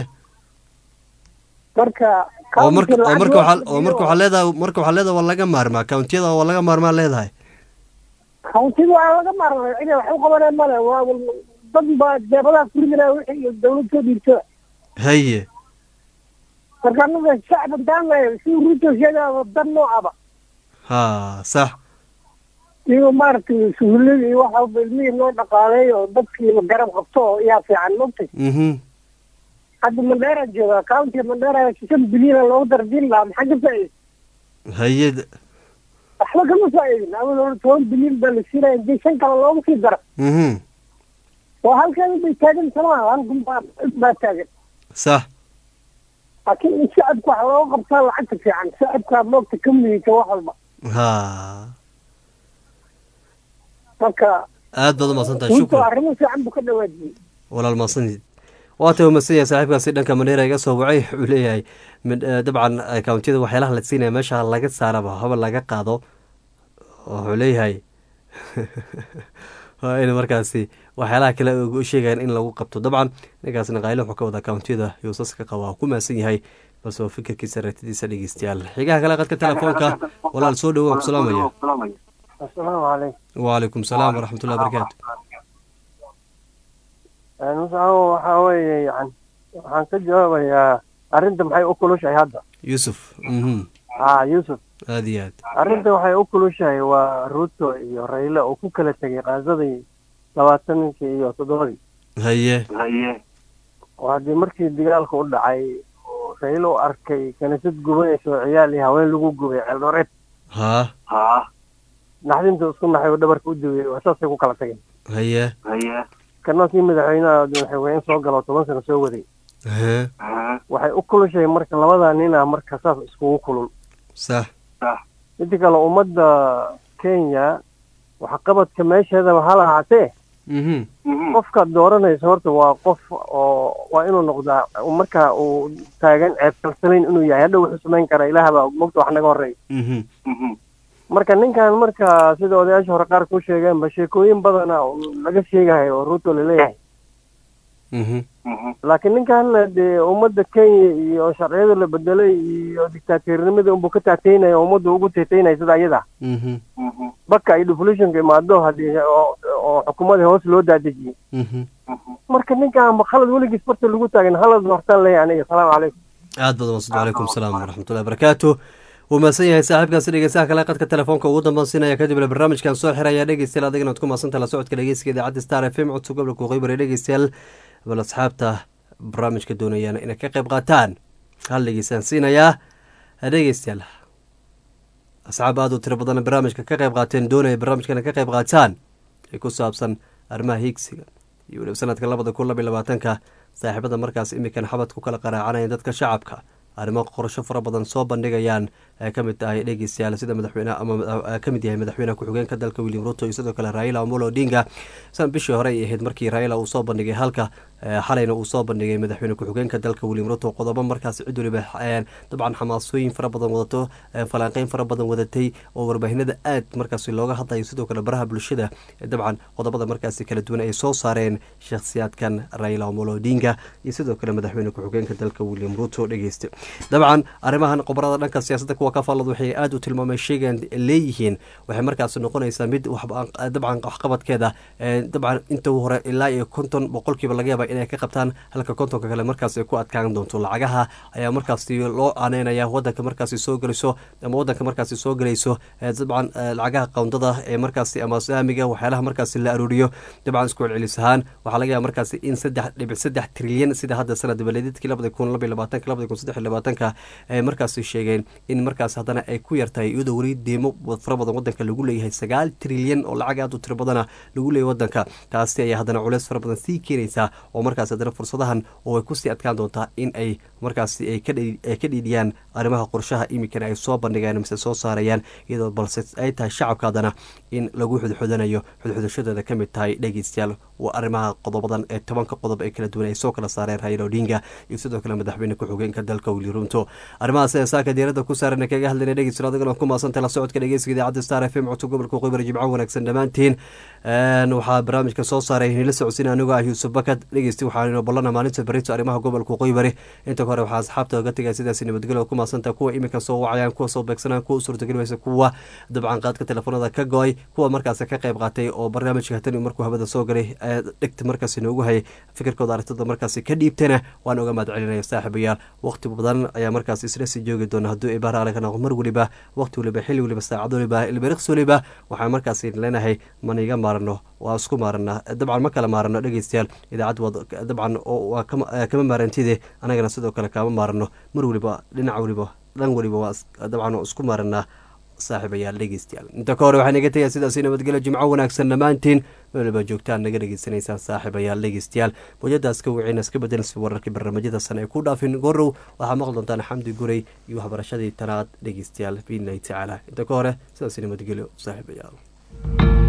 marka oo marka oo marka waxaa oo marka waxaa leedahay marka waxaa leedahay waa laga maarmaa kawntiyada waa laga maarmaa leedahay kawntida waa laga maarmaa cida wax u qabanay male waa dad baa jeebadaha kuridinaa wixii iyo dawlad soo dhiibto haye marka anaga shacab daanay si ruuto sheegaa dan noocaba ha sax iyo maaragtay suhullada iyo waxa walba ilmihii loo dhaqaaleeyo oo dadkii la garab qabto oo yaa fiican mogtay mhm hadda mandheera jooga county mandheera shan bilyan loogu dardiin lahaa maxaa ka faa'iida haye waxba kama faa'iidin awal hore toban bilyan baa la siinaya intii shan kale loogu sii daro mhm oo halkeeda bay taagan samaa halkan baa baa taagan sax laakiin in shacabka wax looga qabtaa lacagta fiican shacabka moogta ka mudita wax walba ha marka aad baad umahadsantahay runta shukran arrimo fiican buu ka dhawaajiyey walaal mahadsanid waata umadsan yahay saaxiibkaasi dhanka mandheera iga soo wacay wuxuu leeyahay mid- eh, dabcan akauntiyada waxyaalaha la siinaya meesha laga saaraba haba laga qaado wuxuu leeyahay waa in markaasi waxyaalaha kale u sheegayaan in lagu qabto dabcan ninkaasna qayle wuxuu ka wada akauntiyada yuusaska qaba waa ku mahadsan yahay balse waa fikirkiisa aragtidiisa dhegeystayaal xigaha kale qadka telefoonka walaal soo dhowo waan ku salaamaya asalaamu calaykum wacalaykum salaam waraxmatullahi barakaatu musaabo waxaa weeye yani waxaan ka jawaabayaa arrinta maxay u kulushahay hadda yuusuf mhm ha yuusuf aada iyo aad arrinta waxay u kulushahay waa ruto iyo rayle oo ku kala tegay qaadadii labaatankii iyo toddobadii haye oo haddii markii dagaalka u dhacay oo rayle u arkay kaniisad gubanaysa oo ciyaal iyo haween lagu gubay ceeldhoreed ha naxdinta isku naxay oo dhabarka u daweyey waa saasay ku kala tageen haye kana kii madaxweynaha madaxweyne soo galo toban sano soo waday Aha. waxay u kulushahay marka labadaa nin ah marka saas iskugu kulul sax inta kale ummadda kenya waxqabadka meesheedaba ha lahaatee mhm qofkaad dooranayso horta waa qof oo waa inuu noqdaa marka uu taagan ceebkalsanayn inuu yahay hadha wuxuu samayn karaa ilaahbaa mogta wax naga horreeya mhm marka ninkan marka sida odayaasha hore qaar ku sheegeenba sheekooyin badana oo laga sheegayo oo ruto laleeyahay mhm laakiin ninkan dee ummadda kenya iyo sharciyada la bedelay iyo dictatornimada unbuu ka taataynaya ummadda ugu taataynaya sida iyada mhm baka iyo deflationka imaado haddii oo oo xukuumadii hoos loo daadejiyey mhm marka ninkan ma khalad weligiis barta lagu taagan halad hortaan leeyahay aniga asalaamu calaykum aad badan wasad calaykum salaam waraxmatullahi barakaatu wuu mahadsan yahay saaxiibkaasi dhegeystaha kale qadka telefoonka ugu dambansiinaya kadibna barnaamijkan soo xiraya dhegeystayaal adigana ad ku mahadsantaha la socodka dhegeysiga idaacadda star f m codka gobolka waqooyi dhegeystayaal bal asxaabta barnaamijka doonayaan inay ka qayb qaataan hal dhegeystaan siinayaa dhegeystayaal asxaab aad u tiro badan barnaamijka ka qayb qaateen doonaya barnaamijkana ka qayb qaataan ee ku saabsan arrimaha hiigsiga iyo weliba sanadka labada kun labiyo labaatanka saaxiibada markaas imikan xabad ku kala qaraacanaya dadka shacabka arrimo qorsho fara badan soo bandhigayaan ay ka mid tahay dhegeystayaal sida madaxweyne ama ka mid yahay madaxweynaha ku-xigeenka dalka william ruto iyo sidoo kale raila omolo odinga san bishii hore ay ahayd markii raila uu soo bandhigay halka xalayna uu soo bandhigay madaxweyne ku-xigeenka dalka william ruto qodobo markaas cid waliba dabcan xamaasooyin fara badan wadato falanqeyn fara badan wadatay oo warbaahinada aad markaas looga hadlayo sidoo kale baraha bulshada dabcan qodobada markaasi kala duwan ay soo saareen shakhsiyaadkan raila omolo odinga iyo sidoo kale madaxweyne ku-xigeenka dalka william ruto dhegeysta dabcan arrimahan qobarada dhanka siyaasadda kuwa ka faallad waxay aada u tilmaamay sheegan leeyihiin waxay markaas noqonaysaa mid dabcan waxqabadkeeda dabcan inta hore ilaa iyo konton boqolkiiba laga yaaba inay ka qabtaan halka kontonka kale markaas ay ku adkaan doonto lacagaha ayaa markaasi loo aaneynaya wadanka markaasi soo gelayso ama wadanka markaasi soo gelayso dabcan lacagaha qowndada ee markaasi ama saamiga waxyaalaha markaasi la aruuriyo dabcan isku celcelis ahaan waxaa laga yaaba markaasi in saddex dhibic saddex trilyan sida hadda sanad dabaleedadkii labada kun labaiy labaatanka labada kun saddex iyo labaatanka ay markaasi sheegeen in markaas haddana ay ku yartahay iyadoo weli deemo fara badan wadanka lagu leeyahay sagaal trilyan oo lacag aad u tiro badana lagu leeyahay wadanka taasi ayaa haddana culeys fara badan sii keenaysaa oo markaas haddana fursadahan oo ay kusii adkaan doontaa in ay markaasi ay ka dhiidhiyaan arrimaha qorshaha iminkana ay soo bandhigeen mise soo saarayaan iyadoo balse ay tahay shacabka haddana in lagu xudxudanayo xudxudashadeeda ka mid tahay dhegeystayaal waa arrimaha qodobadan ee tobanka qodob ee kala duwan ay soo kala saareen raila odinga iyo sidoo kale madaxweyne ku-xigeenka dalka willi runto arrimahaas ee saaka diiradda ku saaran kaga hadlayna dhegeystayaal adigana ku maasantay la socodka dhegeysiga idaacadda star f m codka gobolka qoybari jimco wanaagsan dhammaantiin waxaa barnaamijka soo saaray nila socodsiin anigoo ah yuusuf bakad dhegeysti waxaanu ballana maalinta berito arrimaha gobolka qoybari inta hore waxaa asxaabta oga tegaya sidaasi nabadgelyo ku maasanta kuwa iminka soo wacayaan kuwa soo beegsanaan kuwa u suurtageli waysa kuwa dabcan qaadka telefoonada ka go-ay kuwa markaas ka qayb qaatay oo barnaamijka hatani markuu hawada soo galay dhegta markaasi noogu hayay fikirkooda arrintada markaasi ka dhiibtana waan oga mahad celinaya saaxiibayaal waqti badan ayaa markaas isla sii joogi doona hadduu ibaara alaga noqo mar weliba waqti waliba xilli waliba saacad waliba ilbiriqs waliba waxaan markaasi leenahay maniga maarano waa isku maarana dabcan ma kala maarano dhegeystayaal idaacad dabcan waa kama maarantide anagana sidoo kale kaama maarano mar waliba dhinac waliba dhan waliba waa dabcan waa isku maaranaa saaxiibayaal dhegeystayaal inta ka hore waxaa naga tegaya sidaasi nabadgelyo jimco wanaagsan dhammaantiin weliba joogtaan naga dhegeysanaysaan saaxiibayaal dhegeystayaal mawjadaas ka wiciina iska bedelsi wararkii barnaamijyada sane ay ku dhaafin gorow waxaa maqli doontaan xamdi guray iyo waxbarashadii tanaad dhegeystayaal biidnillahi tacaala inta ka hore sidaasi nabadgelyo saaxiibayaal